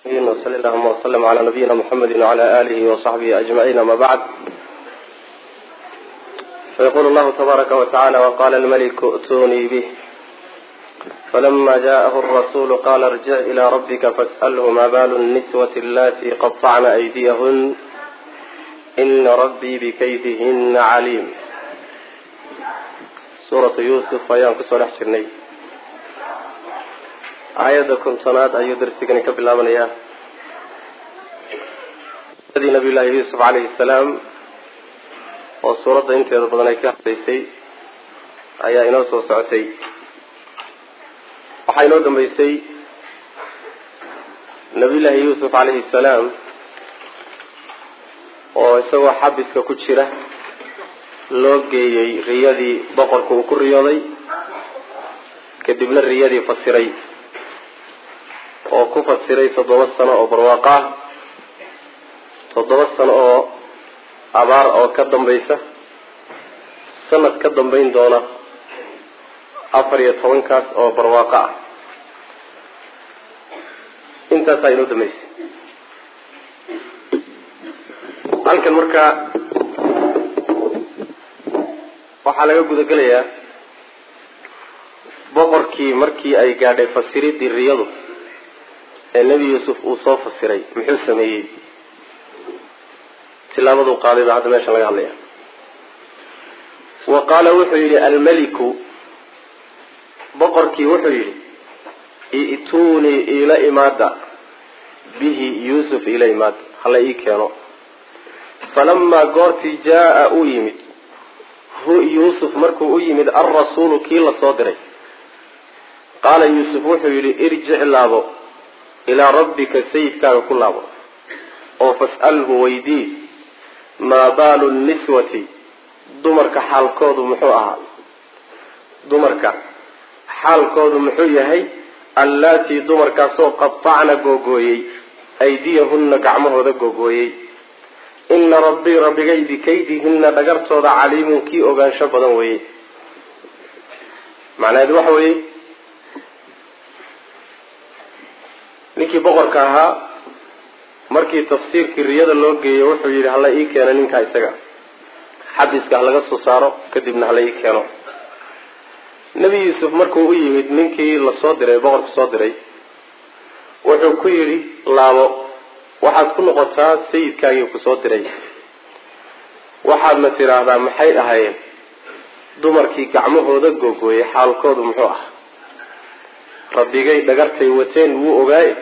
وصلى اللهم وسلم على نبينا محمد وعلى آله وصحبه أجمعين أما بعد فيقول الله تبارك وتعالى وقال الملك ائتوني به فلما جاءه الرسول قال ارجع إلى ربك فاسأله ما بال النسوة اللاتي قطعن أيديهن إن ربي بكيدهن عليم سورة يوسف ayaan kusoo dhex jirnay aayadda kontonaad ayuu darsigani ka bilaabanayaa adii nabiy llaahi yuusuf calayhi salaam oo suuradda inteeda badan ay ka hadlaysay ayaa inoo soo socotay waxaa inoo dambeysay nabiy llaahi yuusuf calayhi salaam oo isagoo xabiska ku jira loo geeyey riyadii boqorka uu ku riyooday kadibna riyadii fasiray oo ku fasiray toddoba sano oo barwaaqo ah toddoba sano oo abaar oo ka dambaysa sanad ka dambayn doona afar iyo tobankaas oo barwaaqo ah intaasaa inoo dambeysay halkan markaa waxaa laga gudagelayaa boqorkii markii ay gaadhay fasiridii riyadu ee nebi yuusuf uu soo fasiray muxuu sameeyey tilaabaduu qaaday baa hadda meeshan laga hadlaya wa qaala wuxuu yidhi almeliku boqorkii wuxuu yidhi i'tuunii iila imaada bihi yuusuf iila imaada hala ii keeno falamaa goortii jaa-a uu yimid hu yuusuf markuu u yimid alrasuulu kii la soo diray qaala yuusuf wuxuu yidhi irjic laabo ilaa rabbika sayidkaaga ku laabo oo fas'alhu weydii maa baalu niswati dumarka xaalkoodu muxuu ahaa dumarka xaalkoodu muxuu yahay allaatii dumarkaasoo qatacna googooyey aydiyahunna gacmahooda googooyey ina rabbii rabbigay bikaydihinna dhagartooda caliimun kii ogaansho badan weeye macnaheedu waxa weeye ninkii boqorka ahaa markii tafsiirkii riyada loo geeyey wuxuu yidhi hala ii keeno ninkaa isaga xabiska halaga soo saaro kadibna hala ii keeno nebi yuusuf markuu u yimid ninkii lasoo diray boqorka soo diray wuxuu ku yidhi laabo waxaad ku noqotaa sayidkaagii kusoo diray waxaadna tidhaahdaa maxay ahaayeen dumarkii gacmahooda googooyey xaalkoodu muxuu ah rabbigay dhagartay wateen wuu ogaaye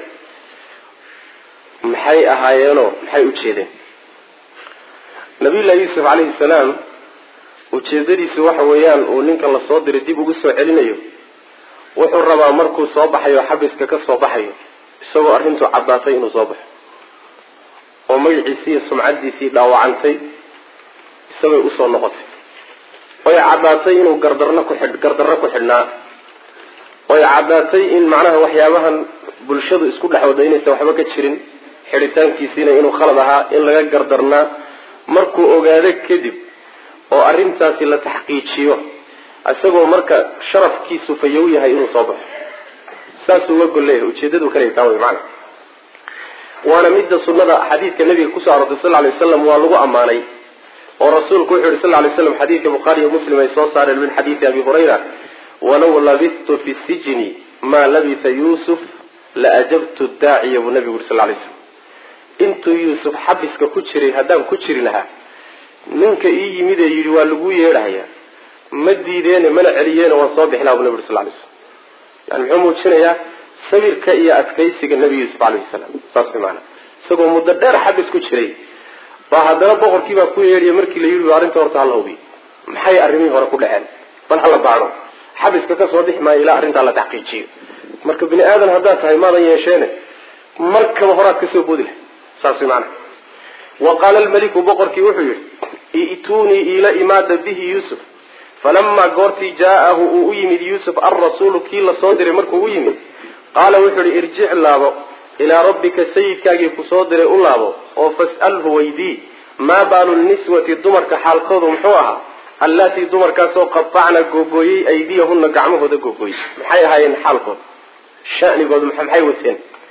maxay ahaayeenoo maxay u jeedeen nabiyullahi yuusuf calayhi salaam ujeedadiisu waxa weeyaan uu ninka lasoo diray dib ugu soo celinayo wuxuu rabaa markuu soo baxayo xabiska ka soo baxayo isagoo arrintu caddaatay inuu soo baxo oo magaciisii iyo sumcaddiisii dhaawacantay isagay usoo noqotay oy caddaatay inuu gardarno ku xidh gardarro ku xidhnaa oy caddaatay in macnaha waxyaabahan bulshadu isku dhex wada inaysan waxba ka jirin xidhitaankiisiina inuu khalad ahaa in laga gardarnaa markuu ogaado kadib oo arrintaasi la taxqiijiyo isagoo marka sharafkiisu fayow yahay inuu soo baxo saasuu uga golleeyahay ujeedadu kale taa wey macana waana midda sunada xadiidka nabiga kusoo arortay sal lay waslam waa lagu ammaanay oo rasuulku wuxu yihi sal lay slam xadiidka bukhaari iyo muslim ay soo saareen min xadiidi abi hurayra walow labidtu fi sijni maa labisa yuusuf la ajabtu daaciya buu nabigu yuri sal lay slam intuu yuusuf xabiska ku jiray haddaan ku jiri lahaa ninka ii yimid ee yidhi waa lagu yeedhahaya ma diideene mana celiyeene waan soo bixi laha bu nabi uri sal lay slam yani muxuu muujinayaa sabirka iyo adkaysiga nebi yuusuf alayhi salaam saas maana isagoo muddo dheer xabis ku jiray baa haddana boqorkii baa ku yeedhiya markii la yidhi arrinta horta hala hubiy maxay arrimihii hore ku dhaceen bal hala baadho xabiska ka soo bixi maayo ilaa arrintaa la taxqiijiyo marka bini aadan haddaad tahay maadan yeesheene markaba horaad kasoo boodi lahay saas maana wa qaala almeliku boqorkii wuxuu yidhi i'tuunii iila imaada bihi yuusuf falamaa goortii jaa-ahu uu u yimid yuusuf alrasuulu kii lasoo diray markuu u yimid qaala wuxuu ihi irjic laabo ilaa rabbika sayidkaagii kusoo diray u laabo oo fas'alhu weydii maa baalu niswati dumarka xaalkoodu muxuu ahaa allaatii dumarkaasoo qatacna googooyey aydiyahunna gacmahooda googooyey maxay ahaayeen xaalkooda shanigoodu maxay wateen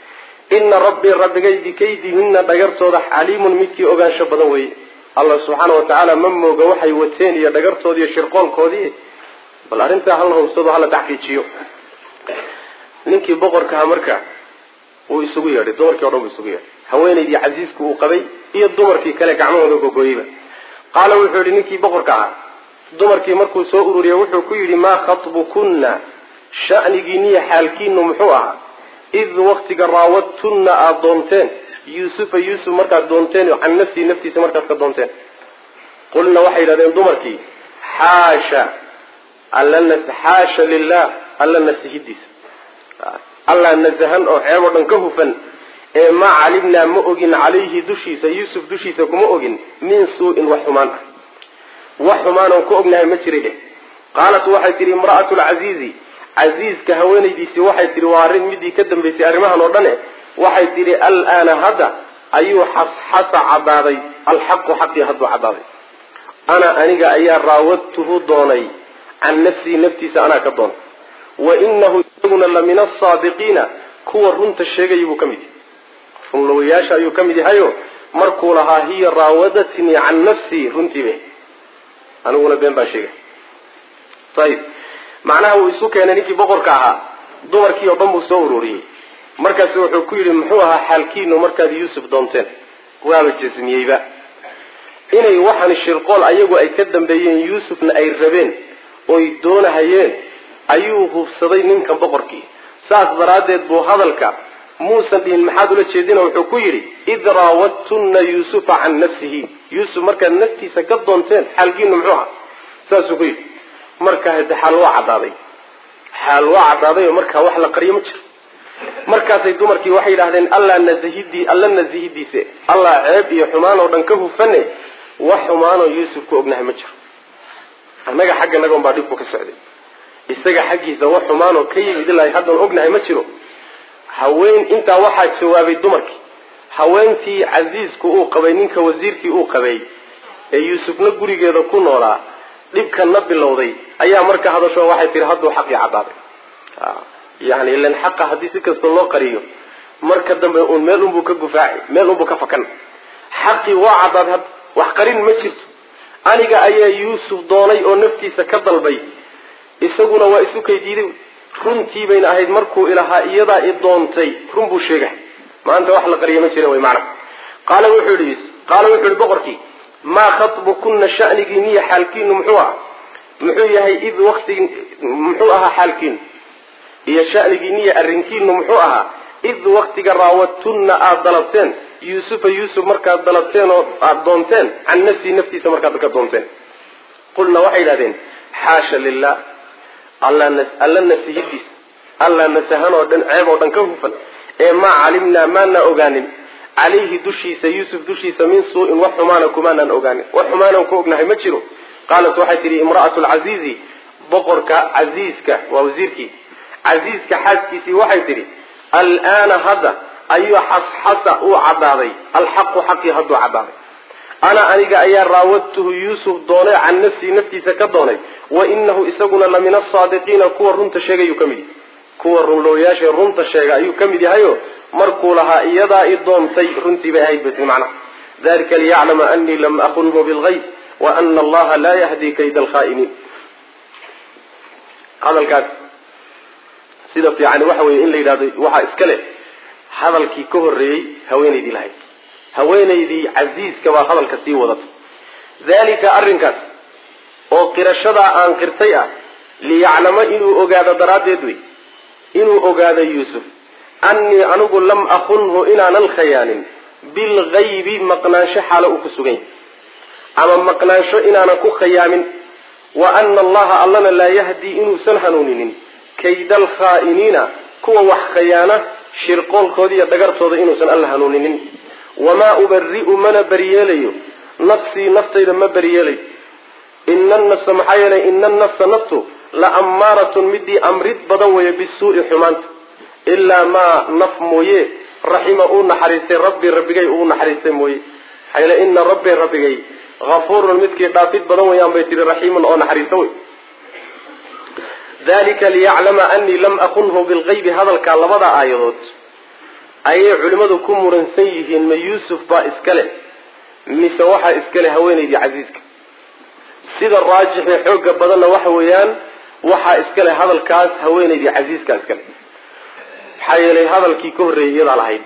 ina rabbii rabbigay bikaydihinna dhagartooda xaliimun midkii ogaansho badan weeye allah subxaana wa tacaala ma mooga waxay wateen iyo dhagartoodi iyo shirqoolkoodii bal arrintaa hala hubsado hala taxqiijiyo ninkii boqorkaha marka wuu isugu yeedhay dumarkii o dhan buu isugu yeedhay haweenaydii casiisku uu qabay iyo dumarkii kale gacmahooda gogoyeyba qaala wuxuu yihi ninkii boqorka ahaa dumarkii markuu soo ururiyey wuxuu ku yidhi maa khatbukunna sha'nigiiniyo xaalkiinu muxuu ahaa id waktiga raawadtunna aada doonteen yuusufa yuusuf markaad doonteen can nafsihi naftiisa markaad ka doonteen qulna waxay yidhahdeen dumarkii xaasha alla xaasha lilah alla nasihidiisa allah nasahan oo ceeb oo dhan ka hufan ee maa calimnaa ma ogin calayhi dushiisa yuusuf dushiisa kuma ogin min suu-in wax xumaan ah wax xumaan oon ka ognahay ma jiray dheh qaalat waxay tihi imra'atu lcasiizi casiiska haweenaydiisii waxay tihi waa arrin midii ka dambaysay arrimahan oo dhane waxay tihi alaana hadda ayuu xasxasa caddaaday alxaqu xaqii hadduu caddaaday ana aniga ayaa raawadtuhu doonay can nafsii naftiisa anaa ka doonay wa inahu isaguna la min asaadiqiina kuwa runta sheegaya buu ka mid yahay runlawayaasha ayuu ka mid yahayo markuu lahaa hiya raawadatnii can nafsii runtiibe aniguna been baan sheegay ayib macnaha wuu isu keenay ninkii boqorka ahaa dumarkii oo dhan buu soo ururiyey markaasu wuxuu ku yidhi muxuu ahaa xaalkiinu markaad yuusuf doonteen waaba jasmiyeyba inay waxaan shirqool ayagu ay ka dambeeyeen yuusufna ay rabeen oy doonahayeen ayuu hubsaday ninkan boqorkii saas daraaddeed buu hadalka muusan dhihin maxaad ula jeedina wuxuu ku yidhi id raawadtunna yuusufa can nafsihi yuusuf markaad naftiisa ka doonteen xaalkiinu muxuu ahaa saasuu ku yidhi marka hade xaal waa caddaaday xaal waa caddaaday oo markaa wax la qariyo ma jiro markaasay dumarkii waxay yidhahdeen allah nasihidii alla nasihidiise allah ceeb iyo xumaan oo dhan ka hufane wax xumaanoo yuusuf ku ognahay ma jiro annaga xagga nagoon baa dhibku ka socday isaga xaggiisa wax xumaanoo ka yimid ilaa haddaan ognahay ma jiro haween intaa waxaa jawaabay dumarkii haweentii casiisku uu qabay ninka wasiirkii uu qabay ee yuusufna gurigeeda ku noolaa dhibkanna bilowday ayaa marka hadasho waxay tihi hadduu xaqii caddaaday yani ilan xaqa haddii si kasta loo qariyo marka dambe uun meel unbuu ka gufaaci meel unbuu ka fakan xaqii waa caddaaday hadda wax qarin ma jirto aniga ayaa yuusuf doonay oo naftiisa ka dalbay isaguna waa isu kay diiday runtii bayna ahayd markuu ilahaa iyadaa i doontay run buu sheegay maanta wax la qariya ma jira wy macna qaala wuxuu yihi qaala wuxuu yihi boqorkii maa khatbukunna shanigiiniyo xaalkiinu muxuu aha muxuu yahay id waktigi muxuu ahaa xaalkiinu iyo shanigiiniyo arrinkiinu muxuu ahaa id waktiga raawadtunna aada dalabteen yuusufa yuusuf markaad dalabteen oo aada doonteen can nafsii naftiisa markaad ka doonteen qulna waxay yidhahdeen xaasha lilah alla nasihidiisa alla nasahan oo dhan ceeb oo dhan ka hufan ee maa calimnaa maana ogaanin calayhi dushiisa yuusuf dushiisa min suu-in wax xumaana kumaanaan ogaanin wax xumaanaan ku ognahay ma jiro qaalat waxay tihi imra'atu lcasiizi boqorka casiiska waa wasiirkii casiiska xaaskiisii waxay tidhi alaana hadda ayuu xasxasa uu caddaaday alxaqu xaqii hadduu caddaaday ana aniga ayaa raawadtuhu yuusuf doonay can nafsii naftiisa ka doonay wa inahu isaguna la min asaadiqiina kuwa runta sheegayuu ka mid yahay kuwa runlooyaasha runta sheega ayuu ka mid yahayo markuu lahaa iyadaa i doontay runtii bay ahayd bas macnaha dalika liyaclama anii lam aqunhu bilgayb wa ana allaha laa yahdi kayda alkhaa'iniin hadalkaas sida fiican waxa weeye in la yidhahdo waxaa iska leh hadalkii ka horreeyey haweenaydii lahayd haweenaydii casiiska baa hadalka sii wadata dalika arrinkaas oo qirashadaa aan qirtay ah liyaclama inuu ogaado daraaddeed wey inuu ogaado yuusuf annii anigu lam akunhu inaanan khayaanin bilgaybi maqnaansho xaalo uu ku sugan yahay ama maqnaansho inaanan ku khayaamin wa ana allaha allana laa yahdii inuusan hanuuninin kayda alkhaa'iniina kuwa wax khayaana shirqoolkooda iyo dhagartooda inuusan alla hanuuninin wamaa ubari'u mana beriyeelayo nafsii naftayda ma beriyeelayo ina nafsa maxaa yeelay ina anafsa naftu la ammaaratun midii amrid badan weeye bisuu'i xumaanta ilaa maa naf mooye raxima uu naxariistay rabbi rabbigay uu naxariistay mooye maxaa yeele ina rabbi rabbigay hafuurun midkii dhaafid badan weyaan bay tihi raxiimun oo naxariista wey dalika liyaclama anii lam akunhu bilgaybi hadalkaa labada aayadood ayay culimmadu ku muransan yihiin ma yuusuf baa iskale mise waxaa iskale haweenaydii casiiska sida raajixee xooga badanna waxa weeyaan waxaa iskale hadalkaas haweenaydii casiiska iskale maxaa yeelay hadalkii ka horreeyay iyadaa lahayd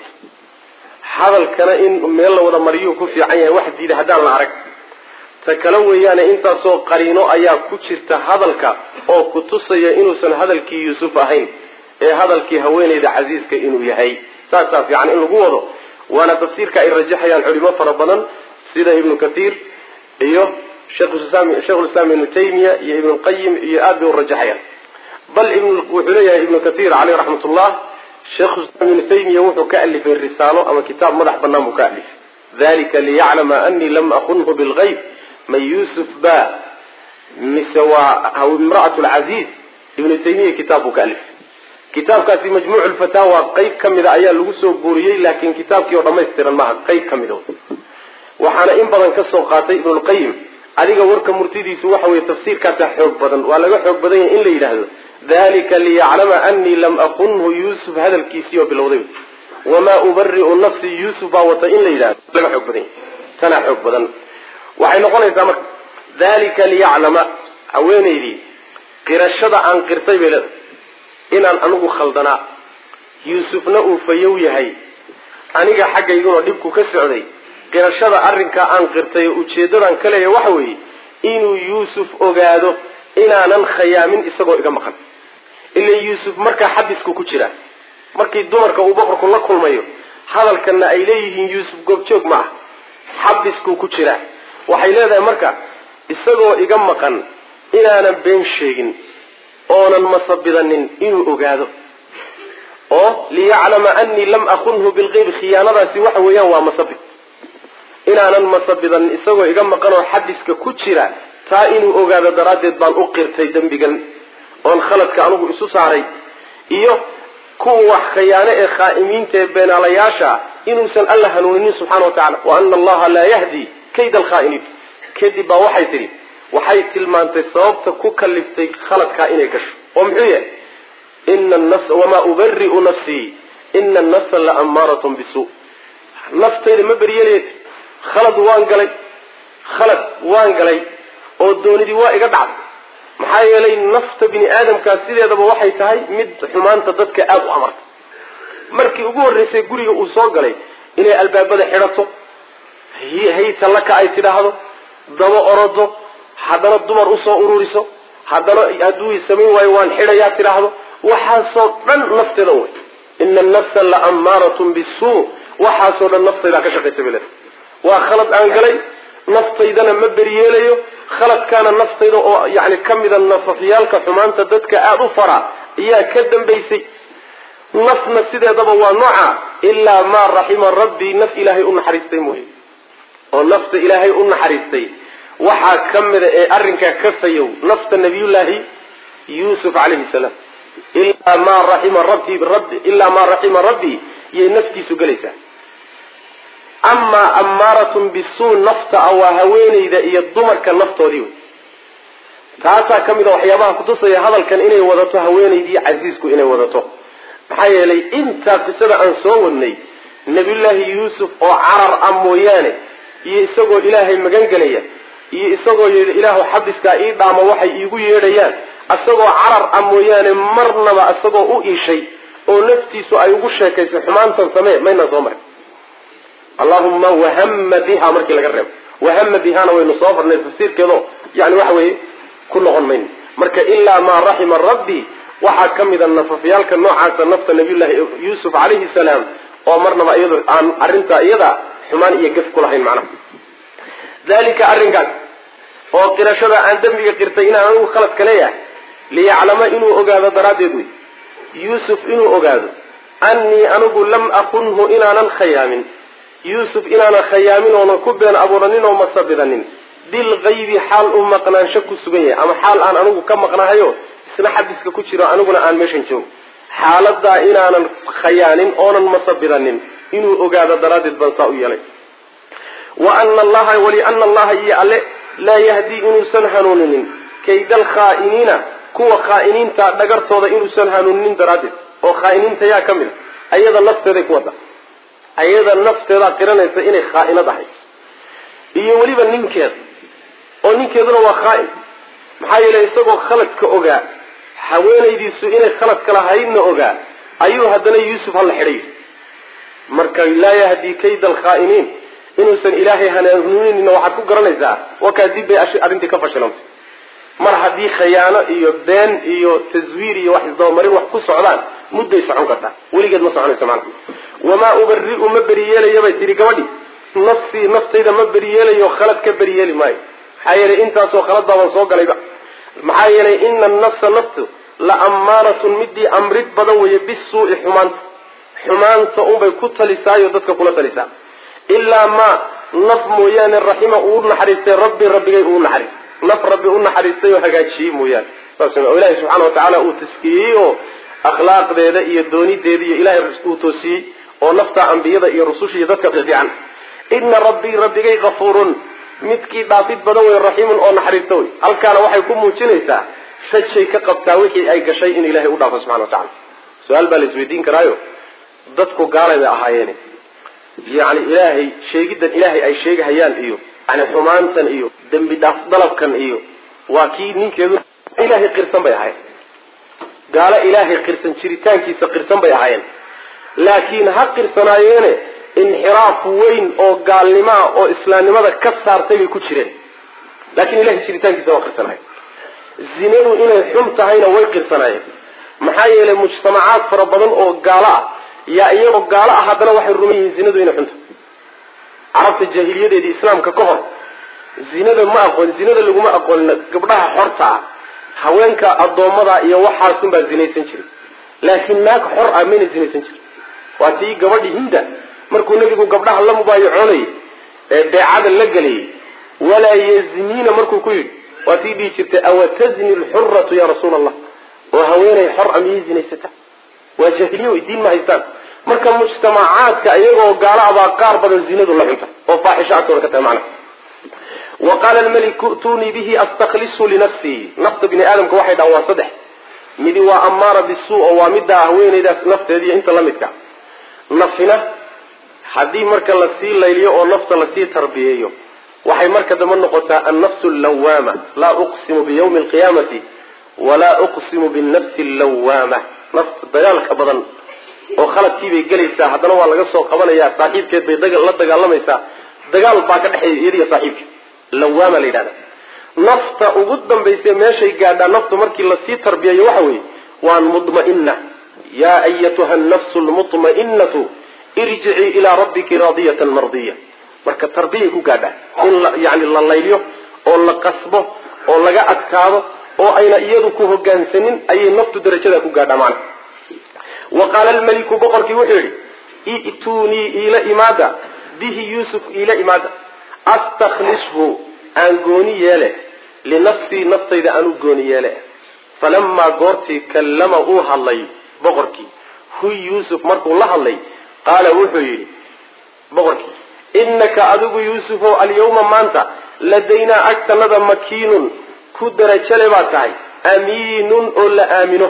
hadalkana in meel la wada mariyuu ku fiican yahay wax diida haddaan la arag ta kale weeyaane intaasoo qariino ayaa ku jirta hadalka oo ku tusaya inuusan hadalkii yuusuf ahayn ee hadalkii haweenayda casiiska inuu yahay saasaa fiican in lagu wado waana tafsiirka ay rajaxayaan culimo fara badan sida ibnu kathiir iyo sheikhulislaam ibnu taymiya iyo ibnulqayim iyo aad bay u rajaxayaan bal wuxuu leeyahay ibnu kathiir caleyh raxmatullah sheikhulislaam ibnu taymiya wuxuu ka alifay risaalo ama kitaab madax banaan buu ka alifay dalika liyaclama anii lam akunhu bilgayb man yuusuf ba mise waa imra'at lcaziiz ibnu taymiya kitaab buu ka alifay kitaabkaasi majmuuc lfataawa qeyb ka mida ayaa lagu soo guuriyey laakiin kitaabkii oo dhamaystiran maaha qeyb ka mida waxaana in badan ka soo qaatay ibnulqayim adiga warka murtidiisu waxa weye tafsiirkaasa xoog badan waa laga xoog badan yahay in la yidhaahdo dalika liyaclama anii lam akunhu yuusuf hadalkiisii oo bilowday wamaa ubari'u nafsi yuusuf baa wata in la yidhahdo laga xoog badan yahay tanaa xoog badan waxay noqonaysaa marka dalika liyaclama haweenaydii qirashada aan qirtay bay leedahay inaan anigu khaldanaa yuusufna uu fayow yahay aniga xaggayguna dhibku ka socday qirashada arrinkaa aan qirtay oo ujeedadan ka leeya waxa weeye inuu yuusuf ogaado inaanan khayaamin isagoo iga maqan ila yuusuf markaa xabisku ku jira markii dumarka uu boqorku la kulmayo hadalkana ay leeyihiin yuusuf goobjoog ma ah xabiskuu ku jira waxay leedahay marka isagoo iga maqan inaanan been sheegin oonan masabidanin inuu ogaado oo liyaclama anii lam akunhu bilqeyb khiyaanadaasi waxa weeyaan waa masabid inaanan masabidanin isagoo iga maqan oo xabiska ku jira taa inuu ogaado daraaddeed baan u qirtay dembigan oon khaladka anigu isu saaray iyo kuwa wax khiyaano ee khaa'imiinta ee beenaalayaasha inuusan alla hanuuninin subxana wa tacala wa ana allaha laa yahdi kayda alkhaa'iniin kadib baa waxay tidhi waxay tilmaantay sababta ku kaliftay khaladkaa inay gasho oo muxuu yahay ina nas wamaa ubari'u nafsii ina annafsa la ammaaratun bisu naftayda ma beryelayt khalad waan galay khalad waan galay oo doonidii waa iga dhacday maxaa yeelay nafta bini aadamkaa sideedaba waxay tahay mid xumaanta dadka aada u amarta markii ugu horreysay guriga uu soo galay inay albaabada xidhato haytalaka ay tidhaahdo daba orodo haddana dumar usoo ururiso haddana hadduu samayn waayo waan xidhayaa tidhaahdo waxaasoo dhan nafteeda wey ina annafsa la ammaaratun bisuu waxaasoo dhan naftaydaa ka shaqaysa bale waa khalad aan galay naftaydana ma beryeelayo khaladkaana naftayda oo yani ka mida nafafyaalka xumaanta dadka aada u fara ayaa ka dambaysay nafna sideedaba waa nooca ilaa maa raxima rabbii naf ilaahay u naxariistay mooye oo nafta ilaahay u naxariistay waxaa ka mida ee arrinkaa ka fayow nafta nabiyullaahi yuusuf calayhi salaam ilaa maa raxima rabbi rabbi ilaa maa raxima rabbii yay naftiisu gelaysaa amaa ammaaratun bisuu nafta a waa haweenayda iyo dumarka naftoodii wey taasaa ka mid a waxyaabaha kutusaya hadalkan inay wadato haweenaydii casiisku inay wadato maxaa yeelay intaa qisada aan soo wadnay nabiyullaahi yuusuf oo carar ah mooyaane iyo isagoo ilaahay magan gelaya iyo isagoo yidhi ilaahu xabiskaa ii dhaama waxay iigu yeedhayaan isagoo carar ah mooyaane marnaba isagoo u iishay oo naftiisu ay ugu sheekaysay xumaantan samee maynaan soo marin allahuma wahama biha markii laga reebo wahama bihana waynu soo farnay tafsiirkeedo yani waxa weeye ku noqon mayno marka ilaa maa raxima rabbi waxaa ka mida nafafyaalka noocaasa nafta nabiyullaahi yuusuf calayhi salaam oo marnaba iyado aan arrintaa iyada xumaan iyo gaf kulahayn macnaha dalika arrinkaas oo qirashada aan dembiga qirtay inaan anigu khaladka leeyahay liyaclama inuu ogaado daraaddeed wey yuusuf inuu ogaado annii anigu lam akunhu inaanan khayaamin yuusuf inaanan khayaamin oonan ku been abuuranin oo masabidanin bilgaybi xaal uu maqnaansho ku sugan yahay ama xaal aan anigu ka maqnahayo isna xabiska ku jiro aniguna aan meeshan joogo xaaladaa inaanan khayaanin oonan masabidanin inuu ogaado daraaddeed baan saa u yeelay wa ana allaha waliana allaha iyo alle laa yahdii inuusan hanuuninin kayda alkhaa'iniina kuwa khaa'iniinta dhagartooda inuusan hanuuninin daraaddeed oo khaa'iniinta yaa ka mid a ayada nafteeday ku wada ayada nafteedaa qiranaysa inay khaainad ahay iyo weliba ninkeeda oo ninkeeduna waa khaain maxaa yeelay isagoo khaladka ogaa haweenaydiisu inay khaladka lahaydna ogaa ayuu haddana yuusuf hala xidhay marka laa yahdi kayda alkhaa'iniin inuusan ilaahay hanuuninina waxaad ku garanaysaa wakaa dib bay arrintii ka fashilantay mar haddii khayaano iyo been iyo taswiir iyo wax isdabamarin wax ku socdaan mudday socon kartaa weligeed ma soconayso macnaha wamaa ubari'u ma beri yeelayo bay tihi gabadhi nafsii naftayda ma beri yeelayo khalad ka beri yeeli maayo maxaa yeelay intaasoo khalad baaban soo galayba maxaa yeelay ina annafsa naftu la ammaaratun midii amrid badan weeye bisuu'i xumaanta xumaanta unbay ku talisaayo dadka kula talisaa ilaa ma naf mooyaane raxima uu naxariistay rabbi rabbigay uu naxariistay naf rabbi u naxariistay oo hagaajiyey mooyaane saas oo ilaahay subxaana watacaala uu taskiyey oo akhlaaqdeeda iyo doonideeda iyo ilahay uu toosiyey oo nafta ambiyada iyo rususha iyo dadka fiican ina rabbii rabbigay kafuurun midkii dhaafid badan wey raxiimun oo naxariista wey halkaana waxay ku muujinaysaa rajay ka qabtaa wixii ay gashay in ilahay u dhaafo subxana watacala su-aal baa la isweydiin karaayo dadku gaalay bay ahaayeene yani ilaahay sheegiddan ilaahay ay sheegahayaan iyo yani xumaantan iyo dembi dhaaf dalabkan iyo waa kii ninkeedu ilaahay qirsan bay ahaayeen gaalo ilaahay qirsan jiritaankiisa qirsan bay ahaayeen laakiin ha qirsanaayeene inxiraaf weyn oo gaalnimaa oo islaamnimada ka saartay bay ku jireen laakiin ilahay jiritaankiisa waa qirsanaayeen zinadu inay xun tahayna way qirsanaayeen maxaa yeelay mujtamacaad fara badan oo gaalo ah yaa iyagoo gaalo ah haddana waxay ruman yihiin zinadu inay xun tahay carabta jaahiliyadeedii islaamka ka hor zinada ma aqoon zinada laguma aqoon gabdhaha xorta ah haweenka addoommada iyo waxaasunbaa zinaysan jiray laakiin naag xor ah mayna zinaysan jirin waa tii gabadhi hinda markuu nebigu gabdhaha la mubaayacoonayay ee beecada la gelayay walaa yazniina markuu ku yidhi waa tii dhihi jirtay awatazni lxuratu ya rasuula allah oo haweenay xor a miyay zinaysata waa jaahiliya wey diin ma haystaan marka mujtamacaadka iyagoo gaalo abaa qaar badan zinadu la xunta oo faaxisho agtooda ka tahay macnaha wa qaala almeliku tunii bihi astaklisu linafsii nafta bini aadamka waxay dhahan waa saddex midi waa ammaara bisuu oo waa middaa haweenaydaas nafteediiyo inta la midka nafina haddii marka lasii layliyo oo nafta lasii tarbiyeeyo waxay marka dambe noqotaa annafsu allawaama laa uqsimu biyawmi alqiyaamati walaa uqsimu binafsi allawaama nafta dagaalka badan oo khaladkiibay gelaysaa haddana waa laga soo qabanayaa saaxiibkeed bay la dagaalamaysaa dagaal baa ka dhexeeya iyadiyo saaxiibka lawaama la yidhahda nafta ugu dambaysa meeshay gaadhaa naftu markii lasii tarbiyayo waxa weeye waa mudma'ina yaa ayatuha nafsu lmutma'inatu irjicii ilaa rabbiki raadiyatan mardiya marka tarbiyay ku gaadhaa in yani la layliyo oo la qasbo oo laga adkaado oo ayna iyadu ku hogaansanin ayay naftu darajada ku gaadhaa macna wa qaala almeliku boqorkii wuxuu yidhi i'tuunii iila imaada bihi yuusuf iila imaada astaklishu aan gooni yeele linafsii naftayda aan u gooni yeele falamaa goortii kallama uu hadlay boqorkii huy yuusuf markuu la hadlay qaala wuxuu yidhi boqorkii innaka adigu yuusufow alyawma maanta ladaynaa agtanada makiinun ku darajale baa tahay amiinun oo la aamino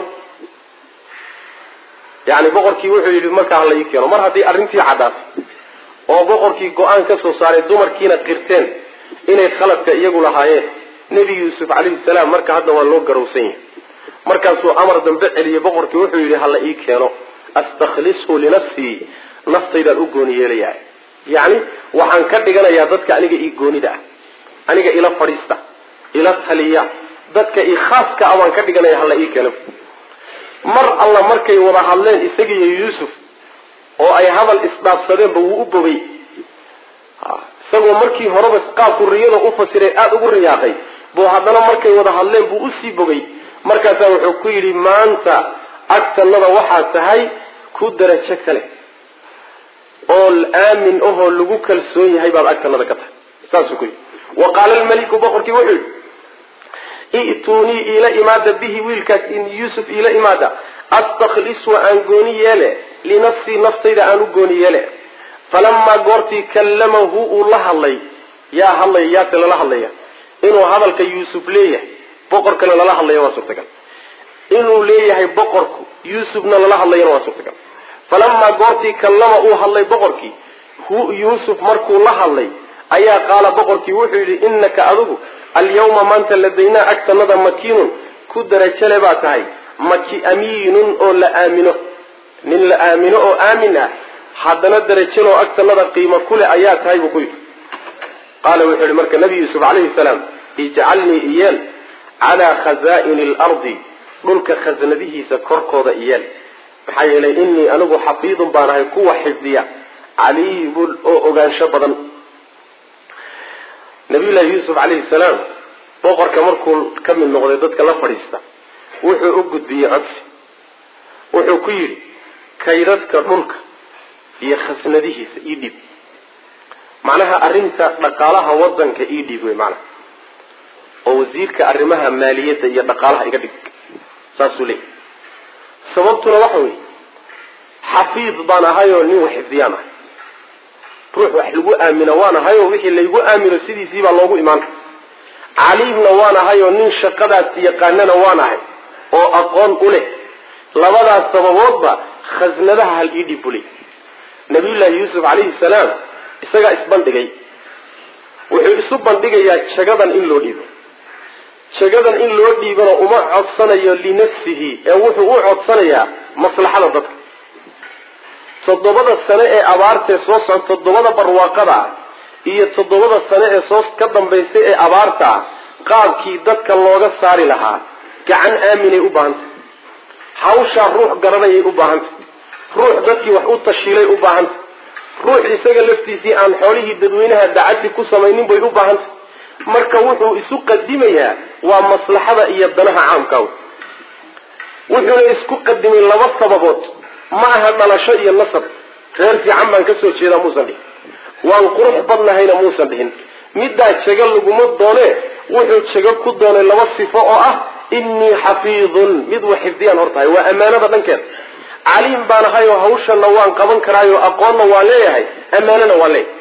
yani boqorkii wuxuu yidhi markaa hala ii keeno mar haddii arrintii caddaatay oo boqorkii go-aan ka soo saaray dumarkiina qirteen inay khaladka iyagu lahaayeen nebi yuusuf calayhi salaam marka hadda waa loo garowsan yahay markaasuu amar dambe celiyey boqorkii wuxuu yidhi hala ii keeno astakhlishu linafsii naftaydaan u gooni yeelayaa yacni waxaan ka dhiganayaa dadka aniga ii goonida ah aniga ila fadhiista ila taliya dadka ii khaaska ah baan ka dhiganaya hala ii keeno mar alla markay wada hadleen isagiiyo yuusuf oo ay hadal isdhaafsadeenba wuu u bogay isagoo markii horeba qaabku riyada u fasiray aada ugu riyaaqay buu haddana markay wada hadleen buu usii bogay markaasaa wuxuu ku yidhi maanta agtanada waxaa tahay ku darajo kale oo aamin ahoo lagu kalsoon yahay baad agtanada ka tahay saasuu ku yidhi wa qaala almeliku boqorkii wuxuu yidhi i'tuunii iila imaada bihi wiilkaas yuusuf iila imaada astaklishu aan gooni yeele linafsii naftayda aan u gooni yeele falamaa goortii kallamahu uu la hadlay yaa hadlaya yaase lala hadlaya inuu hadalka yuusuf leeyahay boqorkana lala hadlaya waa suurtagal inuu leeyahay boqorku yuusufna lala hadlayana waa suurtagal falamaa goortii kallama uu hadlay boqorkii hu yuusuf markuu la hadlay ayaa qaala boqorkii wuxuu yidhi innaka adigu alyawma maanta ladaynaa agtanada makiinun ku darajale baa tahay maki amiinun oo la aamino nin la aamino oo aamin ah haddana darajaloo agtanada qiimo kuleh ayaa tahay buu ku yidhi qaala wuxuu yihi marka nabi yuusuf calayhi salaam ijcalnii iyeel calaa khazaa'ini alardi dhulka khasnadihiisa korkooda iyeel maxaa yeelay innii anigu xafiidun baan ahay kuwa xifdiya caliimun oo ogaansho badan nabiyullaahi yuusuf calayhi salaam boqorka markuu ka mid noqday dadka la fadhiista wuxuu u gudbiyey codsi wuxuu ku yidhi kaydadka dhulka iyo khasnadihiisa ii dhiib macnaha arrinta dhaqaalaha wadanka ii dhiib wey macnaha oo wasiirka arrimaha maaliyadda iyo dhaqaalaha iga dhig saasuu leeyay sababtuna waxa weeye xafiid baan ahayoo nin wax xifdiyaan ahay ruux wax lagu aamino waan ahayoo wixii laygu aamino sidiisii baa loogu imaan caliimna waan ahayoo nin shaqadaas yaqaanana waan ahay oo aqoon u leh labadaas sababoodba khasnadaha hal ii dhib bulay nabiyullaahi yuusuf calayhi salaam isagaa isbandhigay wuxuu isu bandhigayaa jagadan in loo dhiibo jagadan in loo dhiibana uma codsanayo linafsihi ee wuxuu u codsanayaa maslaxada dadka toddobada sane ee abaartae soo socon toddobada barwaaqada ah iyo toddobada sane ee soo ka dambaysay ee abaarta ah qaabkii dadka looga saari lahaa gacan aaminay u baahantay hawshaa ruux garanayay u baahantay ruux dadkii wax u tashiilay u baahantay ruux isaga laftiisii aan xoolihii dadweynaha dacati ku samaynin bay u baahantay marka wuxuu isu qadimayaa waa maslaxada iyo danaha caamka wuxuuna isku qadimay laba sababood ma aha dhalasho iyo nasab reer fiican baan kasoo jeedaa muusan dhihin waan qurux badnahayna muusan dhihin middaa jego laguma doone wuxuu jego ku doonay laba sifo oo ah innii xafiidun mid wa xifdiyaan hortahay waa ammaanada dhankeeda caliim baan ahayoo hawshana waan qaban karaayo aqoonna waan leeyahay ammaanana waan leeyahay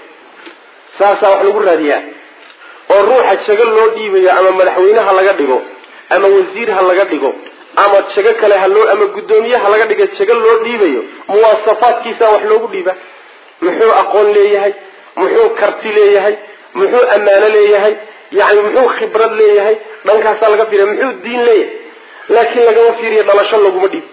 saasaa wax lagu raadiyaa oo ruuxa jego loo dhiibayo ama madaxweyne ha laga dhigo ama wasiir ha laga dhigo ama jego kale haloo ama guddoomiye ha laga dhigo jego loo dhiibayo muwaasafaadkiisa wax loogu dhiiba muxuu aqoon leeyahay muxuu karti leeyahay muxuu ammaano leeyahay yani muxuu khibrad leeyahay dhankaasaa laga fiiriya muxuu diin leeyahay laakiin lagama fiiriyo dhalasho looguma dhiibo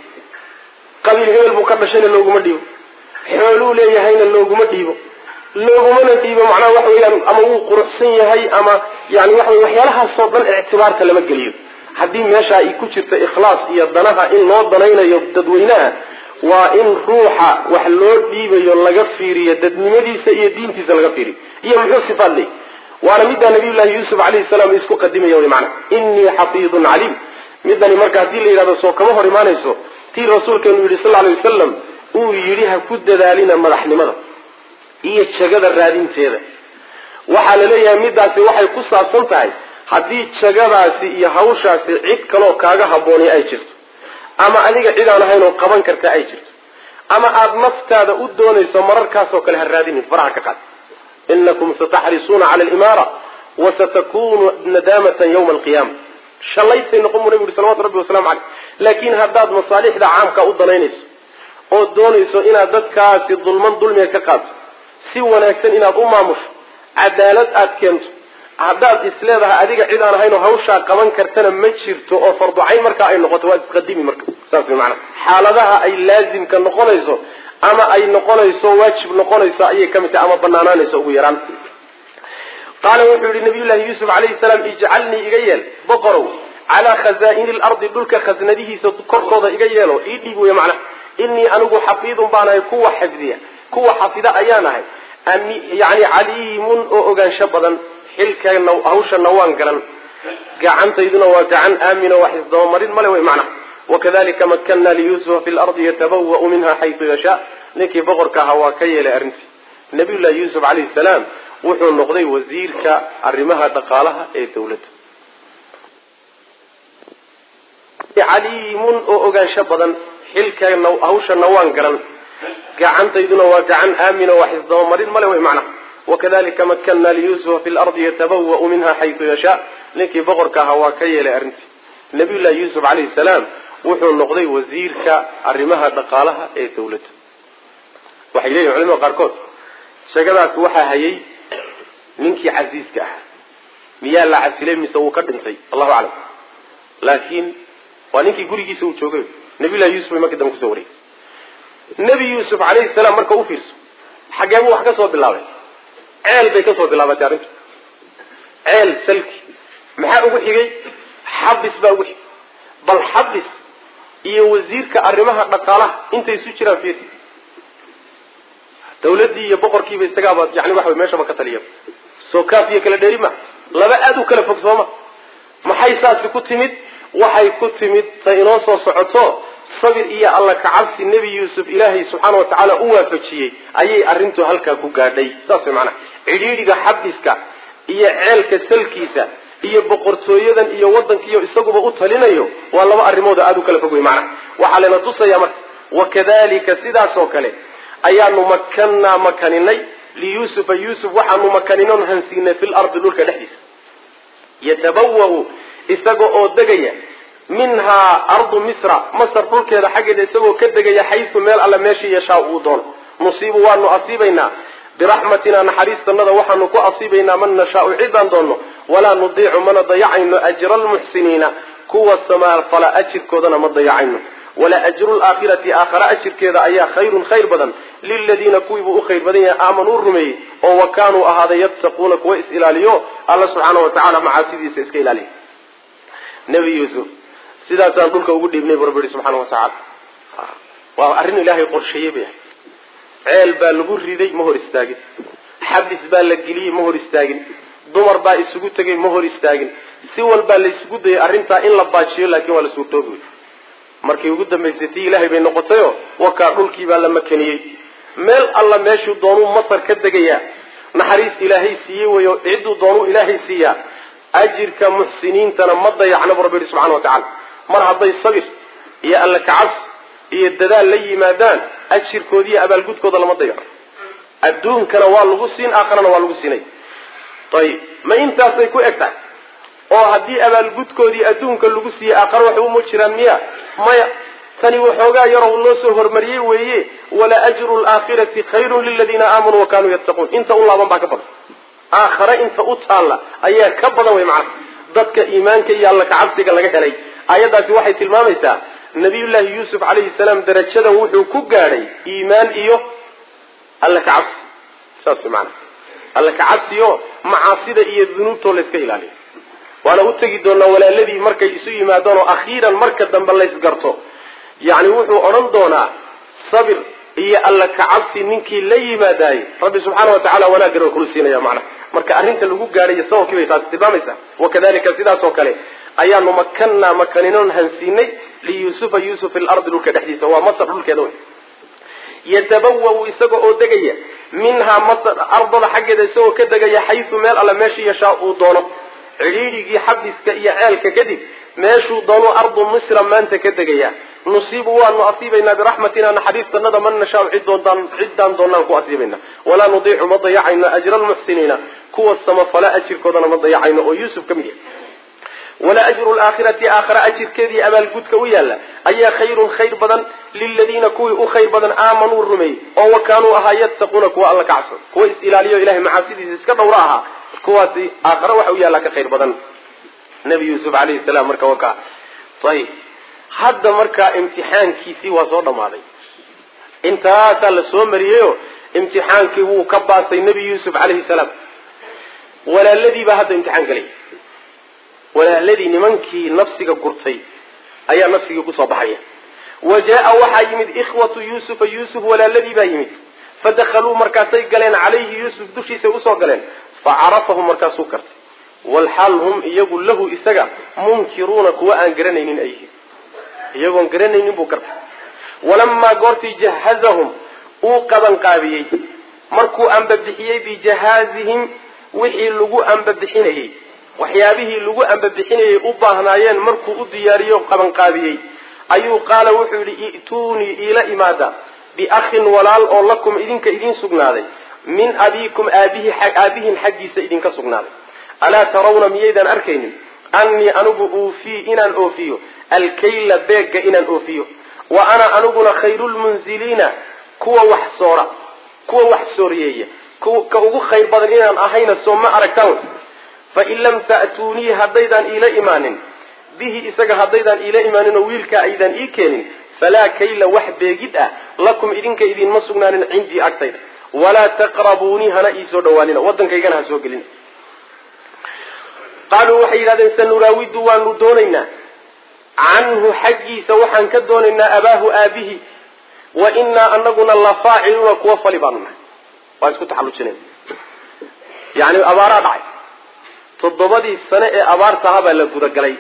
qabiil hebel buu ka dhashayna looguma dhiibo xooluu leeyahayna looguma dhiibo loogumana dhiibo macnaha waxa weyaan ama wuu quruxsan yahay ama yani waxa wey waxyaalahaasoo dhan ictibaarka lama geliyo haddii meesha ay ku jirto ikhlaas iyo danaha in loo danaynayo dadweynaha waa in ruuxa wax loo dhiibayo laga fiiriyo dadnimadiisa iyo diintiisa laga fiiriyo iyo muxuu sifaad leey waana middaa nabiyullahi yuusuf calayhi salaam isku qadimaya wy maana innii xafiidun caliim midani marka haddii la yidhahdo soo kama hor imaanayso tii rasuulkeenu yidhi sal alay wasalam uu yidhi ha ku dadaalina madaxnimada iyo jagada raadinteeda waxaa la leeyahay middaasi waxay ku saabsan tahay haddii jagadaasi iyo hawshaasi cid kaloo kaaga habboonay ay jirto ama adiga cid aan ahayn oo qaban karta ay jirto ama aada naftaada u doonayso mararkaasoo kale ha raadinin faraha ka qaad inakum sataxrisuuna cala alimaara wasatakunu nadaamatan yawma alqiyaama shallaysay noqon buu nabi uri salawatu rabbi wasalamu caleyh laakiin haddaad masaalixda caamka u danaynayso oo doonayso inaad dadkaasi dulman dulmiga ka qaadto si wanaagsan inaad u maamusho cadaalad aada keento haddaad isleedahay adiga cid aan ahayn oo hawshaa qaban kartana ma jirto oo farducayn markaa ay noqoto waa isqadimi marka saas way macanaa xaaladaha ay laazimka noqonayso ama ay noqonayso waajib noqonayso ayay ka mid tahay ama banaanaanayso ugu yaraan qaala wuxuu yihi nabiyullahi yuusuf calayhi salaam ijcalnii iga yeel boqorow calaa khazaa'ini lardi dhulka khasnadihiisa korkooda iga yeelo ii dhiib wey macnaha innii anigu xafiidun baanahay kuwa xifdiya kuwa xafida ayaan ahay yani caliimun oo ogaansho badan xilkana hawshana waan garan gacantayduna waa gacan aamin oo wax isdabamarin male wey macnaha wakadalika makanna liyuusufa fi lardi yatabawa'u minha xaytu yashaa ninkii boqorka ahaa waa ka yeelay arrintii nabiyullahi yuusuf calayhi salaam wuxuu noqday wasiirka arrimaha dhaqaalaha ee dawladda caliimun oo ogaansho badan xilkana hawshana waan garan gacantayduna waa gacan aamin oo wax isdabamarin male wey macnaha wakadalika makanna liyuusufa fi lardi yatabawa'u minha xaytu yashaa ninkii boqorka ahaa waa ka yeelay arrintii nabiyullahi yuusuf calayhi salaam wuxuu noqday wasiirka arrimaha dhaqaalaha ee dawladda waxay leeyihin culamada qaarkood sheegadaas waxaa hayay ninkii casiiska ahaa miyaa la casilay mise wuu ka dhintay allahu aclam laakiin waa ninkii gurigiisa uu joogay nabiyullahi yuusuf bay markii dambe kusoo wareegay nebi yuusuf calayhi salaam marka u fiirso xagee buu wax ka soo bilaabay ceel bay ka soo bilaabatay arrintu ceel salki maxaa ugu xigay xabis baa ugu xigay bal xabis iyo wasiirka arrimaha dhaqaalaha intay isu jiraan fiir dawladdii iyo boqorkiiba isagaaba yani waxa meeshaba ka taliya soo kaaf iyo kala dheeri ma laba aada u kala fog sooma maxay saasi ku timid waxay ku timid ta inoo soo socoto sabir iyo alla kacabsi nebi yuusuf ilaahay subxaana wa tacaala u waafajiyey ayay arrintu halkaa ku gaadhay saas way macanaha cidhiidhiga xabiska iyo ceelka salkiisa iyo boqortooyadan iyo waddankiiyo isaguba u talinayo waa laba arrimood aada u kala fog wey macnaha waxaa layna tusaya marka wakadalika sidaas oo kale ayaanu makannaa makaninay liyuusufa yuusuf waxaanu makaninay hansiinay fi lardi dhulka dhexdiisa yatabawau isaga oo degaya minhaa ardu misra masar dhulkeeda xaggeeda isagoo ka degaya xaysu meel alle meeshii yashaa uu doono nusiibu waanu asiibaynaa biraxmatina naxariistanada waxaanu ku asiibaynaa man nashaau cidaan doonno walaa nudiicu mana dayacayno ajra almuxsiniina kuwa samafala ajirkoodana ma dayacayno wala ajru laakhirati aakhara ajirkeeda ayaa khayrun khayr badan liladiina kuwiibuu u khayr badan yahay aamanuu rumeeyey oo wa kaanuu ahaaday yattaquuna kuwa is ilaaliyo alla subxaana wa tacala macaasidiisa iska ilaaliya nebi yuusuf sidaasaan dhulka ugu dhiibnay bu rabbi yihi subxaana wa tacaala waa arrin ilaahay qorsheeyey bay ahay ceel baa lagu riday ma hor istaagin xabis baa la geliyey ma hor istaagin dumar baa isugu tegay ma hor istaagin si walbaa la isugu dayay arrintaa in la baajiyo laakiin waa la suurtoobi wey markii ugu dambaysay tii ilaahay bay noqotayo wakaa dhulkii baa la makaniyey meel alla meeshuu doonuu masar ka degayaa naxariis ilaahay siiyey weyo cidduu doonuu ilaahay siiyaa ajirka muxsiniintana ma dayacna bu rabbi yihi subxana wa tacala mar hadday sabir iyo alla kacabsi iyo dadaal la yimaadaan ajirkooda iyo abaalgudkooda lama dayaco adduunkana waa lagu siin aakharana waa lagu siinay ayib ma intaasay ku eg tahay oo haddii abaalgudkoodii adduunka lagu siiyey aakhare waxba uma jiraan miya maya tani waxoogaa yaroo loo soo hormariyey weeye wala ajru laakhirati khayrun liladiina aamanuu wa kanuu yattaquun inta u laaban baa ka badan aakhare inta u taalla ayaa ka badan wey macana dadka iimaanka iyo alla kacabsiga laga helay aayaddaasi waxay tilmaamaysaa nabiyullaahi yuusuf calayhi salaam darajadan wuxuu ku gaadhay iimaan iyo alla kacabsi saas way maana alla kacabsiyo macaasida iyo dunuubtoo layska ilaaliyo waana u tegi doonaa walaaladii markay isu yimaadaan oo akhiiran marka dambe laysgarto yacni wuxuu odhan doonaa sabir iyo alla kacabsi ninkii la yimaadaayey rabbi subxaana wa tacala wanaaggan waa kulu siinaya macnaha marka arrinta lagu gaadhayo sababkii bay taasi tilmaamaysaa wakadalika sidaas oo kale ayaanu makannaa makaninoon hansiinay liyuusufa yuusuf fi lardi dhulka dhexdiisa waa masar dhulkeeda wey yatabawau isaga oo degaya minhaa masar ardada xaggeeda isagoo ka degaya xaysu meel alle meeshii yashaa uu doono cidhiidhigii xabiska iyo ceelka kadib meeshuu doonuu ardu misra maanta ka degaya nusiibu waanu asiibaynaa biraxmatina naxariistanada man nashaau cidoodaan ciddaan doonaan ku asiibayna walaa nudiicu ma dayacayno ajra almuxsiniina kuwa samafala ajirkoodana ma dayacayno oo yuusuf ka mid yahay wala ajru laakhirati aakhara ajirkeedii abaalgudka u yaalla ayaa khayrun khayr badan liladiina kuwii u khayr badan aamanuu rumeeyey oo wa kaanuu ahaa yattaquuna kuwa alla ka cabsan kuwa is ilaaliyo ilahay macaasidiisa iska dhowra ahaa kuwaasi aakhare waxa u yaallaa ka khayr badan nabi yuusuf calayhi salaam marka waka ayib hadda markaa imtixaankiisii waa soo dhammaaday intaasaa la soo mariyeyo imtixaankii wuu ka baasay nebi yuusuf calayhi salaam walaaladii baa hadda imtixaan galay walaaladii nimankii nafsiga gurtay ayaa nafsigii kusoo baxaya wa jaa waxaa yimid ikhwatu yuusufa yuusuf walaaladii baa yimid fadakaluu markaasay galeen calayhi yuusuf dushiisay usoo galeen facarafahum markaasuu kartay walxaal hum iyagu lahu isaga munkiruuna kuwa aan garanaynin ay yihiin iyagoon garanaynin buu kartay walamaa goortii jahazahum uu qabanqaabiyey markuu ambabixiyey bijahaazihim wixii lagu ambabixinayey waxyaabihii lagu ambabixinayay u baahnaayeen markuu u diyaariyo qabanqaabiyey ayuu qaala wuxuu yidhi i'tuunii iila imaada biakhin walaal oo lakum idinka idiin sugnaaday min abiikum aabihi aabihin xaggiisa idinka sugnaaday alaa tarawna miyaydaan arkaynin annii anigu uufii inaan oofiyo alkayla beegga inaan oofiyo wa ana aniguna khayrulmunziliina kuwa wax soora kuwa wax sooriyeeya ka ugu khayr badan inaan ahayna soo ma aragtaan fain lam ta'tuunii haddaydaan iila imaanin bihi isaga haddaydaan iila imaanin oo wiilkaa aydaan ii keenin falaa kayla wax beegid ah lakum idinka idinma sugnaanin cindii agtayda walaa taqrabuunii hana iisoo dhawaanina waddankaygana ha soo gelina qaaluu waxay yidhahdeen sanuraawidu waanu doonaynaa canhu xaggiisa waxaan ka doonaynaa abaahu aabihi wa inaa anaguna la faaciluuna kuwa fali baanu nahay waa isku taxallujinayna yani abaaraa dhacay toddobadii sane ee abaartaha baa la gudagalay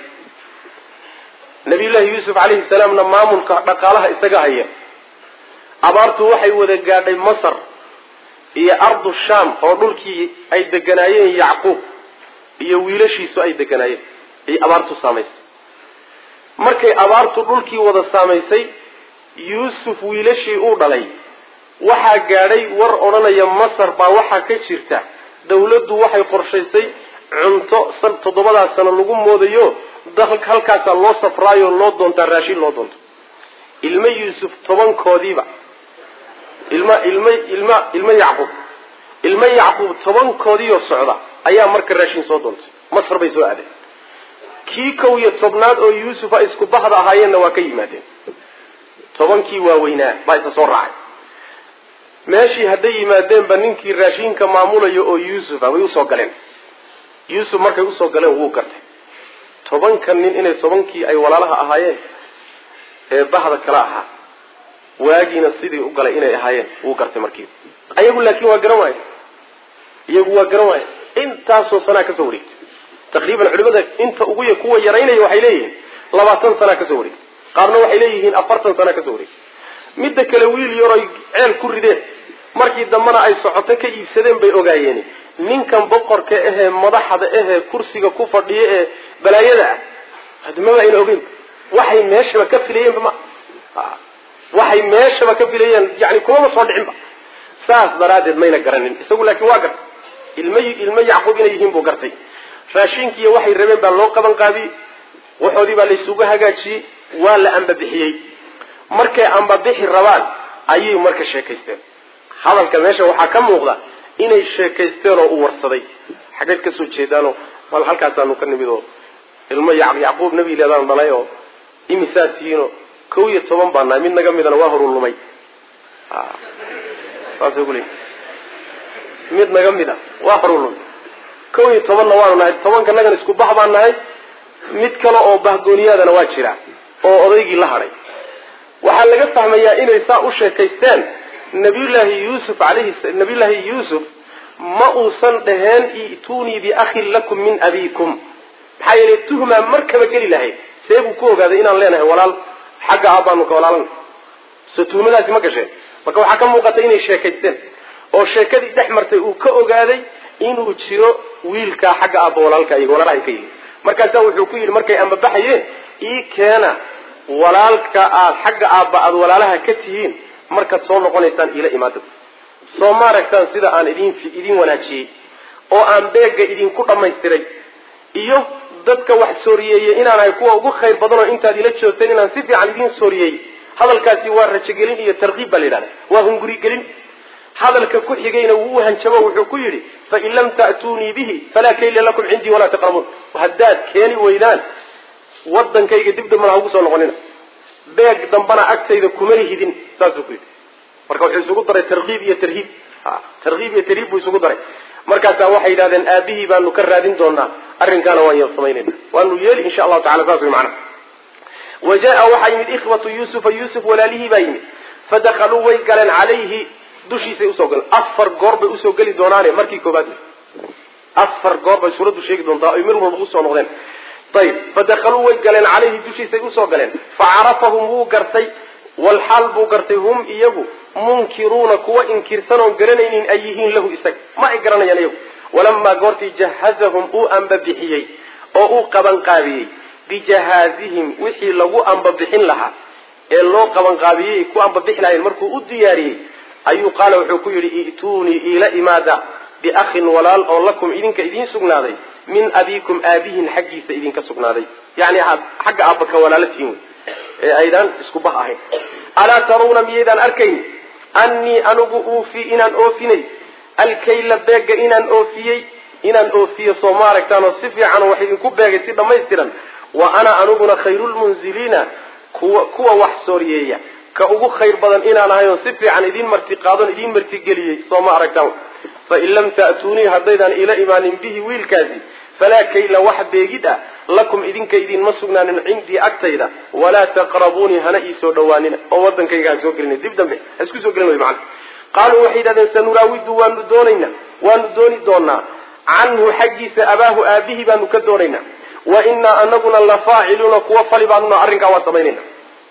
nabiyullaahi yuusuf calayhi salaamna maamulka dhaqaalaha isaga haya abaartu waxay wada gaadhay masar iyo ardu shaam oo dhulkii ay deganaayeen yacquub iyo wiilashiisu ay deganaayeen ay abaartu saamaysay markay abaartu dhulkii wada saamaysay yuusuf wiilashii uu dhalay waxaa gaadhay war odhanaya masar baa waxaa ka jirta dawladdu waxay qorshaysay cunto toddobadaas sano lagu moodayo halkaasaa loo safraayo loo doontaa raashin loo doonto ilmo yuusuf tobankoodiiba ilma ilma ilma ilmo yacquub ilmo yacquub tobankoodiioo socda ayaa marka raashin soo doontay masar bay soo aadeen kii kow iyo tobnaad oo yuusuf a isku bahda ahaayeenna waa ka yimaadeen tobankii waaweynaa baa isa soo raacay meeshii hadday yimaadeenba ninkii raashinka maamulayo oo yuusufa way usoo galeen yuusuf markay usoo galeen wuu gartay tobanka nin inay tobankii ay walaalaha ahaayeen ee bahda kala ahaa waagiina sidii u galay inay ahaayeen wuu gartay markiiba ayagu laakiin waa garan waaye iyagu waa garan waaye intaasoo sanaa kasoo wareegtay taqriiban culimada inta ugu y kuwa yaraynaya waxay leeyihiin labaatan sanaa kasoo wareegtay qaarna waxay leeyihiin afartan sanaa kasoo wareegtay midda kale wiil yaroy ceel ku rideen markii dambena ay socoto ka iibsadeen bay ogaayeen ninkan boqorka ahee madaxda ahee kursiga ku fadhiya ee balaayada ah hadmaba ayna ogeyn waxay meeshaba ka filayeenba ma waxay meeshaba ka filayeen yani kumaba soo dhicinba saas daraaddeed mayna garanin isagu laakiin waa gartay ilma ilmo yacquub inay yihiin buu gartay raashinkiiyo waxay rabeen baa loo qaban qaadiyey waxoodii baa laysugu hagaajiyey waa la ambabixiyey markay ambabixi rabaan ayay marka sheekaysteen hadalka meesha waxaa ka muuqda inay sheekaysteen oo u warsaday xaggeed kasoo jeedaanoo mal halkaasaanu ka nimid oo ilmo yacquub nabi leedaan dhalay oo imisaa tihiinoo kow iyo toban baa nahay mid naga midana waa horu lumay saasay ku leeyi mid naga mid a waa horu lumay kow iyo tobanna waanu nahay tobanka nagan isku bax baan nahay mid kale oo bahgooniyaadana waa jira oo odaygii la hadhay waxaa laga fahmayaa inay saa u sheekaysteen nabiyullaahi yuusuf alayhi nabiyullaahi yuusuf ma uusan dhaheen i'tuunii biakhin lakum min abiikum maxaa yeelay tuhmaa markaba geli lahayd see buu ku ogaaday inaan leenahay walaal xagga aabbaanu ka walaalan so tuhmadaasi ma gasheen marka waxaa ka muuqata inay sheekaysteen oo sheekadii dhex martay uu ka ogaaday inuu jiro wiilkaa xagga aabba walaalka iyaga walaalahay ka yihi markaasaa wuxuu ku yidhi markay ambabaxayeen ii keena walaalka aad xagga aabba aada walaalaha ka tihiin markaad soo noqonaysaan iila imaadada soo ma aragtaan sida aan idin idin wanaajiyey oo aan beegga idinku dhammaystiray iyo dadka wax sooriyeeyey inaan ahay kuwa ugu khayr badanoo intaad ila joogteen inaan si fiican idiin sooriyeey hadalkaasi waa rajogelin iyo tarkiib baa la yidhahda waa hungurigelin hadalka ku xigayna wuu u hanjabo wuxuu ku yidhi fain lam ta'tuunii bihi falaa kayla lakum cindii walaa taqrabuun haddaad keeni weydaan wadankayga dib dambana ha ugu soo noqonina beeg dambana agtayda kuma hidin saasuu ku yidhi marka wuxuu isugu daray tarkiib iyo tarhiib tarkiib iyo tarhiib buu isugu daray markaasaa waxay yidhahdeen aabihii baanu ka raadin doonaa arrinkaana waan yar samaynayna waanu yeeli insha allahu tacala saas way macnaha wa jaa waxaa yimid ikhwatu yuusufa yuusuf walaalihii baa yimid fadakaluu way galeen calayhi dushiisay usoo galeen afar goor bay usoo geli doonaane markii koobaad afar goor bay suuraddu sheegi doontaa ay mir walba usoo noqdeen ayib fadakaluu way galeen calayhi dushiisay usoo galeen facarafahum wuu gartay walxaal buu gartay hum iyagu munkiruuna kuwa inkirsan oon garanaynin ay yihiin lahu isaga ma ay garanayaan iyagu walamaa goortii jahazahum uu ambabixiyey oo uu qabanqaabiyey bijahaazihim wixii lagu ambabixin lahaa ee loo qabanqaabiyey ku ambabixi lahayn markuu u diyaariyey ayuu qaala wuxuu ku yidhi i'tuunii iila imaada biakhin walaal oo lakum idinka idiin sugnaaday min abiikum aabihin xaggiisa idinka sugnaaday yani xagga aabba ka walaalo tihiin wey ee aydaan isku bah ahayn alaa tarawna miyaydaan arkayn annii anigu uufi inaan oofinay alkayla beega inaan oofiyey inaan oofiyo soo ma aragtaanoo si fiican wax idinku beegay si dhammaystiran wa ana aniguna khayrulmunziliina kuwa kuwa wax sooriyeeya ka ugu khayr badan inaan ahay oo si fiican idiin marti qaadon idiin martigeliyey soo ma aragtaan fain lam ta'tuunii haddaydaan ila imaanin bihi wiilkaasi falaa kayla wax beegid ah lakum idinka idinma sugnaanin cindii agtayda walaa taqrabuunii hana iisoo dhawaanina oo wadankayga ha soo gelina dib dambe ha isku soo gelin way macana qaaluu waxay yidhahdeen sanuraawidu waanu doonaynaa waanu dooni doonaa canhu xaggiisa abaahu aabihii baanu ka doonaynaa wa inaa anaguna lafaaciluuna kuwa fali baanuna arrinkaa waa samaynayna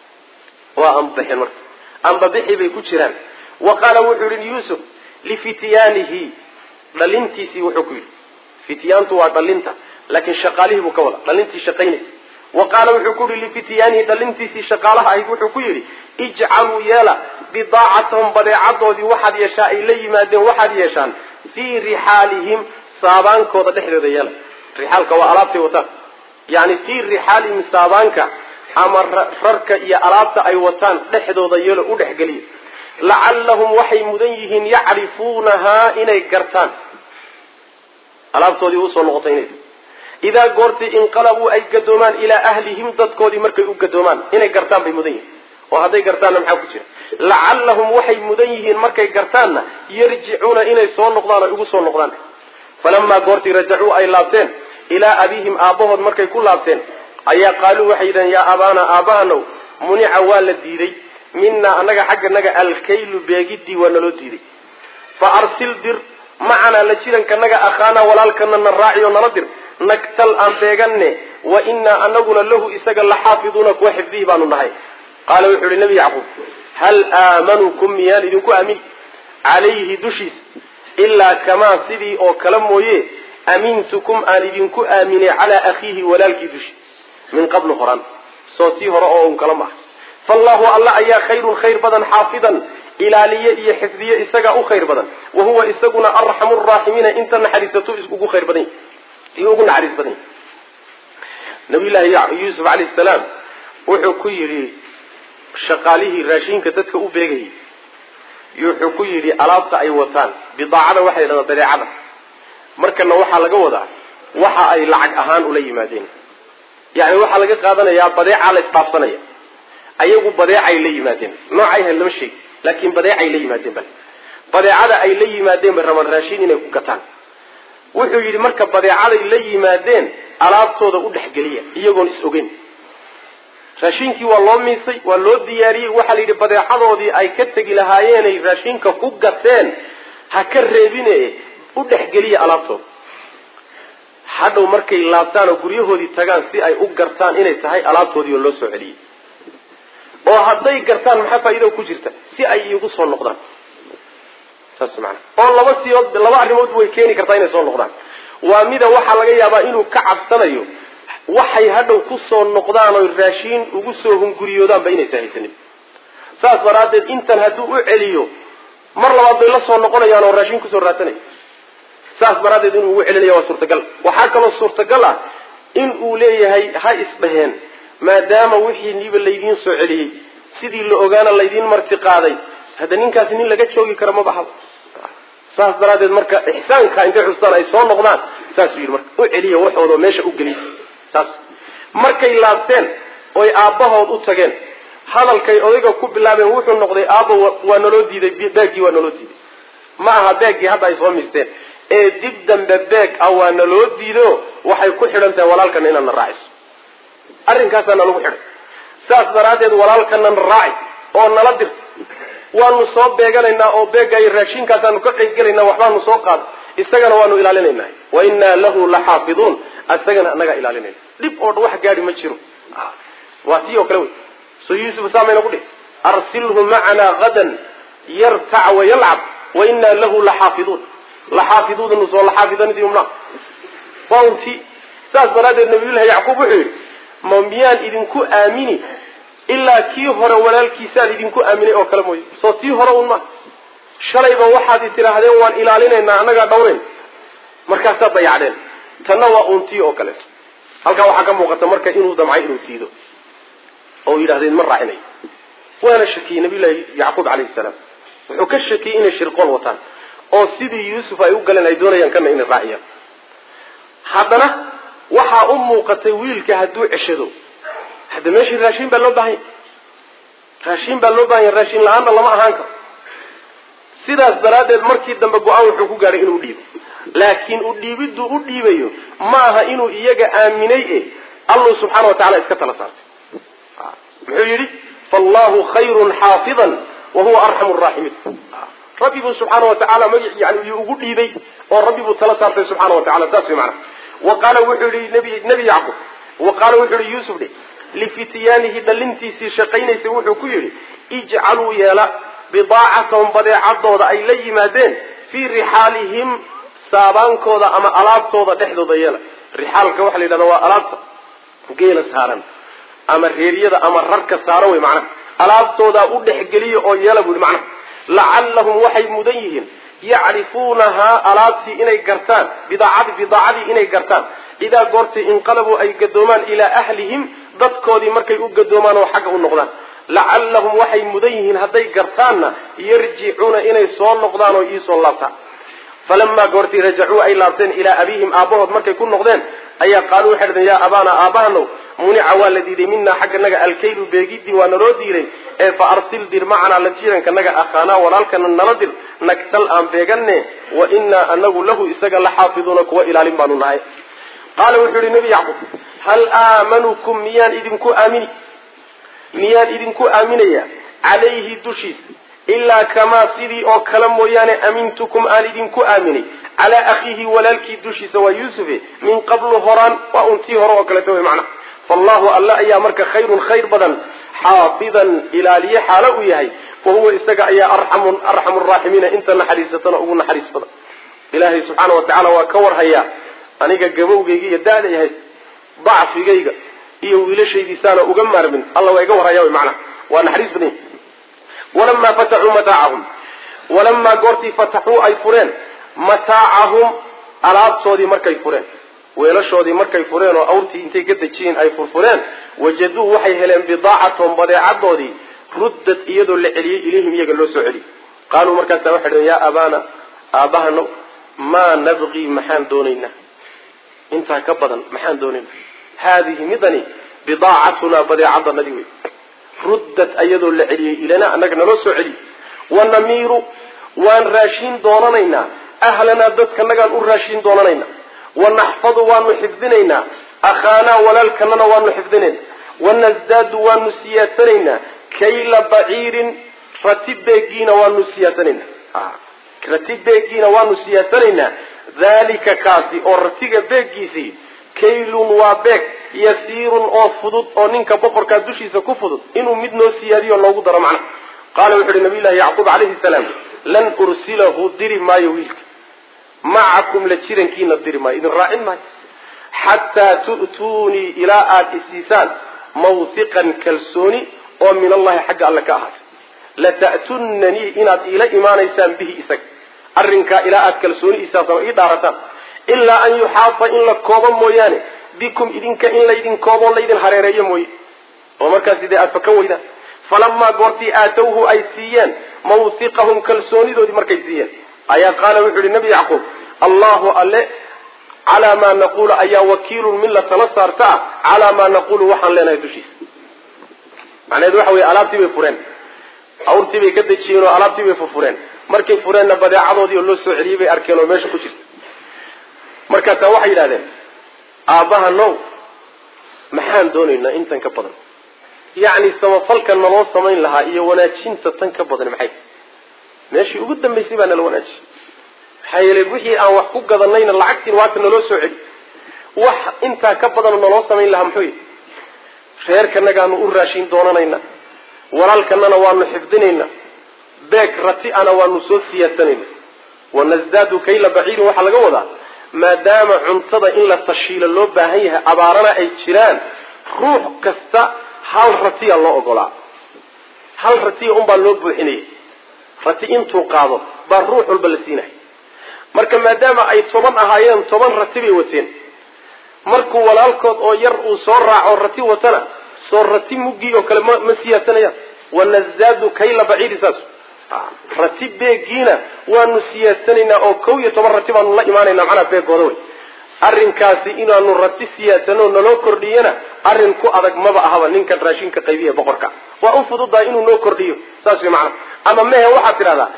waa anbaxeen marka anbabixi bay ku jiraan wa qaala wuxuu yihi yuusuf lifityaanihi dhalintiisii wuxuu ku yidhi fityaantu waa dhalinta laakiin shaqaalihii buu ka wada dhalintii shaqaynaysa wa qaala wuxuu ku yihi lifityaanihi dhalintiisii shaqaalaha ahayd wuxuu ku yidhi ijcaluu yeela bidaacatahum badeecadoodii waxaad yeeshaa ay la yimaadeen waxaad yeeshaan fii rixaalihim saabaankooda dhexdooda yeela rixaalka waa alaabtay wataan yani fii rixaalihim saabaanka ama rarka iyo alaabta ay wataan dhexdooda yeelo u dhexgeliya lacallahum waxay mudan yihiin yacrifuunahaa inay gartaan alaabtoodii usoo noqotay inay idaa goortii inqalabuu ay gadoomaan ilaa ahlihim dadkoodii markay u gadoomaan inay gartaan bay mudan yihiin oo hadday gartaanna maxaa ku jira lacallahum waxay mudan yihiin markay gartaanna yarjicuuna inay soo noqdaan oo igu soo noqdaan falamaa goortii rajacuu ay laabteen ilaa abiihim aabbahood markay ku laabteen ayaa qaaluu waxay yidhahen yaa abaana aabbahanow munica waa la diiday minaa annaga xagganaga alkaylu beegidii waa naloo diiday fa arsil dir macanaa la jirankanaga akhaanaa walaalkana na raaci oo nala dir nagtal aan beeganne wa inaa anaguna lahu isaga laxaafiduuna kuwa xifdihi baanu nahay qaala wuxuu yihi nabi yacquub hal aamanukum miyaan idinku aamin calayhi dushiisa ilaa kamaa sidii oo kale mooye amintukum aan idinku aaminay calaa akhiihi walaalkii dushi min qablu horan soo tii hore oo un kala maaha faallahu alla ayaa khayrun khayr badan xaafidan ilaaliye iyo xifdiye isagaa u khayr badan wa huwa isaguna arxamu raaximiina inta naxariisatu ugu khayr badan iyo ugu naxariis badan nabiyullaahi yuusuf calayhi salaam wuxuu ku yidhi shaqaalihii raashinka dadka u beegayay wuxuu ku yidhi alaabta ay wataan bidaacada waxay dhahdaa badeecada markana waxaa laga wadaa waxa ay lacag ahaan ula yimaadeen yani waxaa laga qaadanayaa badeecaa la isdhaafsanaya ayagu badeecay la yimaadeen noocay ahayd lama sheegi laakiin badeecay la yimaadeen bal badeecada ay la yimaadeen bay rabaan raashin inay ku gataan wuxuu yidhi marka badeecaday la yimaadeen alaabtooda u dhexgeliya iyagoon is ogeyn raashinkii waa loo miisay waa loo diyaariyey waxaa la yidhi badeecadoodii ay ka tegi lahaayeenay raashinka ku gateen ha ka reebine u dhexgeliya alaabtooda hadhow markay laabtaan oo guryahoodii tagaan si ay u gartaan inay tahay alaabtoodii oo loo soo celiyey oo hadday gartaan maxaa faa'iida ku jirta si ay iigu soo noqdaan saas maana oo laba siyood laba arrimood way keeni kartaa inay soo noqdaan waa mida waxaa laga yaabaa inuu ka cabsanayo waxay hadhow ku soo noqdaan oy raashiin ugu soo hunguriyoodaanba inaysa haysanin saas daraaddeed intan hadduu u celiyo mar labaad bay la soo noqonayaan oo raashin kusoo raadsanaya saas daraaddeed inuu ugu celinaya waa suurtagal waxaa kaloo suurtagal ah in uu leeyahay ha isdhaheen maadaama wixii niba laydiin soo celiyey sidii la ogaana laydiin marti qaaday hadda ninkaasi nin laga joogi kara ma baxdo saas daraaddeed marka ixsaanka intay xustaan ay soo noqdaan saasuu yidhi marka u celiya waxooda meesha u geliy saas markay laabteen oy aabbahood u tageen hadalkay odayga ku bilaabeen wuxuu noqday aabba waa naloo diiday beeggii waa naloo diiday ma aha beeggii hadda ay soo miisteen ee dib dambe beeg ah waa naloo diido waxay ku xidhan tahay walaalkana inaad na raaciso arrinkaasaa nalagu xidhay saas daraaddeed walaalkana na raaci oo nala dir waanu soo beeganaynaa oo beegaayo raashinkaasaanu ka qayb gelaynaa waxbaanu soo qaada isagana waanu ilaalinaynaa wa innaa lahu laxaafiduun isagana anagaa ilaalinayna dhib oo dhan wax gaadi ma jiro waa tii oo kale wey so yuusuf saamayna ku dhihi arsilhu macanaa hadan yartac wayalcab wa innaa lahu laxaafiduun laxaafiduudanu soo laxaafidanidimna waa unti saas daraaddeed nabiyullahi yacquub wuxuu yidhi ma miyaan idinku aamini ilaa kii hore walaalkiisaan idinku aaminay oo kale mooye soo tii hore un ma shalayba waxaad tidhaahdeen waan ilaalinaynaa annagaa dhawrayn markaasaad dayacdeen tanna waa uun tii oo kaleeto halkaa waxaa ka muuqata marka inuu damcay inuu diido oo yidhahdeen ma raacinayo waana shakiyey nabiyullahi yacquub calayhi salaam wuxuu ka shakiyey inay shirqool wataan oo sidii yuusuf ay u galeen ay doonayaan kana inay raaciyaan haddana waxaa u muuqatay wiilka hadduu ceshado hadda meeshii raashin baa loo baahanya raashin baa loo bahanya raashin la-aanna lama ahaan karo sidaas daraaddeed markii dambe go-aan wuxuu ku gaadhay inuu dhiibo laakiin u dhiibiduu u dhiibayo ma aha inuu iyaga aaminay e allu subxaana wa tacala iska tala saartay muxuu yidhi faallahu khayrun xaafidan wa huwa arxamu raaximiin rabbi buu subxaana wa tacaala magi yani yuu ugu dhiibay oo rabbi buu tala saartay subxana wa tacala saas way macana wa qaala wuxuu yihi nabi nebi yacquub wa qaala wuxuu yihi yuusuf dhe lifityaanihi dhalintiisii shaqaynaysay wuxuu ku yidhi ijcaluu yeela bidaacatahum badeecadooda ay la yimaadeen fii rixaalihim saabaankooda ama alaabtooda dhexdooda yeela rixaalka waxaa la yidhahda waa alaabta geela saaran ama reeryada ama rarka saaran wey macnaha alaabtoodaa u dhexgeliya oo yeela bu yihi macnaha lacallahum waxay mudan yihiin yacrifuunahaa alaabtii inay gartaan bidaacadi bidaacadii inay gartaan idaa goortay inqalabuu ay gadoomaan ilaa ahlihim dadkoodii markay u gadoomaan oo xagga u noqdaan lacallahum waxay mudan yihiin hadday gartaanna yarjicuuna inay soo noqdaan oo iisoo laabtaan falamaa goortii rajacuu ay laabteen ilaa abiihim aabbahood markay ku noqdeen ayaa qaaluu waxay dhadeen yaa abaana aabahanow munica waa la diiday minaa xagganaga alkaylu beegidii waa naloo diiday ee fa arsil dir macanaa la jiirankanaga akhaanaa walaalkana nala dir nagtal aan beeganne wa inaa anagu lahu isaga la xaafiduuna kuwa ilaalin baanu nahay qaala wuxuu yihi nebi yacquub hal aamanukum miyaan idinku aamini miyaan idinku aaminaya calayhi dushiisa ilaa kamaa sidii oo kale mooyaane amintukum aan idinku aaminay calaa akhiihi walaalkii dushiisa waa yuusufe min qablu horaan waa untii hore oo kaleeto wey macnaha faallahu alla ayaa marka khayrun khayr badan xaafidan ilaaliye xaalo u yahay wa huwa isaga ayaa arxamu arxamu raaximiina inta naxariisatana ugu naxariis badan ilaahay subxaana wa tacaala waa ka warhayaa aniga gabowgayga iyo da-da yahay dacfigayga iyo wiilashaydiisaana uga maarmin alla waa iga warhaya wy macnaha waa naxariis badan yahy walamaa fataxuu mataacahum walamaa goortii fataxuu ay fureen mataacahum alaabtoodii markay fureen weelashoodii markay fureen oo awrtii intay ka dejiyeen ay furfureen wajaduu waxay heleen bidaacatahum badeecadoodii ruddad iyadoo la celiyey ilayhim iyaga loo soo celiyey qaaluu markaasa waxay dheen yaa abaana aabahano maa nabqii maxaan doonaynaa intaa ka badan maxaan doonaynaa haadihi midani bidaacatunaa badeecadanadii wey ruddad ayadoo la celiyey ilana annaga naloo soo celiyey wanamiiru waan raashiin doonanaynaa ahlanaa dadkanagaan u raashiin doonanaynaa wanaxfadu waanu xifdinaynaa akhaanaa walaalkanana waanu xifdinayna wanasdaadu waanu siyaasanaynaa kayla baciirin rati beegiina waanu siyaasanaynaa rati beegiina waanu siyaasanaynaa dhalika kaasi oo ratiga beegiisii kaylun waa beeg yasiirun oo fudud oo ninka boqorkaa dushiisa ku fudud inuu mid noo siyaadiyo loogu daro macnaha qaala wuxu uhi nabiy llahi yacquub calayhi salaam lan ursilahu diri maayo wiilka macakum la jirankiina diri maayo idin raacin maayo xataa tu'tuunii ilaa aada isiisaan mawhiqan kalsooni oo min allahi xagga alle ka ahaatay lata'tunanii inaad iila imaanaysaan bihi isaga arrinkaa ilaa aada kalsooni isaasama ii dhaarataan ilaa an yuxaata in la koobo mooyaane bikum idinka in laydin kooboo laydin hareereeyo mooye oo markaasi dee aada fakan weydaan falamaa goortii aatowhu ay siiyeen mawhiqahum kalsoonidoodii markay siiyeen ayaa qaala wuxuu yihi nabi yacquub allahu alle calaa maa naqulu ayaa wakiilun min la tala saarta ah calaa maa naqulu waxaan leenahay dushiisa macnaheedu waxa weye alaabtii bay fureen awrtii bay ka dejiyeen oo alaabtii bay furfureen markay fureenna badeecadoodii oo loo soo celiyey bay arkeen oo meesha ku jirta markaasaa waxay yidhahdeen aabbaha now maxaan doonaynaa intan ka badan yacni samafalka naloo samayn lahaa iyo wanaajinta tan ka badan maxay meeshii ugu dambaysay baa nala wanaajiyey maxaa yeelay wixii aan wax ku gadanayna lacagtiin waata naloo soo celi wax intaa ka badanoo naloo samayn lahaa muxuu yihi reerkanagaanu u raashin doonanaynaa walaalkanana waanu xifdinaynaa beeg rati ana waanu soo siyaasanayna wanasdaadu kayla baciirin waxaa laga wadaa maadaama cuntada in la tashiilo loo baahan yahay abaarana ay jiraan ruux kasta hal ratiya loo ogolaa hal ratiya unbaa loo buuxinaya rati intuu qaado baa ruux walba la siinaya marka maadaama ay toban ahaayeen toban rati bay wateen markuu walaalkood oo yar uu soo raaco rati watana soo rati muggii oo kale ma ma siyaasanayaan wanasdaadu kayla baciiri saas rati beegiina waanu siyaasanaynaa oo kow iyo toban rati baanu la imaanaynaa macnaa beegooda wey arrinkaasi inaanu rati siyaasano naloo kordhiyana arrin ku adag maba ahaba ninkan raashinka qaybiya boqorka waa u fududahay inuu noo kordhiyo saas way macnaa ama mehe waxaad tidhahdaa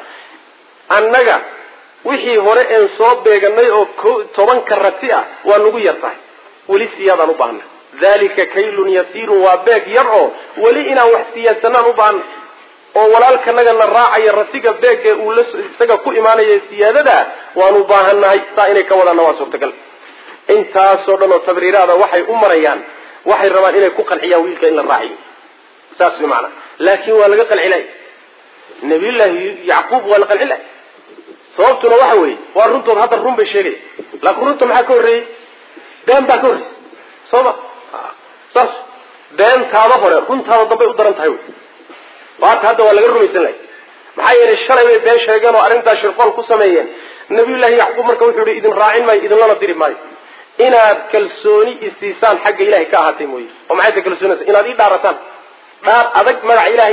annaga wixii hore een soo beeganay oo ko tobanka rati ah waa nagu yar tahay weli siyaadaan u baahna dalika kaylun yasiirun waa beeg yar oo weli inaan wax siyaasanaan u baahna oo walaalkanagana raacaya ratiga beegee uu la isaga ku imaanaya siyaadada waanu baahannahay saa inay ka wadaanna waa suurtagal intaasoo dhan oo tabriiraada waxay u marayaan waxay rabaan inay ku qanciyaan wiilka in la raaciyo saas way macanaa laakin waa laga qancilay nabiyullaahi yacquub waa la qancilay sababtuna waxa weeye waa runtood hadda run bay sheegaya laakiin runta maxaa ka horreeyey been baa ka horreysay soo ma saas beentaada hore runtaada dambay u daran tahay wy waata hadda waa laga rumaysan lahay maxaa yeelay shalay bay been sheegeen oo arrintaa shirqool ku sameeyeen nabiyullaahi yacquub marka wuxuu yihi idin raacin maayo idinlana diri maayo inaad kalsooni isiisaan xagga ilahay ka ahaatay mooye oo maxay ta kalsoonisa inaad ii dhaarataan dhaar adag magaca ilaahay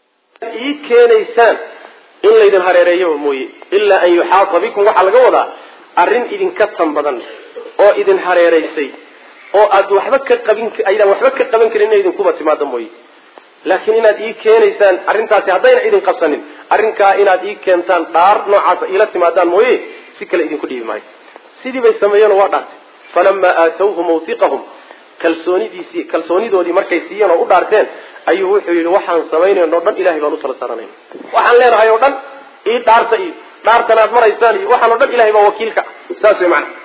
ii keenaysaan in laydin hareereeyoba mooye ilaa an yuxaata bikum waxaa laga wadaa arrin idinka tan badan oo idin hareeraysay oo aad waxba ka qabin aydaan waxba ka qaban karin inay idinkuba timaado mooye laakiin inaad ii keenaysaan arrintaasi haddayna idin qabsanin arrinkaa inaad ii keentaan dhaar noocaasa iila timaadaan mooye si kale idinku dhiibi maayo sidii bay sameeyeenoo waa dhaartay falamaa aatawhu mawtiqahum kalsoonidiisii kalsoonidoodii markay siiyeen oo u dhaarteen ayuu wuxuu yidhi waxaan samaynayno o dhan ilahay baan u tala saaranayna waxaan leenahay oo dhan ii dhaarta iyo dhaartan aad maraysaan iyo waxaan o dhan ilahay baa wakiilka saas way macana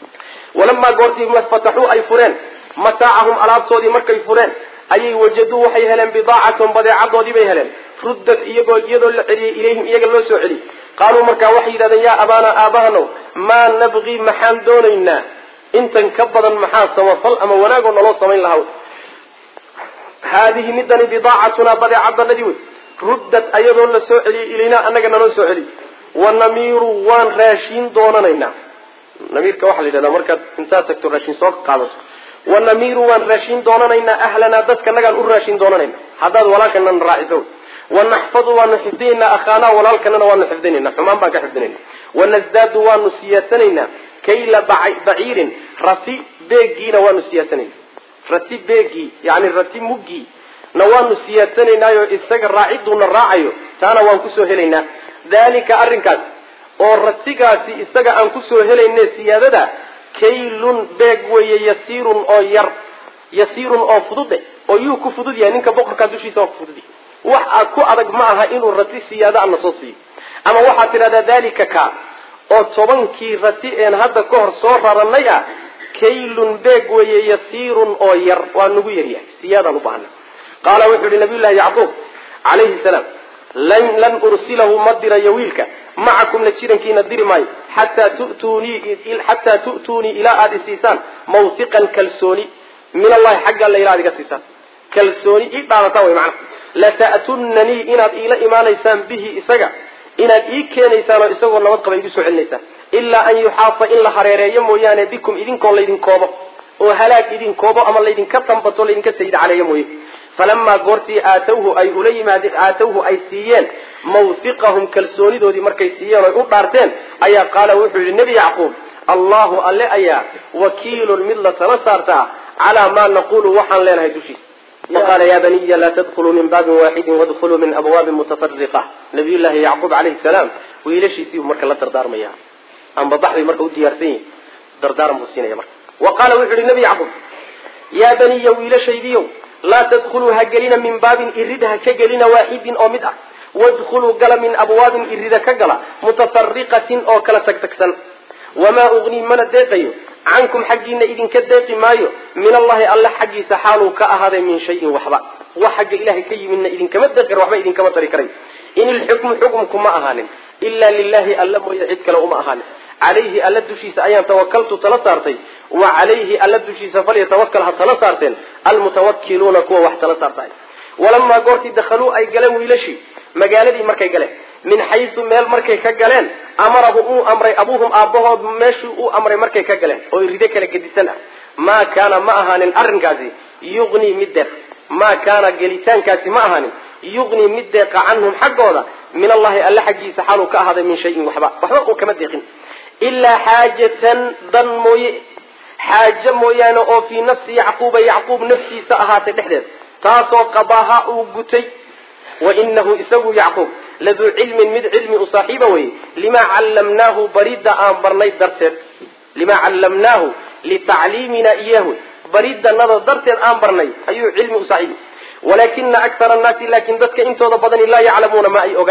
walamaa goortii fataxuu ay fureen mataacahum alaabtoodii markay fureen ayay wajaduu waxay heleen bidaacatahum badeecadoodii bay heleen ruddat iyagoo iyadoo la celiyey ilayhim iyaga loo soo celiyey qaaluu markaa waxay yidhahdeen yaa abaana aabahanow maa nabqii maxaan doonaynaa intan ka badan maxaa samafal ama wanaagoo naloo samayn lahaa haadihi midani bidaacatunaa badeecadanadii wey ruddat ayadoo la soo celiyey ilaynaa annaga naloo soo celiyey wanamiiru waan raashiin doonanaynaa namiirka waxaa la yidhahdaa markaad intaad tagto raashin soo qaadato wanamiiru waan raashiin doonanaynaa ahlanaa dadka nagaan u raashin doonanayna haddaad walaalkanana raaciso wanaxfadu waanu xifdinaynaa akhaanaa walaalkanana waanu xifdinayna xumaan baan ka xifdinayna wanasdaadu waanu siyaasanaynaa kayla baciirin rati beegiina waanu siyaasanayna rati beegii yani rati muggii na waanu siyaasanaynaayo isaga raaciduuna raacayo taana waan kusoo helaynaa dalika arrinkaas oo ratigaasi isaga aan kusoo helayne siyaadada kaylun beeg weeye yasiirun oo yar yasiirun oo fudude oo yuu ku fudud yahay ninka boqorkaa dushiisa waa ku fudud yahay wax aad ku adag ma aha inuu rati siyaada ana soo siiyo ama waxaad tidhahdaa dalika ka oo tobankii rati een hadda ka hor soo raranay ah kaylun beeg weeye yasiirun oo yar waa nagu yaryahay siyaadaan u baahana qaala wuxuu yihi nabiyullahi yacquub calayhi salaam lan lan ursilahu ma dirayo wiilka macakumna jirankiina diri maayo xataa tu'tuunii xataa tu'tuunii ilaa aada isiisaan mawtiqan kalsooni min allahi xagga alla ilaa ad iga siisaan kalsooni ii dhaarataan way macana lata'tunanii inaad iila imaanaysaan bihi isaga inaad ii keenaysaan oo isagoo nabad qaba igu soo celinaysaan ilaa an yuxaata in la hareereeyo mooyaane bikum idinkoo laydin koobo oo halaag idin koobo ama laydinka tambato laydinka sayid caleeyo mooye falamaa goortii aatawhu ay ula yimaadeen aatawhu ay siiyeen mawtiqahum kalsoonidoodii markay siiyeen oy u dhaarteen ayaa qaala wuxuu yihi nebi yacquub allahu alle ayaa wakiilun mid la tala saartaa calaa maa naqulu waxaan leenahay dushiisa waqaala ya baniya laa tadkuluu min baabin waaxidin wadkuluu min abwaabin mutafariqa nabiy llaahi yacquub calayhi salaam wiilashiisiibuu marka la dardaarmaya amba baxbay marka u diyaarsan yihin dardaaran buu siinaya marka wa qaala wuxuu yihi nebi yacquub yaa baniya wiilashaydiiow laa tadkuluu ha gelina min baabin irid ha ka gelina waaxidin oo mid ah wadkuluu gala min abwaabin irida ka gala mutafariqatin oo kala tagtagsan wamaa ugnii mana deeqayo cankum xaggiina idinka deeqi maayo min allahi alle xaggiisa xaaluu ka ahaaday min shayin waxba wax xagga ilahay ka yimidna idinkama deeqi karo waxba idinkama tari karay in ilxukmu xukumku ma ahaanin ilaa lilahi alla mooye cid kale uma ahaanin calayhi alla dushiisa ayaan tawakaltu tala saartay wa calayhi alla dushiisa falyatawakal ha tala saarteen almutawakiluuna kuwa wax tala saartay walamaa goortii dakhaluu ay galeen wiilashii magaaladii markay galeen min xaysu meel markay ka galeen amarahu uu amray abuuhum aabbahood meeshuu uu amray markay ka galeen oo ride kala gedisan ah maa kaana ma ahaanin arrinkaasi yugnii mid deeq maa kaana gelitaankaasi ma ahaanin yugnii mid deeqa canhum xaggooda min allahi alle xaggiisa xaaluu ka ahaaday min shayin waxba waxba uu kama deeqin ilaa xaajatan dan mooye xaajo mooyaane oo fii nafsi yacquuba yacquub naftiisa ahaatay dhexdeed taasoo qadaaha uu gutay wa inahu isagu yacquub laduu cilmin mid cilmi u saaxiiba weye limaa callamnaahu baridda aan barnay darteed limaa callamnaahu litacliimina iyahu bariddanada darteed aan barnay ayuu cilmi u saaxiibi walaakina akara annaasi laakin dadka intooda badani laa yaclamuuna ma ay oga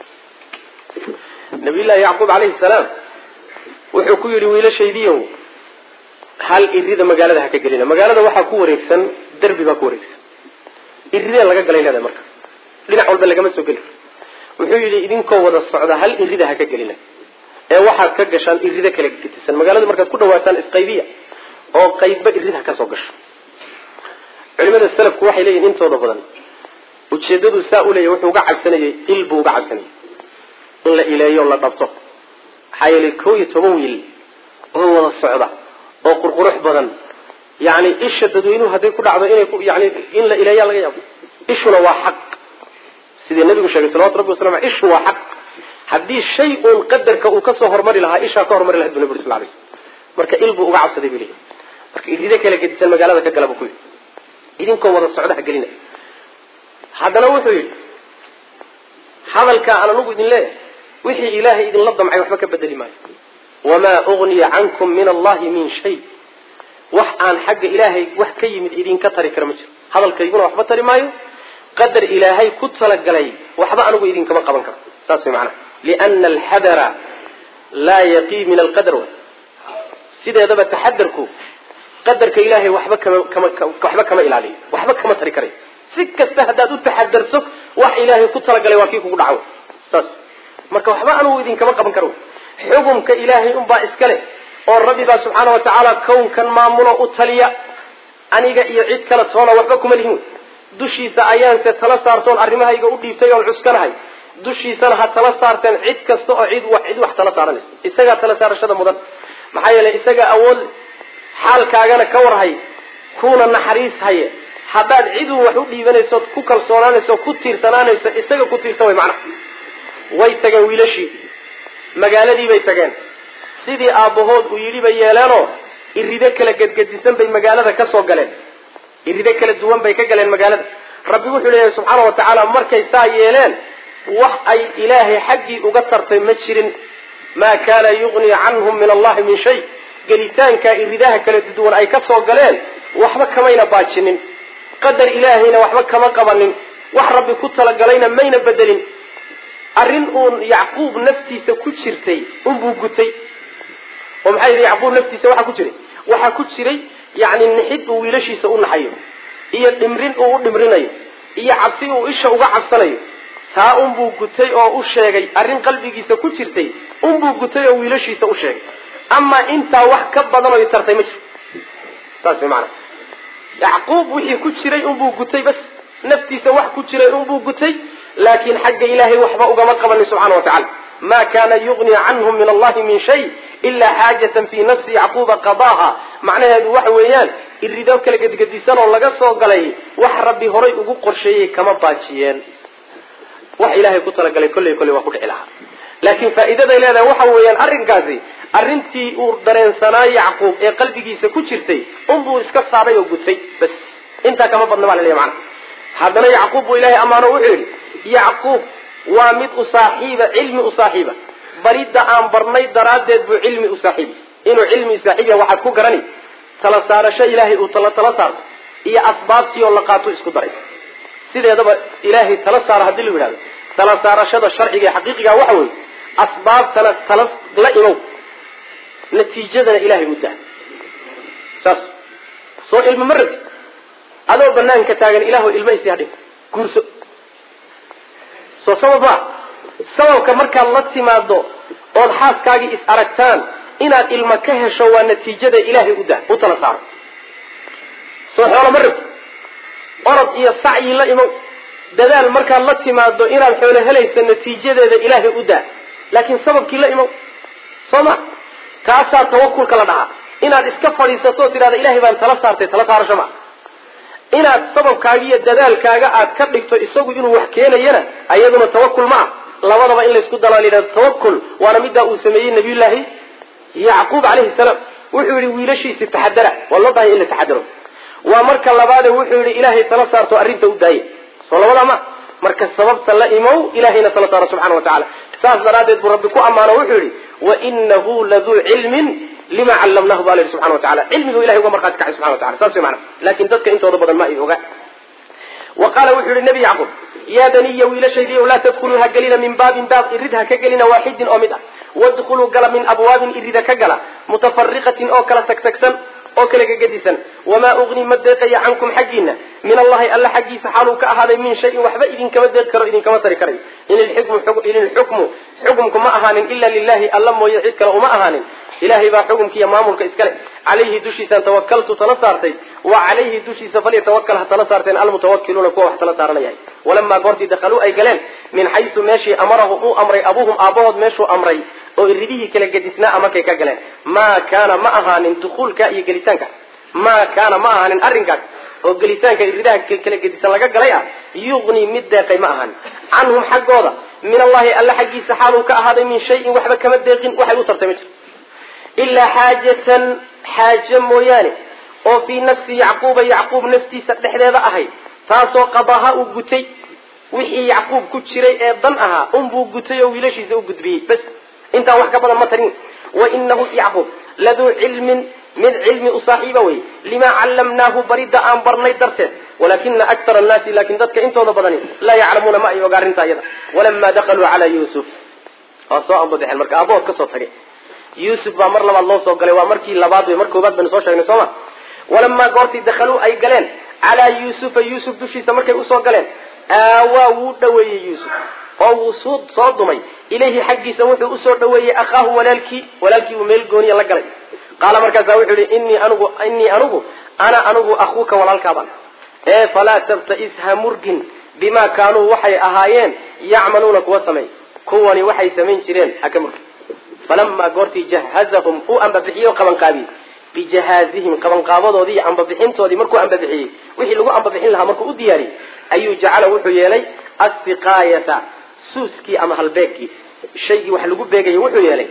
nabiyullahi yacquub calayhi salaam wuxuu ku yidhi wiilashaydiiyow hal irida magaalada ha ka gelina magaalada waxaa ku wareegsan derbi baa ku wareegsan iridee laga galay leedahay marka dhinac walba lagama soo geli wuxuu yidhi idinkoo wada socda hal irida ha ka gelina ee waxaad ka gashaan irida kala getisan magaalada markaad ku dhawaataan isqaybiya oo qaybba irid ha ka soo gasho culimada salafku waxay leeyihin intooda badan ujeedadu saa u leeyahy wuxuu uga cabsanayay il buu uga cabsanayay in la ileeyo la dhabto maxaa yeelay koo iyo toban wiil oo wada socda oo qurqurux badan yani isha dadweynuhu hadday ku dhacdo inay yani in la ileeyaa laga yaabo ishuna waa xaq sidii nabigu sheegay salawatu rabbi wasalam ale ishu waa xaq haddii shay uun qadarka uu kasoo hormari lahaa ishaa ka hormari lahayd bu nabi uri sal lay slam marka il buu uga cabsaday bu leeyahy marka iride kala gedisan magaalada ka gala bu ku yidhi idinkoo wada socda ha gelina haddana wuxuu yidhi hadalkaa aan anugu idin leeyahay wixii ilaahay idinla damcay waxba ka bedeli maayo wamaa ugniya cankum min allahi min shay wax aan xagga ilaahay wax ka yimid idinka tari kara ma jiro hadalkayguna waxba tari maayo qadar ilaahay ku talagalay waxba anigu idinkama qaban karo saas way macanaha liana alxadara laa yaqii min alqadar wa sideedaba taxadarku qadarka ilaahay waxba kama kama waxba kama ilaaliyo waxba kama tari karayo si kasta haddaad u taxadarto wax ilaahay ku talagalay waa kii kugu dhaco saas marka waxba anigu idinkama qaban karo xukumka ilaahay unbaa iska leh oo rabbi baa subxaana wa tacaala kownkan maamulo u taliya aniga iyo cid kale toona waxba kuma lihin wey dushiisa ayaanse tala saartoon arrimahayga u dhiibtay oon cuskanahay dushiisana ha tala saarteen cid kasta oo cid wax cid wax tala saaranaysa isagaa tala saarashada mudan maxaa yeelay isaga awood xaalkaagana ka warhay kuuna naxariis haye haddaad cidun wax u dhiibanaysood ku kalsoonaanayso ku tiirsanaanayso isaga ku tiirsan way macnaha way tageen wiilashii magaaladii bay tageen sidii aabbahood uu yidhi bay yeeleenoo irido kala gedgedisan bay magaalada ka soo galeen irido kala duwan bay ka galeen magaalada rabbi wuxuu leeyahay subxaana wa tacaala markay saa yeeleen wax ay ilaahay xaggii uga tartay ma jirin maa kaana yugnii canhum min allahi min shay gelitaanka iridaha kala duwan ay ka soo galeen waxba kamayna baajinin qadar ilaahayna waxba kama qabanin wax rabbi ku talagalayna mayna bedelin arrin uun yacquub naftiisa ku jirtay unbuu gutay oo maxaa yidhi yacquub naftiisa waxaa ku jiray waxaa ku jiray yacni nixid uu wiilashiisa u naxayo iyo dhimrin uu u dhimrinayo iyo cabsi uu isha uga cabsanayo taa unbuu gutay oo u sheegay arrin qalbigiisa ku jirtay unbuu gutay oo wiilashiisa u sheegay amaa intaa wax ka badan oy tartay ma jiro saas way macanaa yacquub wixii ku jiray unbuu gutay bas naftiisa wax ku jiray unbuu gutay laakiin xagga ilaahay waxba ugama qabanin subxana wa tacala ma kana yugni canhum min allahi min shay ilaa xaajatan fii nafsi yacquuba qadaaha macnaheedu waxa weeyaan irido kala gedgedisan oo laga soo galay wax rabbi horay ugu qorsheeyey kama baajiyeen wax ilaahay ku talagalay kolley kolley waa ku dhici lahaa laakiin faa'iidaday leedahay waxa weeyaan arrinkaasi arrintii uu dareensanaa yacquub ee qalbigiisa ku jirtay unbuu iska saaray oo gutay bas intaa kama badna baa laleeyahy macana haddana yacquub buu ilaahay ammaano wuxuu yidhi yacquub waa mid u saaxiiba cilmi u saaxiiba baridda aan barnay daraaddeed buu cilmi u saaxiibi inuu cilmi saaxiibiya waxaad ku garani tala saarasho ilaahay uu tala tala saarto iyo asbaabtii oo la qaato isku daray sideedaba ilaahay tala saaro haddii la yidhahdo tala saarashada sharciga ee xaqiiqiga waxa weeye asbaabtana tala la imow natiijadana ilaahay u daa saas soo ilmo ma rabti adoo banaanka taagan ilaahu ilma isi hadhin guurso soo sabab maa sababka markaad la timaado ood xaaskaagii is aragtaan inaad ilma ka hesho waa natiijada ilaahay u daa u tala saaro soo xoolo ma rabti orod iyo sacyi la imow dadaal markaad la timaado inaad xoolo helayso natiijadeeda ilaahay u daa laakiin sababkii la imow soo ma kaasaa tawakulka la dhahaa inaad iska fadhiisato o tidhahda ilahay baan tala saartay tala saarasho ma inaad sababkaaga iyo dadaalkaaga aad ka dhigto isagu inuu wax keenayana ayaduna tawakul ma ah labadaba in laysku dalaa layidhahdo tawakul waana middaa uu sameeyey nabiyullaahi yacquub calayhi salaam wuxuu yihi wiilashiisi taxadara waa loo baahanya in la taxadaro waa marka labaade wuxuu yihi ilaahay tala saarto arrinta u daaya soo labadaa ma marka sababta la imow ilahayna tala saaro subxana wa tacala saas daraaddeed buu rabbi ku ammaano wuxuu yihi wainahu laduu cilmin lima callamnahu ba la yihi subxana wa tacala cilmigu ilahay uga markhaati kacay subxana wa tacala saas way macana laakin dadka intooda badan ma ay oga wa qaala wuxuu yihi nebi yacquub yaa baniya wiilashaydiiyow laa tadkuluu ha gelina min baabin baab irid ha ka gelina waaxidin oo mid ah wadkuluu gala min abwaabin irida ka gala mutafariqatin oo kala tagtagsan oo kala gegedisan wamaa ugni ma deeqaya cankum xaggiina min allahi alla xaggiisa xaaluu ka ahaaday min shayin waxba idinkama deeq karo idinkama tari karay in ilxukmu xukumku ma ahaanin ila lilahi alla mooye cid kale uma ahaanin ilahay baa xukumkiiyo maamulka iskale calayhi dushiisaan tawakaltu tala saartay wa calayhi dushiisa falyatawakal ha tala saarteen almutawakiluuna kuwa wax tala saaranayahay walamaa goortii dakhaluu ay galeen min xaysu meeshii amarahum uu amray abuuhum aabahood meeshuu amray oo iridihii kala gedisnaa markay ka galeen maa kaana ma ahaanin dukuulka iyo gelitaanka maa kaana ma ahaanin arrinkaas oo gelitaanka iridaha kala gedisan laga galay ah yuqni mid deeqay ma ahaanin canhum xaggooda min allahi alla xaggiisa xaaluu ka ahaaday min shayin waxba kama deeqin waxay u tartay ma jiro ilaa xaajatan xaaje mooyaane oo fii nafsi yacquuba yacquub naftiisa dhexdeeda ahayd taasoo qadaha uu gutay wixii yacquub ku jiray ee dan ahaa unbuu gutay oo wiilashiisa u gudbiyey bas intaan wax ka badan ma tarin wa inahu yacquub laduu cilmin mid cilmi u saaxiiba wey limaa callamnaahu baridda aan barnay darteed walakina aktar annaasi laakin dadka intooda badani laa yaclamuuna ma ay oga arrinta iyada walamaa dakaluu calaa yuusuf waa soo ambadexeen marka aabahood kasoo tagay yuusuf baa mar labaad loo soo galay waa markii labaad wey mar koobaad baynu soo sheegnay sooma walamaa goortii dakhaluu ay galeen calaa yuusufa yuusuf dushiisa markay usoo galeen aawaa wuu dhaweeyey yuusuf oo wuu soo soo dumay ilayhi xaggiisa wuxuu usoo dhaweeyey akhaahu walaalkii walaalkii uu meel gooniya la galay qaala markaasaa wuxuu yihi inii anigu inii anigu ana anigu akuuka walaalkaabaan ee falaa tabtais ha murgin bimaa kaanuu waxay ahaayeen yacmaluuna kuwa sameey kuwani waxay samayn jireen haka murgin falamaa goortii jahazahum uu ambabixiye o qabanqaabiyey bijahaazihim qabanqaabadoodii iyo ambabixintoodii markuu ambabixiyey wixii lagu ambabixin lahaa markuu u diyaariyey ayuu jacala wuxuu yeelay asiqaayata suuskii ama halbeegkii shaygii wax lagu beegayo wuxuu yeelay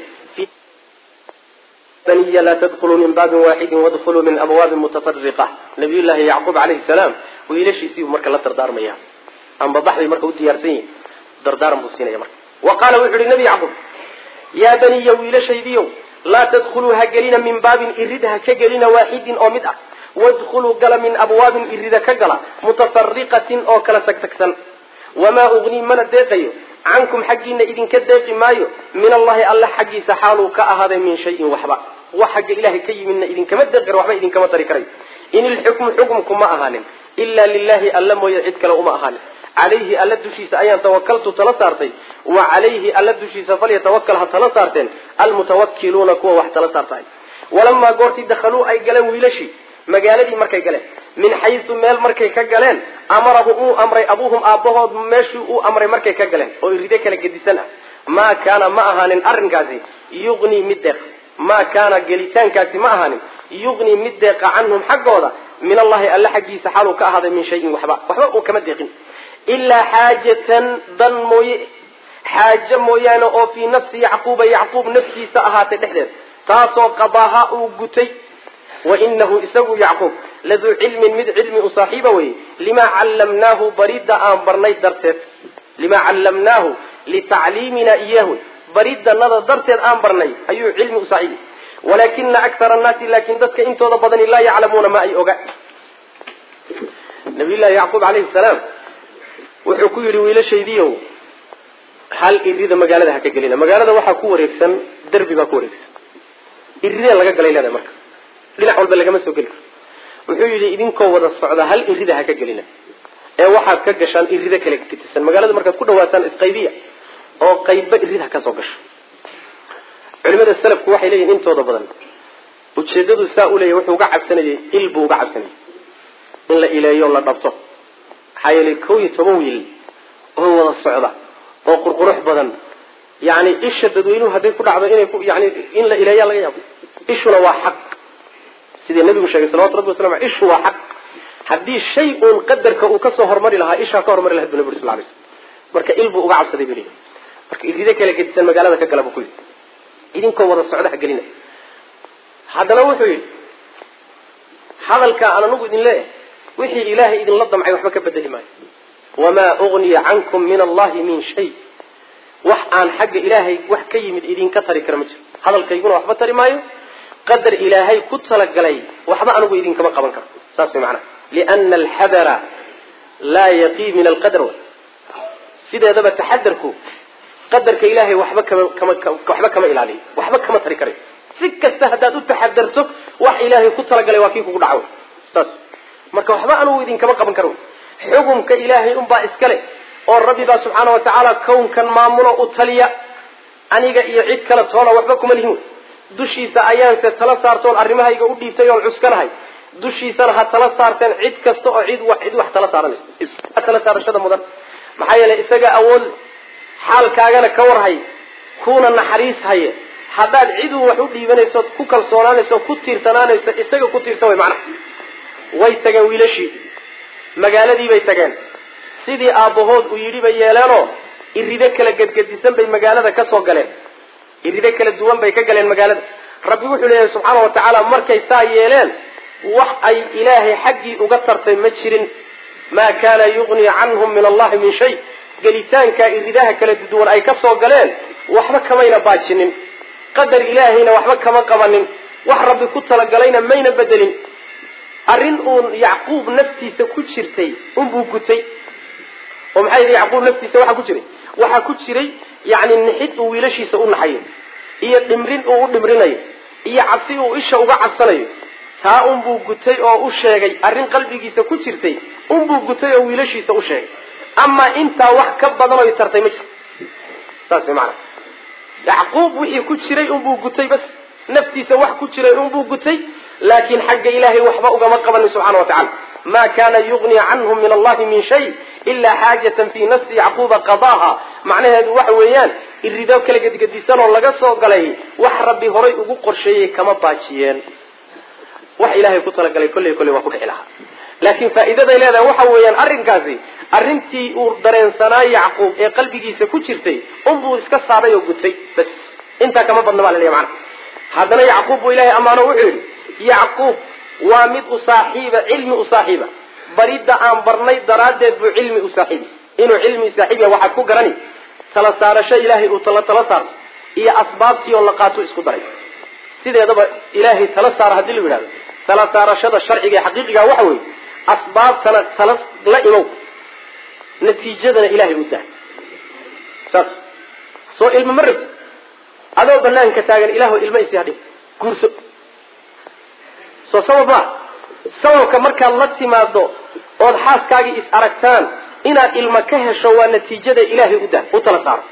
baniya laa tadkuluu min baabin waaxidin wadkuluu min abwaabin mutafariqa nabiy llaahi yacquub calayhi salaam wiilashiisiibuu marka la dardaarmaya ambabax bay marka u diyaarsan yihin dardaaran buu siinaya marka wa qaala wuxu uhi nabi yacquub yaa baniya wiilashaydiiow laa tadkuluu ha gelina min baabin irid ha ka gelina waaxidin oo mid ah wadkuluu gala min abwaabin irida ka gala mutafariqatin oo kala tagtagsan wamaa ugnii mana deeqayo cankum xaggiina idinka deeqi maayo min allahi alla xaggiisa xaaluu ka ahaaday min shayin waxba wax xagga ilahay ka yimidna idinkama deeqi karo waxba idinkama tari karayo in ilxukmu xukumku ma ahaanin ila lilahi alla mooye cid kale uma ahaanin calayhi alla dushiisa ayaan tawakaltu tala saartay wa calayhi alla dushiisa falyatawakal ha tala saarteen almutawakiluuna kuwa wax tala saartahay walamaa goortii dakhaluu ay galeen wiilashii magaaladii markay galeen min xaysu meel markay ka galeen amarahu uu amray abuuhum aabbahood meeshii uu amray markay ka galeen oo iride kala gedisan ah maa kaana ma ahaanin arrinkaasi yugnii mid deeq maa kaana gelitaankaasi ma ahaanin yugnii mid deeqa canhum xaggooda min allahi alla xaggiisa xaaluu ka ahaaday min shayin waxba waxba uu kama deeqin ilaa xaajatan dan mooye xaaje mooyaane oo fii nafsi yacquuba yacquub naftiisa ahaatay dhexdeed taasoo qadaaha uu gutay wainahu isagu yacquub laduu cilmin mid cilmi u saaxiiba weye limaa callamnaahu baridda aan barnay darteed limaa callamnaahu litacliimina iyahu bariddanada darteed aan barnay ayuu cilmi u saaxiibi walakina akara annaasi laakin dadka intooda badani laa yaclamuuna ma ay oga nabiyullahi yacquub calayhi salaam wuxuu ku yidhi wiilashaydiiow hal irida magaalada ha ka gelina magaalada waxaa ku wareegsan derbi baa ku wareegsan iridee laga galay leedahay marka dhinac walba lagama soo geli karo wuxuu yidhi idinkoo wada socda hal irida ha ka gelina ee waxaad ka gashaan irida kale getisan magaalada markaad ku dhawaataan isqaybiya oo qaybba irid ha ka soo gasho culimada salafku waxay leeyihin intooda badan ujeedadu saa u leeyahy wuxuu uga cabsanayay il buu uga cabsanayay in la ileeyo la dhabto maxaa yeelay kow iyo toban wiil oo wada socda oo qurqurux badan yani isha dadweynuhu hadday ku dhacdo inay yani in la ileeyaa laga yaabo ishuna waa xaq sidii nabigu sheegay salawatu rabbi wasalam ishu waa xaq haddii shay uun qadarka uu kasoo hormari lahaa ishaa ka hormari lahayd bu nabi uri sal lay slam marka il buu uga cabsaday bu leeyahy marka irido kala gedisan magaalada ka gala buu ku yidhi idinkoo wada socda ha gelina haddana wuxuu yidhi hadalkaa aan anagu idin leeyahay wixii ilaahay idinla damcay waxba ka bedeli maayo wamaa ugniya cankum min allahi min shay wax aan xagga ilaahay wax ka yimid idinka tari kara ma jiro hadalkayguna waxba tari maayo qadar ilaahay ku talagalay waxba anigu idinkama qaban karo saas way macanaha liana alxadara laa yaqii min alqadar sideedaba taxadarku qadarka ilaahay waxba kama kama waxba kama ilaaliyo waxba kama tari karayo si kasta haddaad u taxadarto wax ilaahay ku talagalay waa kii kugu dhaco saas marka waxba anugu idinkama qaban karo xukumka ilaahay unbaa iskale oo rabbi baa subxaana watacaala kownkan maamulo u taliya aniga iyo cid kale toona waxba kuma lihin dushiisa ayaanse tala saartoon arrimahayga u dhiibtay oon cuskanahay dushiisana ha tala saarteen cid kasta oo cid wax cid wax tala saaranaysa tala saarashada mudan maxaa yeelay isaga awood xaalkaagana ka warhay kuuna naxariis haye haddaad ciduu wax u dhiibanayso ku kalsoonaanayso ku tiirsanaanayso isaga ku tiirsan way macnaha way tageen wiilashii magaaladii bay tageen sidii aabbahood uu yidhi bay yeeleenoo irido kala gedgedisan bay magaalada ka soo galeen irido kala duwan bay ka galeen magaalada rabbi wuxuu leeyahay subxaana wa tacaala markay saa yeeleen wax ay ilaahay xaggii uga tartay ma jirin maa kaana yugnii canhum min allahi min shay gelitaankaa iridaha kala duwan ay ka soo galeen waxba kamayna baajinin qadar ilaahayna waxba kama qabanin wax rabbi ku talagalayna mayna bedelin arrin uun yacquub naftiisa ku jirtay unbuu gutay oo maxay yidhi yacquub naftiisa waxaa ku jiray waxaa ku jiray yacni nixid uu wiilashiisa u naxayo iyo dhimrin uu u dhimrinayo iyo cabsi uu isha uga cabsanayo taa unbuu gutay oo u sheegay arrin qalbigiisa ku jirtay unbuu gutay oo wiilashiisa u sheegay amaa intaa wax ka badan oy tartay ma jiro saas way macanaa yacquub wixii ku jiray unbuu gutay bas naftiisa wax ku jiray unbuu gutay laakiin xagga ilaahay waxba ugama qabanin subxana wa tacala ma kana yugni canhum min allahi min shay ilaa xaajatan fii nafsi yacquuba qadaaha macnaheedu waxa weeyaan irido kala gedgedisan oo laga soo galay wax rabbi horay ugu qorsheeyey kama baajiyeen wax ilaahay ku talagalay kolley kolley waa ku dhici lahaa laakiin faa'iidaday leedahay waxa weeyaan arrinkaasi arrintii uu dareensanaa yacquub ee qalbigiisa ku jirtay unbuu iska saaray oo gutay bas intaa kama badna baa laleeya macana haddana yacquub buu ilahay ammaano wuxuu yidhi yacquub waa mid u saaxiiba cilmi u saaxiiba baridda aan barnay daraaddeed buu cilmi u saaxiibi inuu cilmi saaxiib yahay waxaad ku garani tala saarasho ilaahay uu tala tala saarto iyo asbaabtii oo la qaato isku daray sideedaba ilaahay tala saara haddii la yidhahdo tala saarashada sharciga ee xaqiiqiga waxa weeye asbaabtana tala la imow natiijadana ilaahay u daa saas soo ilmo ma rabti adoo banaanka taagan ilaahu ilmo isi hadhi guurso soo sabab maa sababka markaad la timaado ood xaaskaagii is aragtaan inaad ilmo ka hesho waa natiijada ilaahay u daa u tala saaro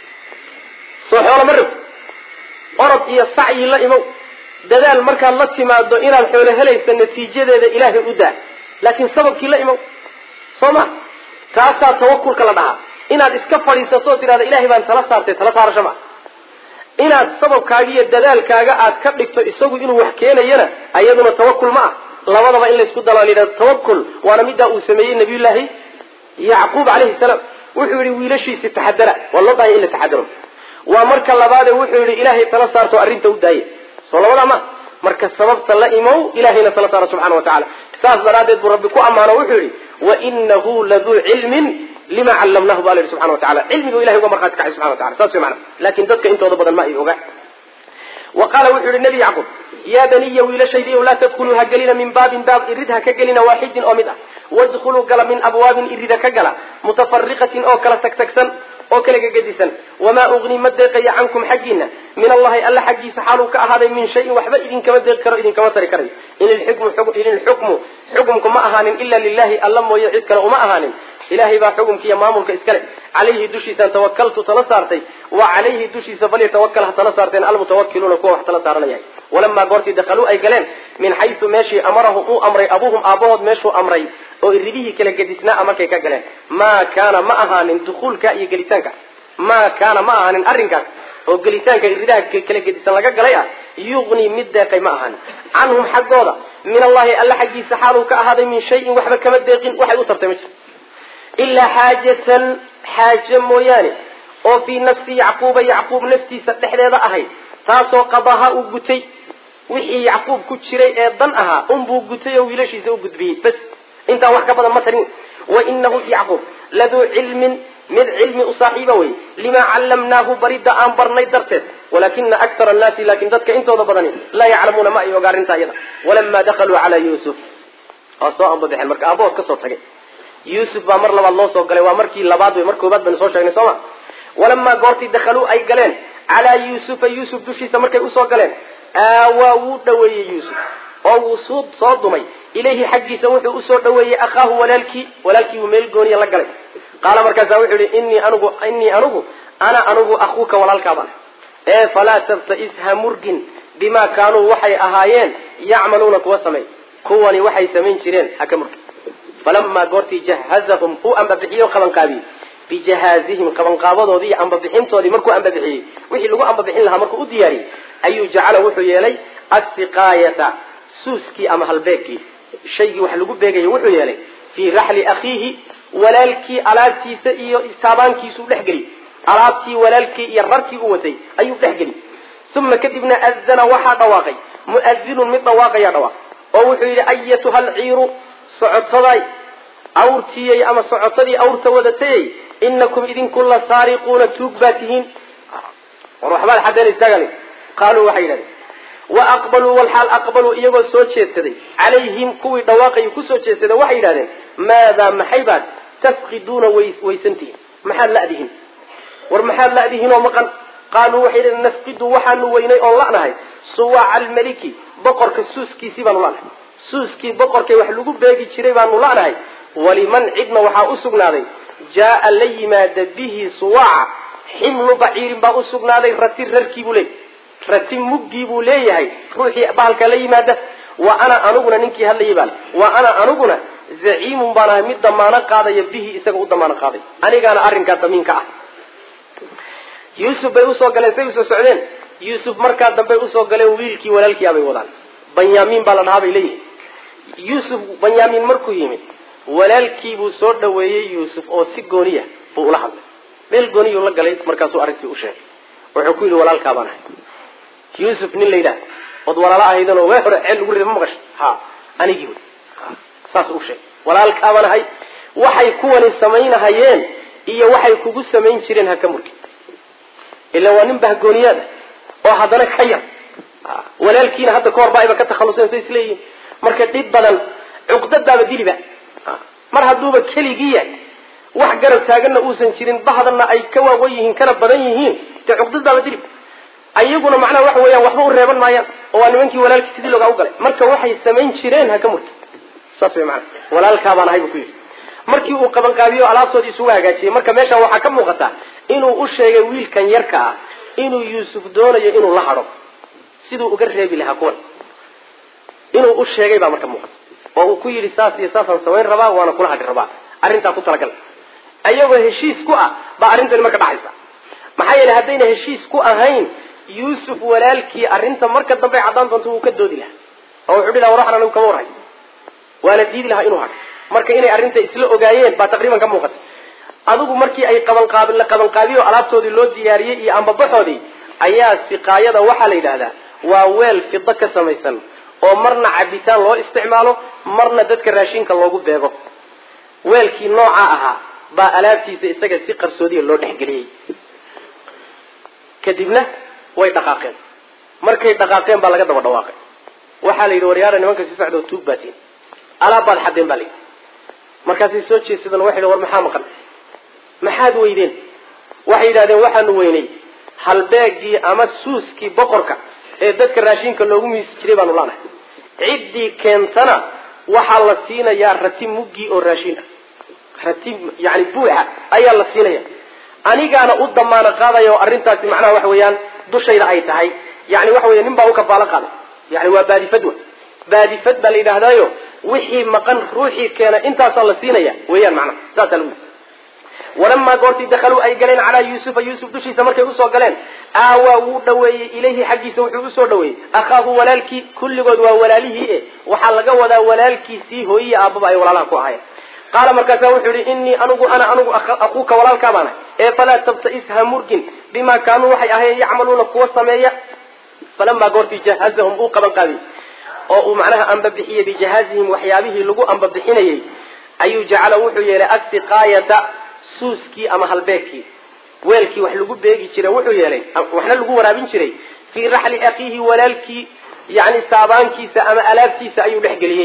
soo xoolo ma rabti orod iyo sacyi la imow dadaal markaad la timaado inaad xoolo helayso natiijadeeda ilaahay u daa laakiin sababkii la imow soo ma taasaa tawakulka la dhahaa inaad iska fadhiisato o tidhahda ilahay baan tala saartay tala saarasho ma inaad sababkaaga iyo dadaalkaaga aad ka dhigto isagu inuu wax keenayana ayaduna tawakul ma ah labadaba in laysku dalo layidhahdo tawakul waana middaa uu sameeyey nabiyullaahi yacquub calayhi salaam wuxuu yihi wiilashiisi taxadara waa loo daaya in la taxadaro waa marka labaade wuxuu yihi ilaahay tala saarto arrinta u daaya soo labadaa ma marka sababta la imow ilahayna tala saaro subxana wa tacala saas daraaddeed buu rabbi ku ammaano wuxuu yihi wainahu laduu cilmin lima callamnahu ba la yihi subxana wa tacala cilmigu ilahay uga markhaati kacay subxana wa tacala saas way macana lakin dadka intooda badan ma ay oga wa qaala wuxuu yihi nebi yacquub yaa baniya wiilashaydiiyow laa tadkuluu ha gelina min baabin baab irid ha ka gelina waaxidin oo mid ah wadkhuluu gala min abwaabin irida ka gala mutafariqatin oo kala tagtagsan oo kala gegedisan wamaa ugni ma deeqaya cankum xaggiina min allahi alla xaggiisa xaaluu ka ahaaday min shayin waxba idinkama deeqi karo idinkama tari karayo in ilxukmu xukumku ma ahaanin ila lilahi alla mooye cid kale uma ahaanin ilahay baa xukumka iyo maamulka iskale calayhi dushiisaan tawakaltu tala saartay wa calayhi dushiisa falyatawakal ha tala saarteen almutawakiluuna kuwa wax tala saaranaya walamaa goortii dakaluu ay galeen min xaysu meeshii amarahum uu amray abuuhum aabahood meeshuu amray oo iridihii kala gedisnaa markay ka galeen maa kaana ma ahaanin dukuulka iyo gelitaanka maa kaana ma ahaanin arrinkaas oo gelitaanka iridaha kala gedisan laga galay ah yuqni mid deeqay ma ahaanin canhum xaggooda min allahi alla xaggiisa xaaluu ka ahaaday min shayin waxba kama deeqin waxay u tartay ma jiro ilaa xaajatan xaaje mooyaane oo fii nafsi yacquuba yacquub naftiisa dhexdeeda ahayd taasoo qadaha uu gutay wixii yacquub ku jiray ee dan ahaa unbuu gutay oo wiilashiisa u gudbiyey bas intaa wax ka badan ma tarin wa inahu yacquub laduu cilmin mid cilmi u saaxiiba wey limaa callamnaahu baridda aan barnay darteed walakina aktar annaasi laakin dadka intooda badani laa yaclamuuna ma ay oga arrintaa iyada walamaa dakaluu calaa yuusuf waa soo ambabixeen marka aabahood kasoo tagay yuusuf baa mar labaad loo soo galay waa markii labaad wey mar koobaad baynu soo sheegnay soo ma walamaa goortii dakhaluu ay galeen calaa yuusufa yuusuf dushiisa markay usoo galeen aawaa wuu dhaweeyey yuusuf oo wuu suu soo dumay ilayhi xaggiisa wuxuu usoo dhaweeyey akhaahu walaalkii walaalkii uu meel gooniya la galay qaala markaasaa wuxuu yihi inii anugu inii anugu ana anugu akuuka walaalkaabaan ee falaa tabtais ha murgin bimaa kaanuu waxay ahaayeen yacmaluuna kuwa sameey kuwani waxay samayn jireen ha ka murgin falamaa goortii jahazahum uu ambabixiyo qabanqaabiyey bijahaazihim qabanqaabadoodii iyo ambabixintoodii markuu ambabixiyey wixii lagu ambabixin lahaa markuu u diyaariyey ayuu jacala wuxuu yeelay assiqaayata suuskii ama halbeegkii shaygii wax lagu beegaya wuxuu yeelay fii raxli akhiihi walaalkii alaabtiisa iyo taabaankiisuu dhexgeliy alaabtii walaalkii iyo rarkii u watay ayuu dhexgeliy uma kadibna adana waxaa dhawaaqay mu'adinun mid dhawaaqayaa dhawaaq oo wuxuu yidhi ayatuha alciiru socotaday awrtiyey ama socotadii awrta wadatayey inakum idinku la saariquuna tuug baa tihiin war waxbaad xadeynaysaagani qaaluu waxay yidhahdeen wa aqbaluu walxaal aqbaluu iyagoo soo jeedsaday calayhim kuwii dhawaaqayay kusoo jeedsaday waxay yidhahdeen maadaa maxay baad tafqiduuna waysantihiin maxaad la'dihin war maxaad la'dihin oo maqan qaaluu waxay yidhahdeen nafqidu waxaanu weynay oon la'nahay suwaaca almeliki boqorka suuskiisii baanu la'nahay suuskii boqorkay wax lagu beegi jiray baanu la'nahay waliman cidna waxaa u sugnaaday jaa la yimaada bihi suwaaca ximlu baciirin baa u sugnaaday rati rarkii buu leeyahy rati muggii buu leeyahay ruuxii bahalka la yimaada wa ana aniguna ninkii hadlayay baa wa ana aniguna zaciimun baan ahay mid damaano qaadaya bihi isaga u damaano qaaday anigaana arrinkaa damiinka ah yuusuf bay usoo galeen say usoo socdeen yuusuf markaa dambey usoo galeen wiilkii walaalkii abay wadaan banyaamiin baa la dhahaa bay leeyihin yuusuf banyaamiin markuu yimid walaalkii buu soo dhaweeyey yuusuf oo si gooniya buu ula hadlay meel gooniyuu la galay markaasuu arrintii u sheegay wuxuu ku yidhi walaalkaa baan ahay yuusuf nin la yidhaah ood walaalo ahaydan oo wee hore ceel lagu rida ma maqasho ha anigii wey saas u sheegay walaalkaa baan ahay waxay kuwani samaynahayeen iyo waxay kugu samayn jireen ha ka murgin ila waa nin bahgooniyaad ah oo haddana ka yar walaalkiina hadda kahor ba ayba ka takhaluseen say isleeyihiin marka dhib badan cuqdadaaba diliba mar hadduuba keligii yahay wax garab taaganna uusan jirin bahdanna ay ka waawan yihiin kana badan yihiin dee cuqdadaaba dilib ayaguna macnaha waxa weeyaan waxba u reeban maayaan oo waa nimankii walaalkii sidii loogaa u galay marka waxay samayn jireen ha ka murta saas way maana walaalkaa baan ahay buu ku yidhi markii uu qabanqaabiyo alaabtoodii isugu hagaajiyey marka meeshaan waxaa ka muuqata inuu u sheegay wiilkan yarka ah inuu yuusuf doonayo inuu la hadho siduu uga reebi lahaa kuwan inuu u sheegay baa marka muuqata oo uu ku yidhi saas iyo saasaan samayn rabaa waana kula hadhi rabaa arrintaa ku talagal ayagoo heshiis ku ah baa arrintani marka dhacaysa maxaa yeelay haddayna heshiis ku ahayn yuusuf walaalkii arrinta marka dambe caddaan doonto wuu ka doodi lahaa oo wuxuu dhihi laha war waxan anigu kama warhay waana diidi lahaa inuu hadho marka inay arrinta isla ogaayeen baa taqriiban ka muuqata adigu markii ay qabanqaab la qabanqaabiyo alaabtoodii loo diyaariyey iyo ambabaxoodii ayaa siqaayada waxaa la yidhaahdaa waa weel fido ka samaysan oo marna cabitaan loo isticmaalo marna dadka raashinka loogu beego weelkii nooca ahaa baa alaabtiisa isaga si qarsoodiya loo dhexgeliyey kadibna way dhaqaaqeen markay dhaqaaqeen baa laga daba dhawaaqay waxaa la yidhi waryaara nimanka si socdoo tuug baatiin alaab baad xadeen baa la yidhi markaasay soo jeesadeen waxay war maxaa maqan maxaad weydeen waxay yidhahdeen waxaanu weynay halbeegii ama suuskii boqorka ee dadka raashinka loogu miisi jiray baanu laanahay ciddii keentana waxaa la siinayaa rati muggii oo raashin ah rati yani buuxa ayaa la siinaya anigaana u damaano qaadaya oo arrintaasi macnaha waxa weeyaan dushayda ay tahay yani waxa weya nin baa u kafaalo qaaday yani waa baadifad wa baadifad baa la yidhaahdaayo wixii maqan ruuxii keena intaasaa la siinaya weeyaan macnaha saasaa lagu yidhi walamaa goortii dakaluu ay galeen calaa yuusufa yuusuf dushiisa markay usoo galeen aawaa wuu dhaweeyey ilayhi xaggiisa wuxuu usoo dhaweeyey akhaahu walaalkii kulligood waa walaalihii e waxaa laga wadaa walaalkiisii hooyiya aababa ay walaalaha ku ahayen qaala markaasa wuxuu yihi inii anugu ana anugu akuuka walaalkaa baana ee falaa tabtais ha murgin bimaa kaanuu waxay ahayen yacmaluuna kuwa sameeya falamaa goortii jahazahum uu qaban qaadiyey oo uu macnaha ambabixiyey bijahaazihim waxyaabihii lagu ambabixinayey ayuu jacala wuxuu yeelay asiqaayata suuskii ama halbeegkii weelkii wax lagu beegi jiray wuxuu yeelay waxna lagu waraabin jiray fii raxli akiihi walaalkii yani saabaankiisa ama alaabtiisa ayuu dhexgeliyey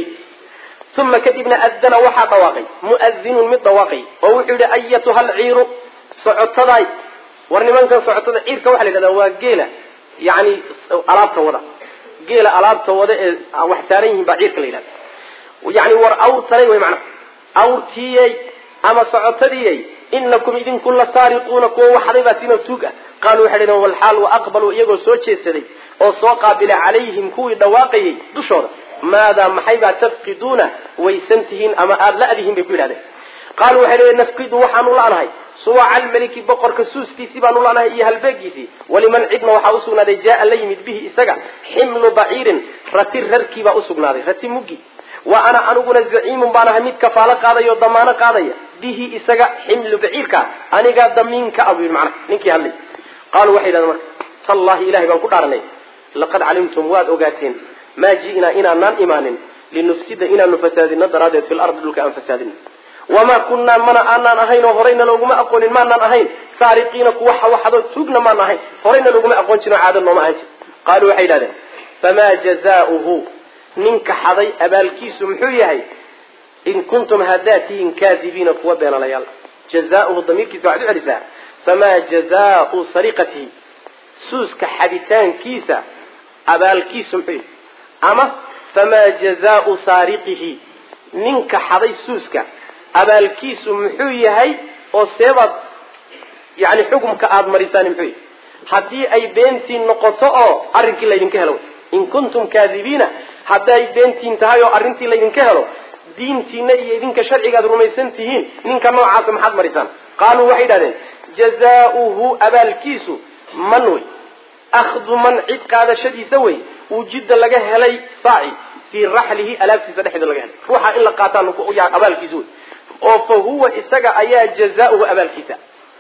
uma kadibna adana waxaa dhawaaqay muadinun mid dhawaaqay oo wuxuu yihi ayatuha alciiru socotaday war nimankan socotada ciirka waxa la yidhahdaa waa geela yani alaabta wada geela alaabta wada ee wax saaran yihiin baa ciirka la yidhahda yani war awrtanay way macnaha awrtiiyey ama socotadiyey inakum idinku la saariquuna kuwa waxday baa sino tuug ah qaaluu waxay dhaheen walxaal wa aqbaluu iyagoo soo jeedsaday oo soo qaabila calayhim kuwii dhawaaqayay dushooda maadaa maxay baa tafqiduuna waysan tihiin ama aada la-dihiin bay ku yidhahdeen qaaluu waxay dhaheen nafqidu waxaanu la'nahay suwaca almeliki boqorka suuskiisii baanu la'nahay iyo halbeegiisii waliman cidna waxaa usugnaaday jaa la yimid bihi isaga ximlu baciirin rati rarkii baa usugnaaday rati muggi wa ana aniguna zaciimun baan ahay mid kafaalo qaadaya oo damaano qaadaya bihi isaga ximlu baciirka anigaa damiinka abu yidhi macnaha ninkii hadlay qaaluu waxay yidhahdeen marka tallahi ilahay baan ku dhaaranay laqad calimtum waad ogaateen maa ji'naa inaanaan imaanin linufsida inaanu fasaadino daraaddeed fil ardi dhulka aan fasaadino wamaa kunnaa mana aanaan ahayn oo horayna looguma aqoonin maanaan ahayn saariqiina kuwa xawaxadoo tuugna maan ahayn horayna looguma aqoon jirin oo caado nooma ahan jir qaaluu waxay yidhahdeen famaa jazaauhu ninka xaday abaalkiisu muxuu yahay in kuntum haddaad tihiin kaadibiina kuwa beenalayaal jazauhu damiirkiisa waxaad u celisaa famaa jazaau sariqatihi suuska xaditaankiisa abaalkiisu muxuu yahay ama famaa jazaau saariqihi ninka xaday suuska abaalkiisu muxuu yahay oo seebaad yani xukumka aada marisaani muxuu yahay haddii ay beentiin noqoto oo arrinkii laydinka helo in kuntum kaadibiina hadday beentiin tahay oo arrintii laydinka helo diintiina iyo idinka sharcigaad rumaysan tihiin ninka noocaasa maxaad marisaan qaaluu waxay yidhahdeen jazaauhu abaalkiisu man wey akhdu man cid qaadashadiisa wey wujida laga helay saaci fii raxlihi alaabtiisa dhexeeda laga helay ruuxa in la qaataa abaalkiisa wey oo fa huwa isaga ayaa jazaauhu abaalkiisa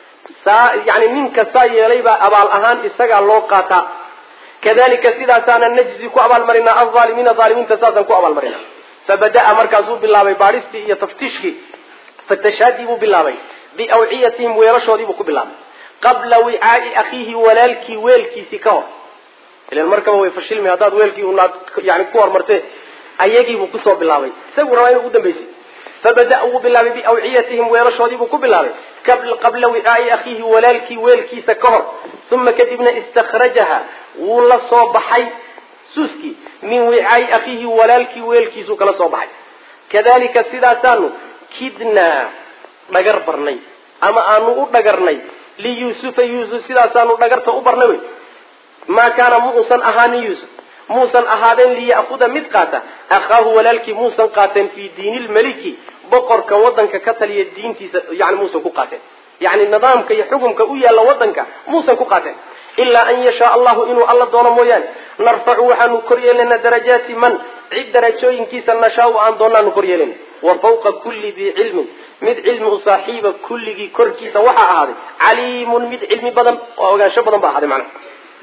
saa yani ninka saa yeelay baa abaal ahaan isagaa loo qaataa kadalika sidaasaana najzi ku abaalmarinaa alaalimiina aalimiinta saasaan ku abaalmarina fabada'a markaasuu bilaabay baadhistii iyo taftiishkii fatashaadii buu bilaabay biawciyatihim weelashoodii buu ku bilaabay qabla wicaai akhiihi walaalkii weelkiisii ka hor ilan markaba way fashilmi haddaad weelkii unaad yani ku hormartee ayagiibuu kusoo bilaabay isagu rabaa inuu ugu dambaysi fabada wuu bilaabay biawciyatihim weelashoodii buu ku bilaabay qabla wicaai akhiihi walaalkii weelkiisa ka hor uma kadibna istakhrajaha wuu la soo baxay suuskii min wicaai akhiihi walaalkii weelkiisuu kala soo baxay kadalika sidaasaanu kidnaa dhagar barnay ama aanu u dhagarnay liyuusufa yuusuf sidaasaanu dhagarta u barnay wey maa kaana muusan ahaanin yuusuf muusan ahaadeen liya'kuda mid qaata akhaahu walaalkii muusan qaateen fii diini lmeliki boqorkan wadanka ka taliya diintiisa yani muusan ku qaateen yani nidaamka iyo xukumka u yaalla wadanka muusan ku qaateen ilaa an yashaa allahu inuu alla doono mooyaane narfacu waxaanu kor yeelanaa darajaati man cid darajooyinkiisa nashaau aan doonaanu kor yeelana wa fawqa kulli dii cilmin mid cilmi u saaxiiba kulligii korkiisa waxaa ahaaday caliimun mid cilmi badan oo ogaansho badan ba ahaaday macnaha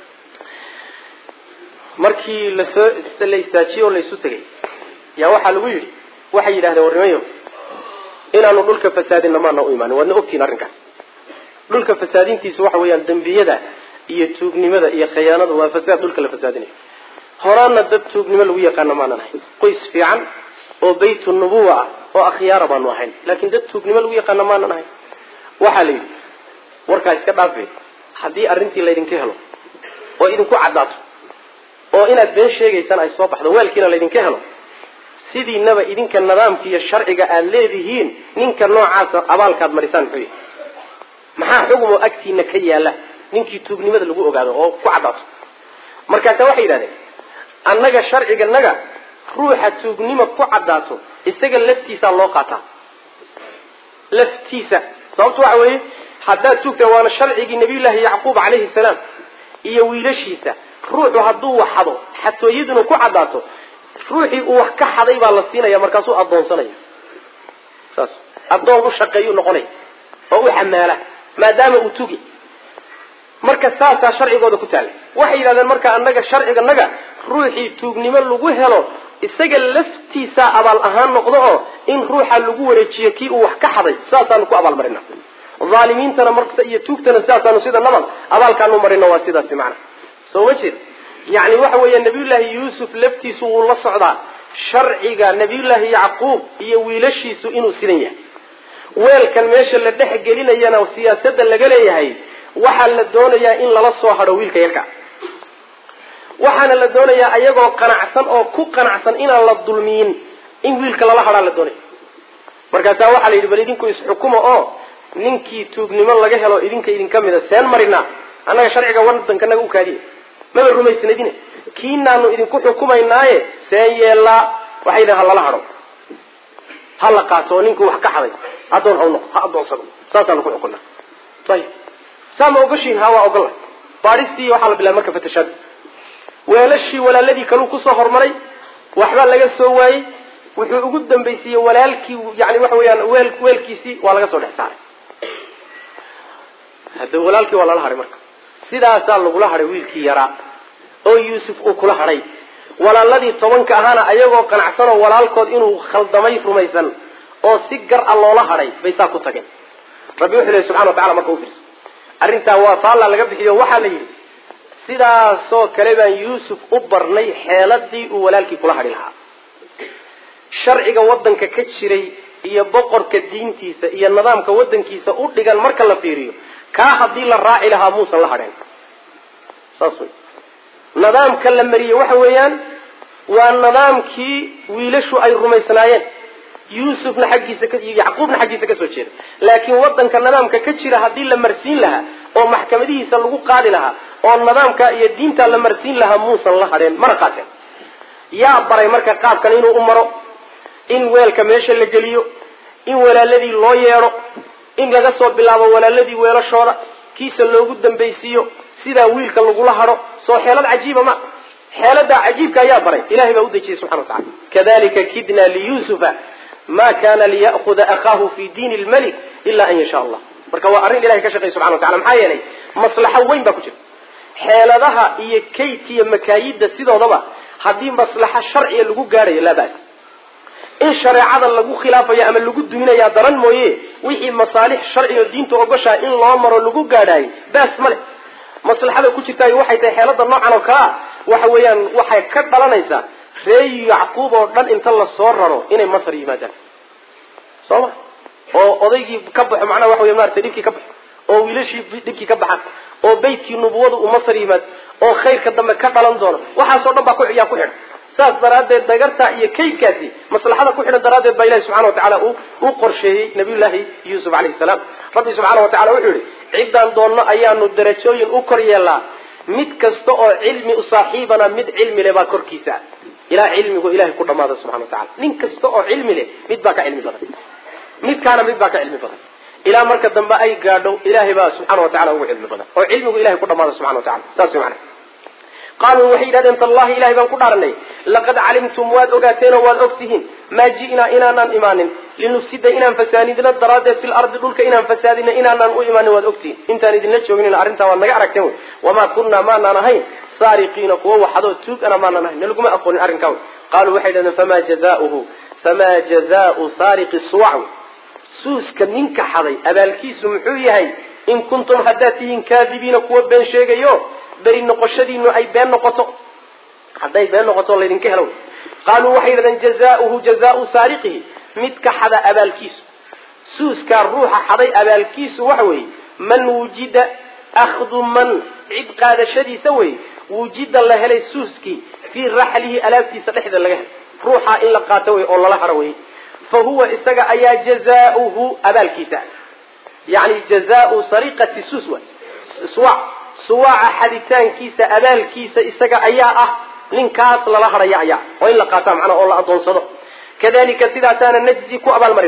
markii lasoo la istaajiyey oo laysu tegay yaa waxaa lagu yidhi waxay yidhahdeen warnimayo inaanu dhulka fasaadinna maana u imaanin waadna ogtihin arrinkaas dhulka fasaadintiisu waxa weeyaan dembiyada iyo tuugnimada iyo khiyaanada waa fasaad dhulka la fasaadinayo horaana dad tuugnimo lagu yaqaano maanan ahayn qoys fiican oo baytu nubuwa ah oo akhyaara baanu ahayn laakiin dad tuugnimo lagu yaqaano maanan ahayn waxaa la yidhi warkaa iska dhaafe haddii arrintii laydinka helo oo idinku caddaato oo inaad been sheegaysaan ay soo baxdo weelkiina laydinka helo sidiinaba idinka nidaamka iyo sharciga aada leedihiin ninka noocaasa abaalkaad marisaan muxuu yahay maxaa xugumoo agtiina ka yaala ninkii tuugnimada lagu ogaado oo ku caddaato markaasa waxay yidhahdeen annaga sharciganaga ruuxa tuugnimo ku caddaato isaga laftiisaa loo qaataa laftiisa sababtu waxa weeye haddaad tuugta waana sharcigii nabiyullaahi yacquub calayhi salaam iyo wiilashiisa ruuxu hadduu wax xado xatooyaduna ku caddaato ruuxii uu wax ka xaday baa la siinaya markaasuu addoonsanaya saas addoon u shaqeeyuu noqonaya oo u xamaala maadaama uu tugi marka saasaa sharcigooda ku taallay waxay yidhahdeen marka annaga sharciganaga ruuxii tuugnimo lagu helo isaga laftiisaa abaal ahaan noqdo oo in ruuxa lagu wareejiyo kii uu wax ka xaday saasaanu ku abaalmarina aalimiintana marka iyo tuugtana sidaasaanu sida nabad abaalkaanu marino waa sidaasi macna soo ma jeed yani waxa weeya nabiyullaahi yuusuf laftiisu wuu la socdaa sharciga nabiyullaahi yacquub iyo wiilashiisu inuu sidan yahay weelkan meesha la dhex gelinayana siyaasadda laga leeyahay waxaa la doonayaa in lala soo hadho wiilka yarka waxaana la doonayaa ayagoo qanacsan oo ku qanacsan inaan la dulmiyin in wiilka lala hadhaa la doonaya markaasaa waxaa la yidhi bal idinku isxukuma oo ninkii tuugnimo laga helo idinka idinka mida seen marinaa annaga sharciga wadankanaga u kaadiya maba rumaysnadine kiinaanu idinku xukumaynaaye seen yeellaa waxay yidhahan ha lala hadho ha la qaato oo ninkii wax ka xaday addoon ha noqo ha addoonsado saasaanu ku xukunaa ayib saa ma ogoshiin ha waa ogolla baadhistii waxaa la bilaabay marka fatashaada weelashii walaaladii kaluu kusoo hormaray waxbaa laga soo waayey wuxuu ugu dambaysiiyey walaalkii yani waxa weeyaan weel weelkiisii waa laga soo dhex saaray hadda walaalkii waa lala hadhay marka sidaasaa lagula hadhay wiilkii yaraa oo yuusuf uu kula hadhay walaaladii tobanka ahaana ayagoo qanacsanoo walaalkood inuu khaldamay rumaysan oo si gar a loola hadhay bay saa ku tageen rabbi wuxuu lehy subxana wa tacala marka u fiirso arrintaa waa faalla laga bixiyo waxaa la yidhi sidaasoo kale baan yuusuf u barnay xeeladii uu walaalkii kula hadhi lahaa sharciga waddanka ka jiray iyo boqorka diintiisa iyo nidaamka waddankiisa u dhigan marka la fiiriyo kaa haddii la raaci lahaa muusan la hadheen saas wey nidaamka la mariyey waxa weeyaan waa nidaamkii wiilashu ay rumaysnaayeen yuusufna xaggiisa iyo yacquubna xaggiisa kasoo jeeda laakiin waddanka nidaamka ka jira haddii la marsiin lahaa oo maxkamadihiisa lagu qaadi lahaa oo nidaamka iyo diinta la marsiin lahaa muusan la hadheen mana qaateen yaa baray marka qaabkan inuu u maro in weelka meesha la geliyo in walaaladii loo yeedho in laga soo bilaabo walaaladii weelashooda kiisa loogu dambaysiiyo sidaa wiilka lagula hadho soo xeelad cajiiba ma xeeladaa cajiibka ayaa baray ilahay baa u dejiyey subxana wa tacala kadalika kidna liyusufa ma kana liya'huda akhaahu fi diini lmalik ila an yasha allah marka waa arrin ilahay ka shaqey subxana wa tacala maxaa yeelay maslaxo weyn baa ku jirta xeeladaha iyo kaydka iyo makaayidda sidoodaba haddii maslaxo sharciga lagu gaadhayo laa bas in shareecada lagu khilaafayo ama lagu duminayaa daran mooye wixii masaalix sharciga diinta ogoshaa in loo maro lagu gaadhaayo baas male maslaxada ku jirtaay waxay tahay xeelada noocan oo kale a waxa weeyaan waxay ka dhalanaysaa ree yacquub oo dhan inta la soo raro inay masar yimaadaan soo ma oo odaygii ka baxo macnaha waxa wey maratay dhibkii ka baxo oo wiilashii dhibkii ka baxan oo beytkii nubuwada uu masar yimaad oo khayrka dambe ka dhalan doono waxaasoo dhan baa yaa ku xidhan saas daraaddeed dagartaa iyo kaydkaasi maslaxada ku xidhan daraaddeed baa ilahi subxana wa tacala u qorsheeyey nabiyullaahi yuusuf calayhi salaam rabbi subxaana wa tacala wuxuu yihi ciddaan doonno ayaanu darajooyin u kor yeelnaa mid kasta oo cilmi u saaxiibana mid cilmi leh baa korkiisa ilaa cilmigu ilahay ku dhamaada subxana wa tacala nin kasta oo cilmi leh mid baa ka cilmi badan midkaana mid baa ka cilmi badan ilaa marka dambe ay gaadho ilahay baa subxana wa tacala ugu cilmi badan oo cilmigu ilahay ku dhamaada subxana wa tacala saas mana qaaluu waxay yidhahdeen tallahi ilahay baan ku dhaaranay laqad calimtum waad ogaateen oo waad ogtihiin maa ji'naa inaanaan imaanin linufsida inaan fasaanidno daraaddeed fil ardi dhulka inaan fasaadino inaanaan u imaanin waad ogtihiin intaan idinla joognin arrintaa waad naga aragteen wey wamaa kunnaa maanaan ahayn saariqiina kuwa waxadoo tuugana maanaan ahayn nalaguma aqoonin arrinkaa wey qaaluu waxay yidhahdeen famaa jazauhu famaa jazaau saariqi suwac wey suuska ninka xaday abaalkiisu muxuu yahay in kuntum haddaad tihiin kaadibiina kuwa been sheegayo beri noqoshadiinu ay been noqoto hadday been noqoto laydinka helo qaaluu waxay yidhahdeen jazauhu jazaau saariqihi midka xada abaalkiisu suuskaa ruuxa xaday abaalkiisu waxa weeye man wujida akhdu man cid qaadashadiisa wey wujida la helay suuskii fii raxlihi alaabtiisa dhexda laga helay ruuxa in la qaato wey oo lala haro wey fa huwa isaga ayaa jazauhu abaalkiisa yani jazaau sariqati suus wa suwac suwaaca xaditaankiisa abaalkiisa isaga ayaa ah ninkaas lala hadhaya ayaa oo in la qaataa macnaha oo la adoonsado kadalika sidaasaana najzi ku abaalmarina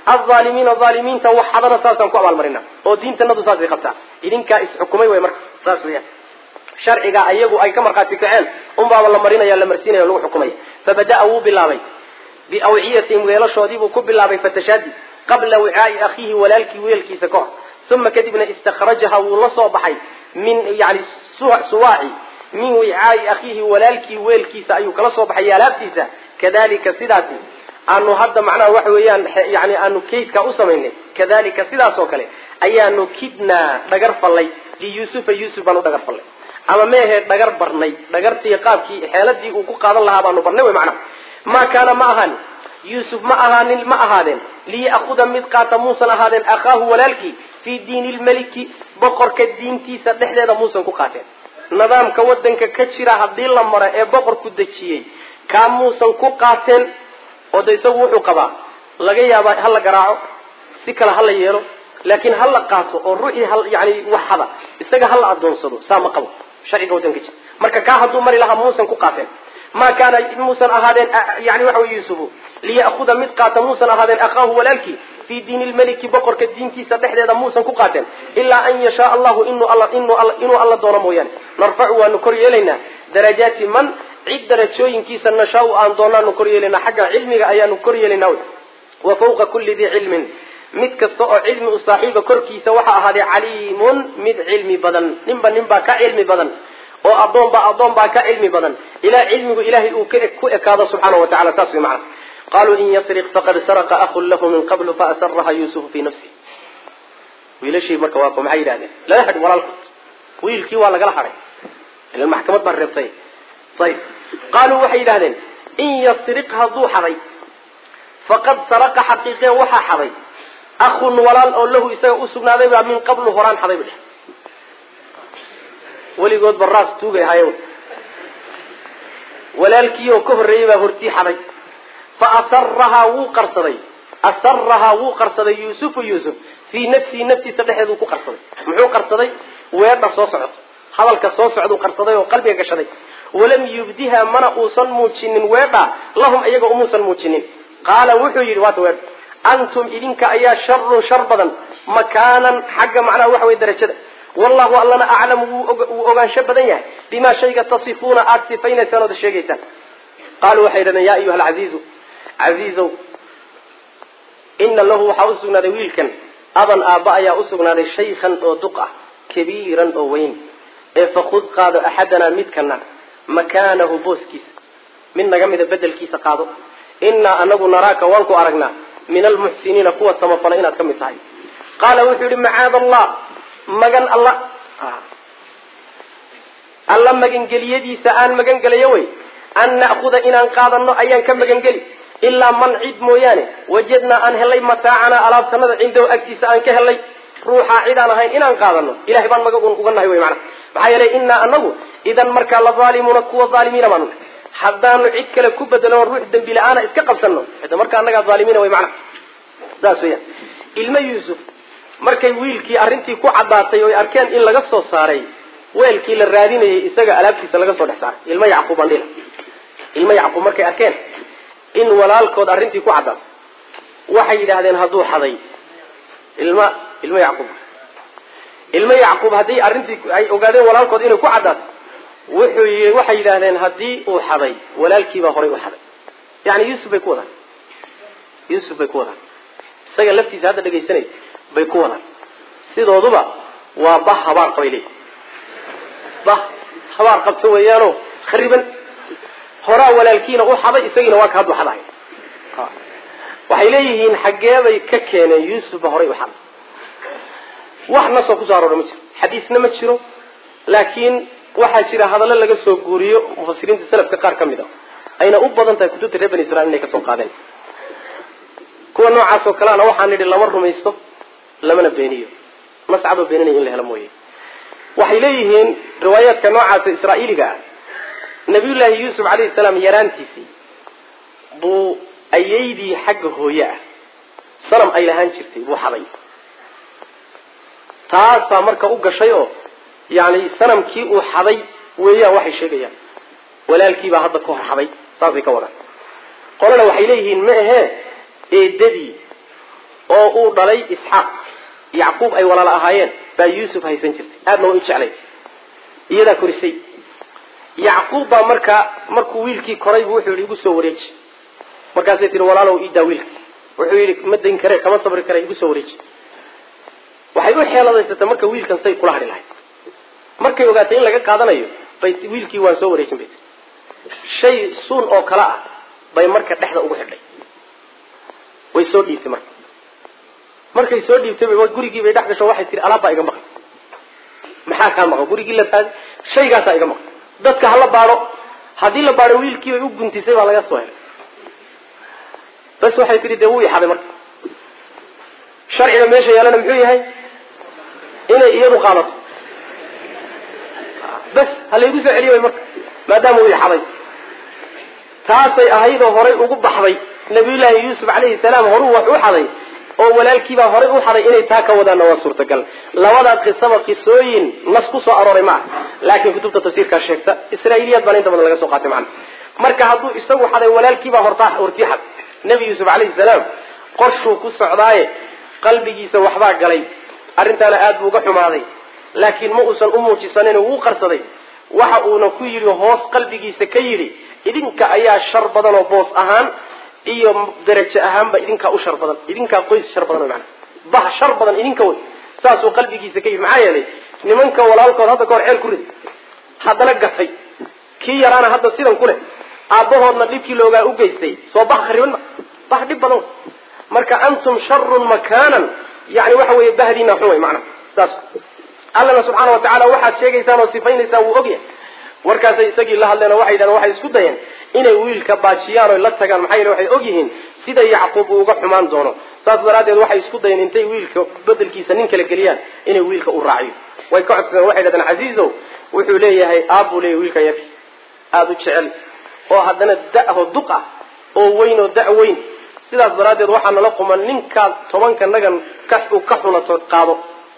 alaalimiina aalimiinta waxadana saasaan ku abaalmarina oo diintanadu saasay qabtaa idinkaa isxukumay way marka saas weyaan sharciga ayagu ay ka markhaati kaceen unbaaba la marinaya la marsiinaya o lagu xukumaya fabada'a wuu bilaabay biawciyatihim weelashoodiibuu ku bilaabay fatashaadi qabla wicaai akhiihi walaalkii weelkiisa kahor uma kadibna istakhrajaha wuu la soo baxay min yani suwaaci min wicaai akhiihi walaalkii weelkiisa ayuu kala soo baxay alaabtiisa kadalika sidaasi aanu hadda macnaha waxa weeyaan yani aanu kaydkaa u samaynay kadalika sidaas oo kale ayaanu kidnaa dhagar fallay liyuusufa yuusuf baan u dhagar fallay ama meehe dhagar barnay dhagartii qaabkii xeeladii uu ku qaadan lahaa baanu barnay wy macnaha maa kaana ma ahaanin yuusuf ma ahaanin ma ahaadeen liya'kuda mid qaata muusan ahaadeen akhaahu walaalkii fii diini lmeliki boqorka diintiisa dhexdeeda muusan ku qaateen nidaamka wadanka ka jira haddii la maro ee boqorku dejiyey kaa muusan ku qaateen oo de isagu wuxuu qabaa laga yaabaa ha la garaaco si kale ha la yeelo laakiin ha la qaato oo ruuxii yani waxada isaga ha la adoonsado saa ma qabo sharciga wadanka jira marka kaa hadduu mari lahaa muusan ku qaateen ma kaana muusan ahaadeen yani waxa wey yuusufu liya'kuda mid qaata muusan ahaadeen akhaahu walaalkii fii diini lmeliki boqorka diintiisa dhexdeeda muusan ku qaateen ilaa an yashaa allahu inuu alla doono mooyaane narfacu waanu kor yeelaynaa darajaati man cid darajooyinkiisa nashaau aan doonaanu kor yeelaynaa xagga cilmiga ayaanu kor yeelaynaa wa fawqa kulli dii cilmin mid kasta oo cilmi u saaxiiba korkiisa waxaa ahaaday caliimun mid cilmi badan ninba ninbaa ka cilmi badan oo adoonba adoon baa ka cilmi badan ilaa cilmigu ilahay uu ku ekaado subxaana wa tacala saas way macana qaluu in yasriq faqad saraqa ahun lahu min qablu faasaraha yuusufu fii nafsi wiilashii marka waa maxay yidhahdeen lala hadhin walaalkood wiilkii waa lagala hadhay ilan maxkamad baa reebtay ayib qaaluu waxay yidhahdeen in yasriq hadduu xaday faqad saraqa xaqiiqee waxaa xaday ahun walaal oo lahu isaga usugnaaday baa min qablu horaan xaday ba dheh weligood ba raas tuugay ahayen walaalkii oo ka horreeyey baa hortii xaday fa asarahaa wuu qarsaday asarahaa wuu qarsaday yuusufu yuusuf fii nafsihi naftiisa dhexeeduu ku qarsaday muxuu qarsaday weedha soo socdo hadalka soo socduu qarsaday oo qalbiga gashaday walam yubdiha mana uusan muujinin weedha lahum iyaga umuusan muujinin qaala wuxuu yidhi waata weedha antum idinka ayaa sharun shar badan makaanan xagga macnaha waxa wey darajada wallahu allana aclamu wuu ogaansho badan yahay bimaa shayga tasifuuna aada sifaynaysaan ood sheegaysaan qaaluu waxay yidhahdeen ya ayuha alcaziizu casiizow ina lahu waxaa usugnaaday wiilkan aban aabba ayaa usugnaaday shaykhan oo duq ah kabiiran oo weyn ee fakud qaado axadanaa midkana makaanahu booskiisa mid naga mida bedelkiisa qaado inaa anagu naraaka waan ku aragnaa min almuxsiniina kuwa samafala inaad ka mid tahay qaala wuxuu yihi macaad allah magan alla alla magangeliyadiisa aan magangelayo wey an na'kuda inaan qaadano ayaan ka magangeli ilaa man cid mooyaane wajadnaa aan helay mataacanaa alaabtanada cindahu agtiisa aan ka helay ruuxaa cid aan ahayn inaan qaadano ilahay baan maga uga nahay wey mana maxaa yeelay inaa anagu idan markaa la aalimuuna kuwa aalimiina baanu haddaanu cid kale ku bedelo ruux dembi la-aana iska qabsano ida markaa annagaa aalimiina wey mana saas weya ilma yuusuf markay wiilkii arrintii ku caddaatay oo ay arkeen in laga soo saaray weelkii la raadinayay isaga alaabtiisa laga soo dhex saaray ilma yacquub aan dhila ilma yacquub markay arkeen in walaalkood arrintii ku caddaatay waxay yidhaahdeen hadduu xaday ilma ilma yacquub ilma yacquub haddii arrintii ay ogaadeen walaalkood inay ku caddaato wuxuu yii waxay yidhaahdeen haddii uu xaday walaalkiibaa horay u xaday yani yuusuf bay ku wadaan yuusuf bay ku wadaan isaga laftiisa hadda dhegaysanay bay ku wadaan sidooduba waa bah habaar qabay leeyihi bah habaar qabta weeyaano khariban horaa walaalkiina u xaday isagiina waa ka haddu xadahay waxay leeyihiin xaggeebay ka keeneen yuusufba horay u xaday wax nasoo kusoo aroora ma jiro xadiisna ma jiro laakiin waxaa jira hadallo laga soo guuriyo mufasiriinta salafka qaar ka mid a ayna u badan tahay kutubta reer bani israil inay kasoo qaadeen kuwa noocaas oo kaleana waxaan nidhi lama rumaysto lamana beeniyo nascaba beeninaya in la helo mooye waxay leeyihiin riwaayaadka noocaasa israa'iiliga ah nabiyullaahi yuusuf calayhi salaam yaraantiisii buu ayaydii xagga hooye ah sanam ay lahaan jirtay buu xaday taasaa marka u gashay oo yani sanamkii uu xaday weeyaan waxay sheegayaan walaalkiibaa hadda ka hor xaday saasay ka wadaan qolana waxay leeyihiin ma ahee eedadii oo uu dhalay isxaaq yacquub ay walaalo ahaayeen baa yuusuf haysan jirtay aadna waa u jeclay iyadaa korisay yacquub baa markaa markuu wiilkii koraybu wuxuu yidhi igu soo wareeji markaasay tihi walaalow iidaa wiilka wuxuu yidhi ma dayn kare kama sabri kare igu soo wareeji waxay u xeeladaysatay marka wiilkan say kula hadhi lahayd markay ogaatay in laga qaadanayo bay wiilkii waan soo wareejin bay shay suun oo kale ah bay marka dhexda ugu xidhay way soo dhiibtay marka markay soo dhiibtay bay gurigii bay dhex gasho waxay tihi alaab baa iga maqan maxaa kaa maqan gurigii la taag shaygaasaa iga maqan dadka hala baadho haddii la baadho wiilkii bay u guntisay baa laga soo helay bas waxay tihi dee wuu ixaday marka sharciga meesha yaalana muxuu yahay inay iyadu qaadato bas ha laygu soo celiyo way marka maadaama uu ixaday taasay ahaydoo horay ugu baxday nabiyullaahi yuusuf calayhi salaam horuu wax u xaday oo walaalkiibaa horay u xaday inay taa ka wadaanna waa suurtagal labadaa qisaba qisooyin nas ku soo arooray ma ah laakiin kutubta tafsiirkaa sheegta israa'iiliyaad baana inta badan laga soo qaatay macana marka hadduu isagu xaday walaalkiibaa hortaa hortii xad nebi yuusuf calayhi salaam qorshuu ku socdaaye qalbigiisa waxbaa galay arrintaana aad buu uga xumaaday laakiin ma uusan u muujisanin wuu qarsaday waxa uuna ku yidhi hoos qalbigiisa ka yidhi idinka ayaa shar badan oo boos ahaan iyo darajo ahaanba idinkaa u shar badan idinkaa qoys shar badan mana bah shar badan idinka wey saasuu qalbigiisa ka yidhi maxaa yeelay nimanka walaalkood hadda kahor ceel ku rid haddana gatay kii yaraana hadda sidan ku leh aabbahoodna dhibkii loogaa u geystay soo bah khariban ma bah dhib badan wey marka antum sharun makaanan yani waxa weeye bahdiina xun wey macnaha saas allana subxaana wa tacaala waxaad sheegaysaan oo sifaynaysaan wuu ogyahay warkaasay isagii la hadleen oo waxay yidhahdeen waxay isku dayeen inay wiilka baajiyaan oy la tagaan maxaa yeele waxay og yihiin sida yacquub uu uga xumaan doono saas daraaddeed waxay isku dayeen intay wiilka bedelkiisa nin kala geliyaan inay wiilka u raaciyo way ka codsadeen waxay yidhahdeen casiizow wuxuu leeyahay aab buu leeyahy wiilkan yarki aada u jecel oo haddana da-ho duq ah oo weyn oo da- weyn sidaas daraaddeed waxaa nala quman ninkaad tobanka nagan ka ka xunato qaado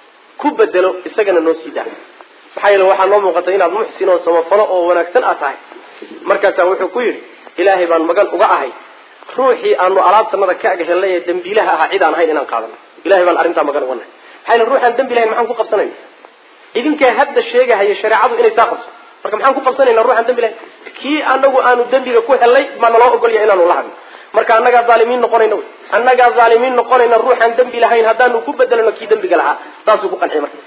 ku bedelo isagana noo sii daa maxaa yeele waxaa noo muuqatay inaad muxsin oo samafalo oo wanaagsan aad tahay markaasaa wuxuu ku yidhi ilaahay baan magan uga ahay ruuxii aanu alaabtanada ka ag helnay ee dembiilaha ahaa cid aan ahayn inaan qaadano ilahay baan arrintaa magan uga nahay maxaa yeele ruuxaan dembi lahayn maxaan ku qabsanayna idinkaa hadda sheegahaya shareecadu inay saa qabso marka maxaan ku qabsanayna ruuxaan dembi lahayn kii anagu aanu dembiga ku helnay baa naloo ogolya inaanu la hadno marka annagaa zaalimiin noqonayna wy annagaa zaalimiin noqonayna ruuxaan dembi lahayn haddaanu ku bedelano kii dembiga lahaa saasuu ku qanciy marka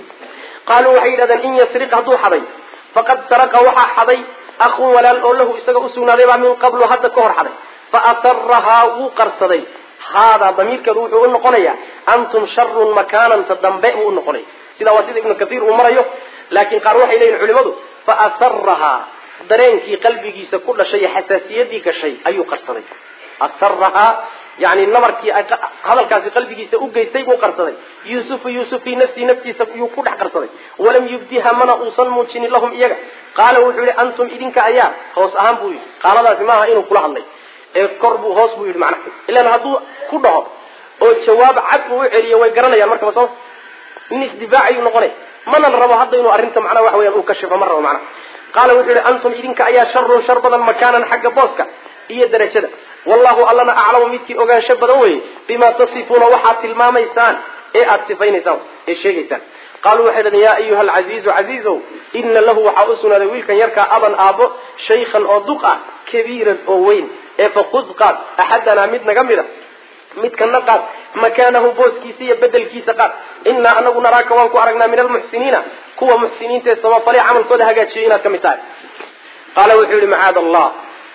qaaluu waxay yidhahdeen in yasriq hadduu xaday faqad saraqa waxaa xaday akhun walaal oo lahu isaga usugnaaday baa min qablu hadda ka hor xaday fa asarahaa wuu qarsaday haadaa damiirkeedu wuxuu u noqonayaa antum sharun makaananta dambe buu u noqonaya sidaa waa sida ibnu kaiir uu marayo laakiin qaar waxay leeyihin culimadu fa asarahaa dareenkii qalbigiisa ku dhashay iyo xasaasiyadii gashay ayuu qarsaday asarahaa yani nabarkii hadalkaasi qalbigiisa u geystay buu qarsaday yuusufu yuusuf fii nafsii naftiisa yuu ku dhex qarsaday walam yubdiha mana uusan muujinin lahum iyaga qaala wuxuu yihi antum idinka ayaa hoos ahaan buu yidhi qaaladaasi maaha inuu kula hadlay ee kor buu hoos buu yidhi macnaha ilan hadduu ku dhaho oo jawaab cad uu u celiyo way garanayaan markaba soo nin isdifaacayuu noqonay mana la rabo hadda inuu arrinta macnaha waxa weyaan uu kashifo ma rabo macnaha qaala wuxuu yihi antum idinka ayaa sharun shar badan makaanan xagga booska iyo darajada wallahu allana aclamu midkii ogaansho badan weye bimaa tasifuuna waxaad tilmaamaysaan ee aada sifaynaysaan ee sheegaysaan qaaluu waxay dhahdeen yaa ayuha alcasiizu casiizow ina lahu waxaa u sugnaaday wiilkan yarkaa aban aabbo shaykhan oo duq ah kabiiran oo weyn ee fakud qaad axadanaa mid naga mida midkana qaad makaanahu booskiisa iyo bedelkiisa qaad inaa anagu naraaka waan ku aragnaa min almuxsiniina kuwa muxsiniinta ee samafale camalkooda hagaajiyo inaad ka mid tahay qaala wuxuu yihi macaad allah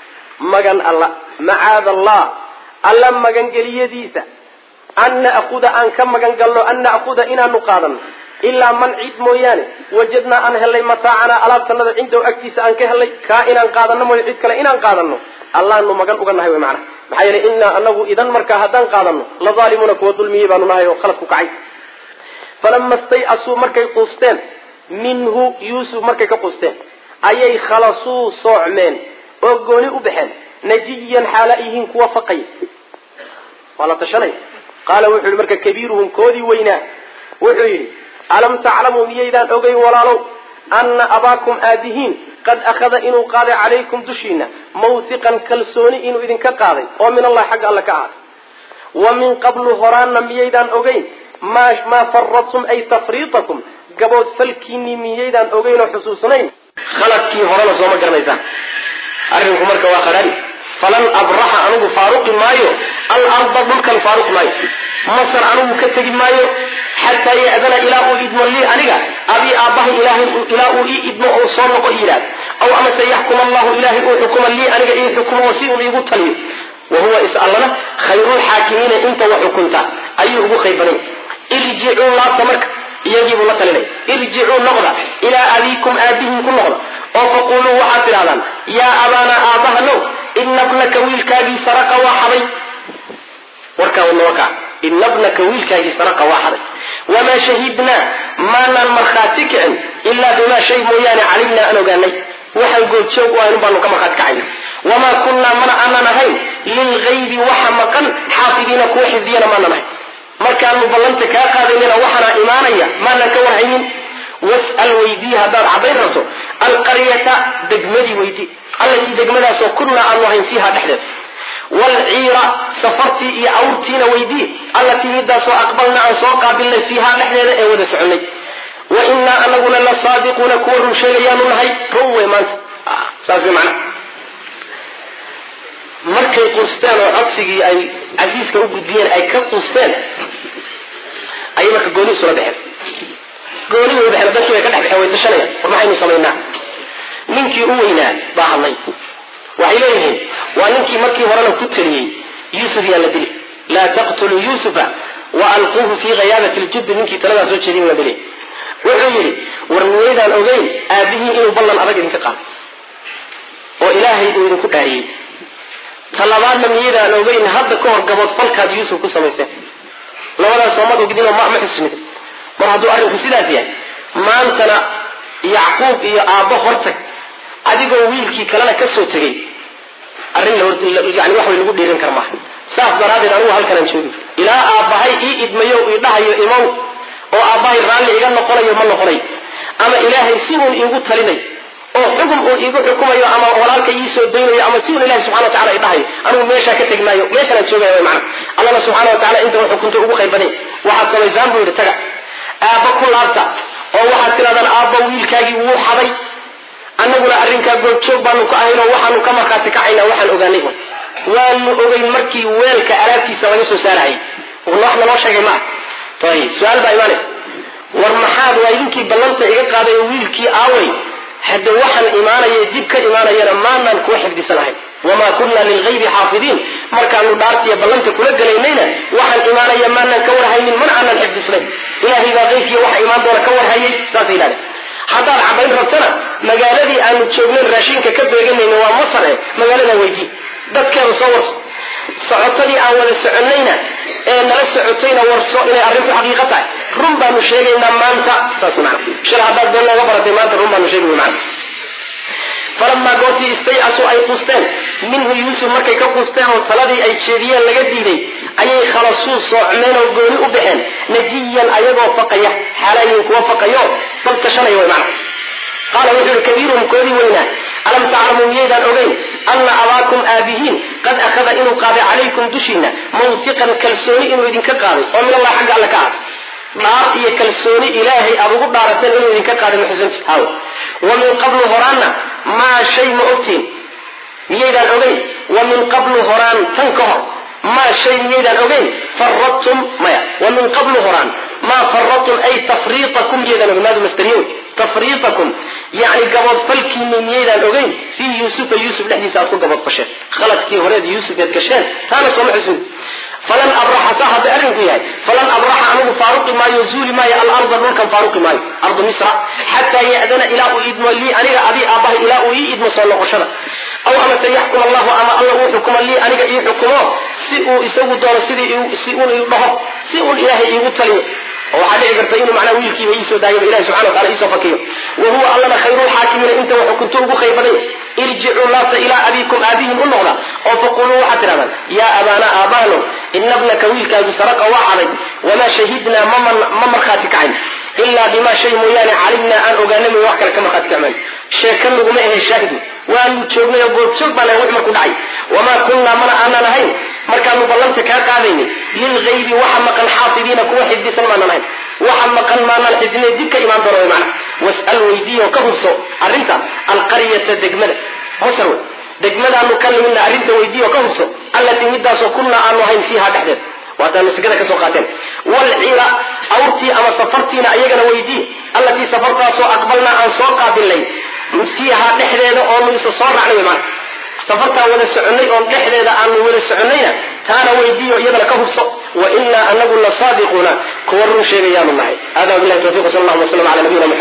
magan alla macaad allah alla magangeliyadiisa an na'kuda aan ka magan galno an na'kuda inaanu qaadano ilaa man cid mooyaane wajadnaa aan helnay mataacanaa alaabtanada cindahu agtiisa aan ka helnay kaa inaan qaadano mooyo cid kale inaan qaadano allaanu magan uga nahay wy macana maxaa yeele inaa anagu idan markaa haddaan qaadano la zaalimuuna kuwa dulmiyey baanu nahay oo khalad ku kacay falama stay-asuu markay quusteen minhu yuusuf markay ka quusteen ayay khalasuu soocmeen oo gooni u baxeen najiyan xaala yihiin kuwa faqay waa la tashanay qaala wuxuu yihi marka kabiiruhum koodii weynaa wuxuu yidhi alam taclamuu miyaydaan ogeyn walaalow ana abaakum aadihiin qad akhada inuu qaaday calaykum dushiina mawhiqan kalsooni inuu idinka qaaday oo min allahi xagga alle ka ahaaday wa min qablu horaanna miyaydaan ogeyn ma maa faradtum ay tafriitakum gabood falkiinii miyaydaan ogeyn oo xusuusnayn khaladkii horena sooma garanaysaan arrinku marka waa qadhaari falan abraxa anigu faaruqi maayo alarda dhulkan faaruqi maayo masar anigu ka tegi maayo xataa ya'dana ilaa uu idmo lii aniga abii aabbahay ilaahay ilaa uu ii idmo oo soo noqo yidhaahd aw amase yaxkum allahu ilaahay uu xukuma lii aniga ii xukumo oo si uu iigu taliyo wa huwa is allana khayrulxaakimiina inta wa xukunta ayuu ugu khayr badan irjicuu laabta marka iyagiibuu la talinay irjicuu noqda ilaa abiikum aabihin ku noqda oo faquluu waxaad tidhahdaan yaa abaana aabahanow ina bnaka wiilkaagii saraqa waa xaday warkaa nawakaa ina bnaka wiilkaagii saraqa waa xaday wamaa shahidnaa maanaan markhaati kicin ilaa bimaa shay mooyaane calimnaa aan ogaanay waxaan goobjoog u ahayn baanu ka markhaati kacayna wamaa kunnaa mana aanan ahayn lilgaybi waxa maqan xaafidiina kuwa xifdiyana maanan ahayn markaanu ballanta kaa qaadaynana waxaana imaanaya maanan ka warhaynin was'al weydii haddaad caddayn rabto alqaryata degmadii weydii allatii degmadaasoo kunnaa aanu ahayn fiiha dhexdeed waalciira safartii iyo awrtiina weydii allatii midaasoo aqbalna aan soo qaabilnay fiiha dhexdeeda ee wada soconnay wa innaa anaguna la saadiquuna kuwa run sheegayaanu nahay run wey maanta saas wey macnaha markay quusteen oo codsigii ay casiiska u gudbiyeen ay ka quusteen ayay marka gooni isula baxeen gooni way baxeen dadkii bay ka dhex baxeen way tashanayaan war maxaynu samaynaa ninkii u weynaa baa hadlay waxay leeyihiin waa ninkii markii horena ku taliyey yuusuf yaa la dili laa taqtuluu yuusufa wa alquuhu fii hayaabati ljubbi ninkii taladaa soo jeedin la dili wuxuu yidhi war miyaydaan ogeyn aabihii inuu ballan adag idinka qaado oo ilaahay uu idinku dhaariyey talabaadna miyaydaan ogeyn hadda ka hor gabood falkaad yuusuf ku samayseen labadaas soomad ogdinoo ma ma xusnid mar hadduu arrinku sidaas yahay maantana yacquub iyo aabbo hortag adigoo wiilkii kalena ka soo tegey arrin yani wax way lagu dhiirin kar maaha saas daraaddeed anigu halkanaan joogi ilaa aabbahay ii idmayo ii dhahayo imow oo aabbahay raalli iga noqonayo ma noqonayo ama ilaahay si uun iigu talinayo oo xukun uun iigu xukumayo ama walaalka ii soo daynayo ama si uun ilahi subxana wa tacala i dhahayo anigu meeshaa ka tegi maayo meeshaan aan joogaya mana allana subxana wa tacala inta xukunta ugu khayr baday waxaad samaysaan buu yidhi taga aabba ku laabta oo waxaad tirahdaan aabba wiilkaagii wuu xaday annaguna arrinkaa goobjoog baanu ka ahayn oo waxaanu ka markhaati kacaynaa waxaan ogaanay un waanu ogeyn markii weelka alaabtiisa laga soo saarayay wax naloo sheegay maa ayib su-aal baa imaanaysa war maxaad waa idinkii ballanta iga qaaday oo wiilkii aaway hadde waxaan imaanaya dib ka imaanayana maanaan kuwa xifdisanahayn wamaa kunna lilgaybi xaafidiin markaanu dhaartiya ballanta kula gelaynayna waxaan imaanaya maanaan ka warhaynin mana aanan xifdisnayn ilaahay baa qeybkiiya waxa imaan doona ka warhayay saasay yidhahdeen haddaad caddayn rabtana magaaladii aanu joognayn raashinka ka beeganayna waa masar e magaaladaa weydii dadkeeda soo warso socotadii aan wada soconnayna ee nala socotayna warso inay arrintu xaqiiqo tahay run baanu sheegaynaa maanta saas mana shil haddaad been looga baratay maanta run baanu sheegay mana falamaa goortii istaycasuu ay quusteen minhu yuusuf markay ka quusteen oo taladii ay jeediyeen laga diiday ayay khalasuu soocmeen oo gooni u baxeen najiyan ayagoo faqaya xaalayin kuwa faqayo bal tashanaya way macna qaala wuxuu yihi kabiiruhum koodii weynaa alam taclamuu miyaydaan ogeyn anna abaakum aabihiin qad akhada inuu qaaday calaykum dushiina mawtiqan kalsooni inuu idinka qaaday oo min allah xagga alle ka ah dhaar iyo kalsooni ilaahay aad ugu dhaarateen inuu idinka qaaday maxusanti haw wa min qablu horaanna maa shay ma ogtiin miyaydaan ogeyn wa min qablu horaan tan ka hor maa shay miyaydaan ogeyn faradtum maya wa min qablu horaan maa faradtum ay tafriitakum miyaydaan ogeyn maadu masdariyo wey tafriitakum yacni gaboodfalkiini miyaydaan ogeyn fii yuusufa yuusuf dhexdiisa aad ku gaboodfasheen khaladkii horeed yuusuf eed gasheen taana sooma xusin falan abraxa saa hadday arrinku yahay falan abraxa anigu faaruqi maayo zuuli maayo alarda dhulkan faaruqi maayo ardu misra xataa ya'dana ilaa uu idmo lii aniga adii aabbahay ilaa uu ii idmo soo noqoshada aw amase yaxkum allahu ama alla uu xukumo lii aniga ii xukumo si uu isagu doono sidii si uun ii dhaho si uun ilaahay iigu taliyo oo waxaa dhici karta inuu macnaa wiilkiiba iisoo daayaba ilahi subxana watacala iisoo fakiyo wa huwa allana khayrulxaakimiina inta wuxuu kunto ugu khayr baday irjicuu laabta ilaa abiikum aabihin u noqda oo faquluu waxaad tidhahdaan yaa abaana aabahno ina bnaka wiilkaagi saraqa waa xaday wamaa shahidnaa ma markhaati kacayn ilaa bimaa shay mooyaane calimnaa aan ogaana min wax kale ka markhaati kacmayn sheeka naguma ahe shaahidu waanu joognay oo goobjoog baan ahay wix marku dhacay wamaa kunnaa mana aanan ahayn markaanu ballanta kaa qaadaynin lilgaybi waxa maqan xaafidiina kuwa xifdisan maanan ahayn waxa maqan maanaan xifdinay dib ka imaan doona mana was'al weydiiyo ka hubso arrinta alqaryata degmada masar wey degmadaanu ka nimidna arrinta weydiiyo ka hubso allatii midaasoo kunna aanu ahayn fiiha dhexdeed waataanu sikada kasoo qaateen walcira awrtii ama safartiina ayagana weydiiye allatii safartaasoo aqbalnaa aan soo qaabilnay fiiha dhexdeeda oonu isa soo raacnay wey maana safartaan wada soconay oon dhexdeeda aanu wada soconayna taana weydiiyo iyadana ka hubso wa inaa anagu la saadiquuna kuwa run sheegayaanu nahay hada bilahi tawfiq sal allahuma wasalam ala nabiyina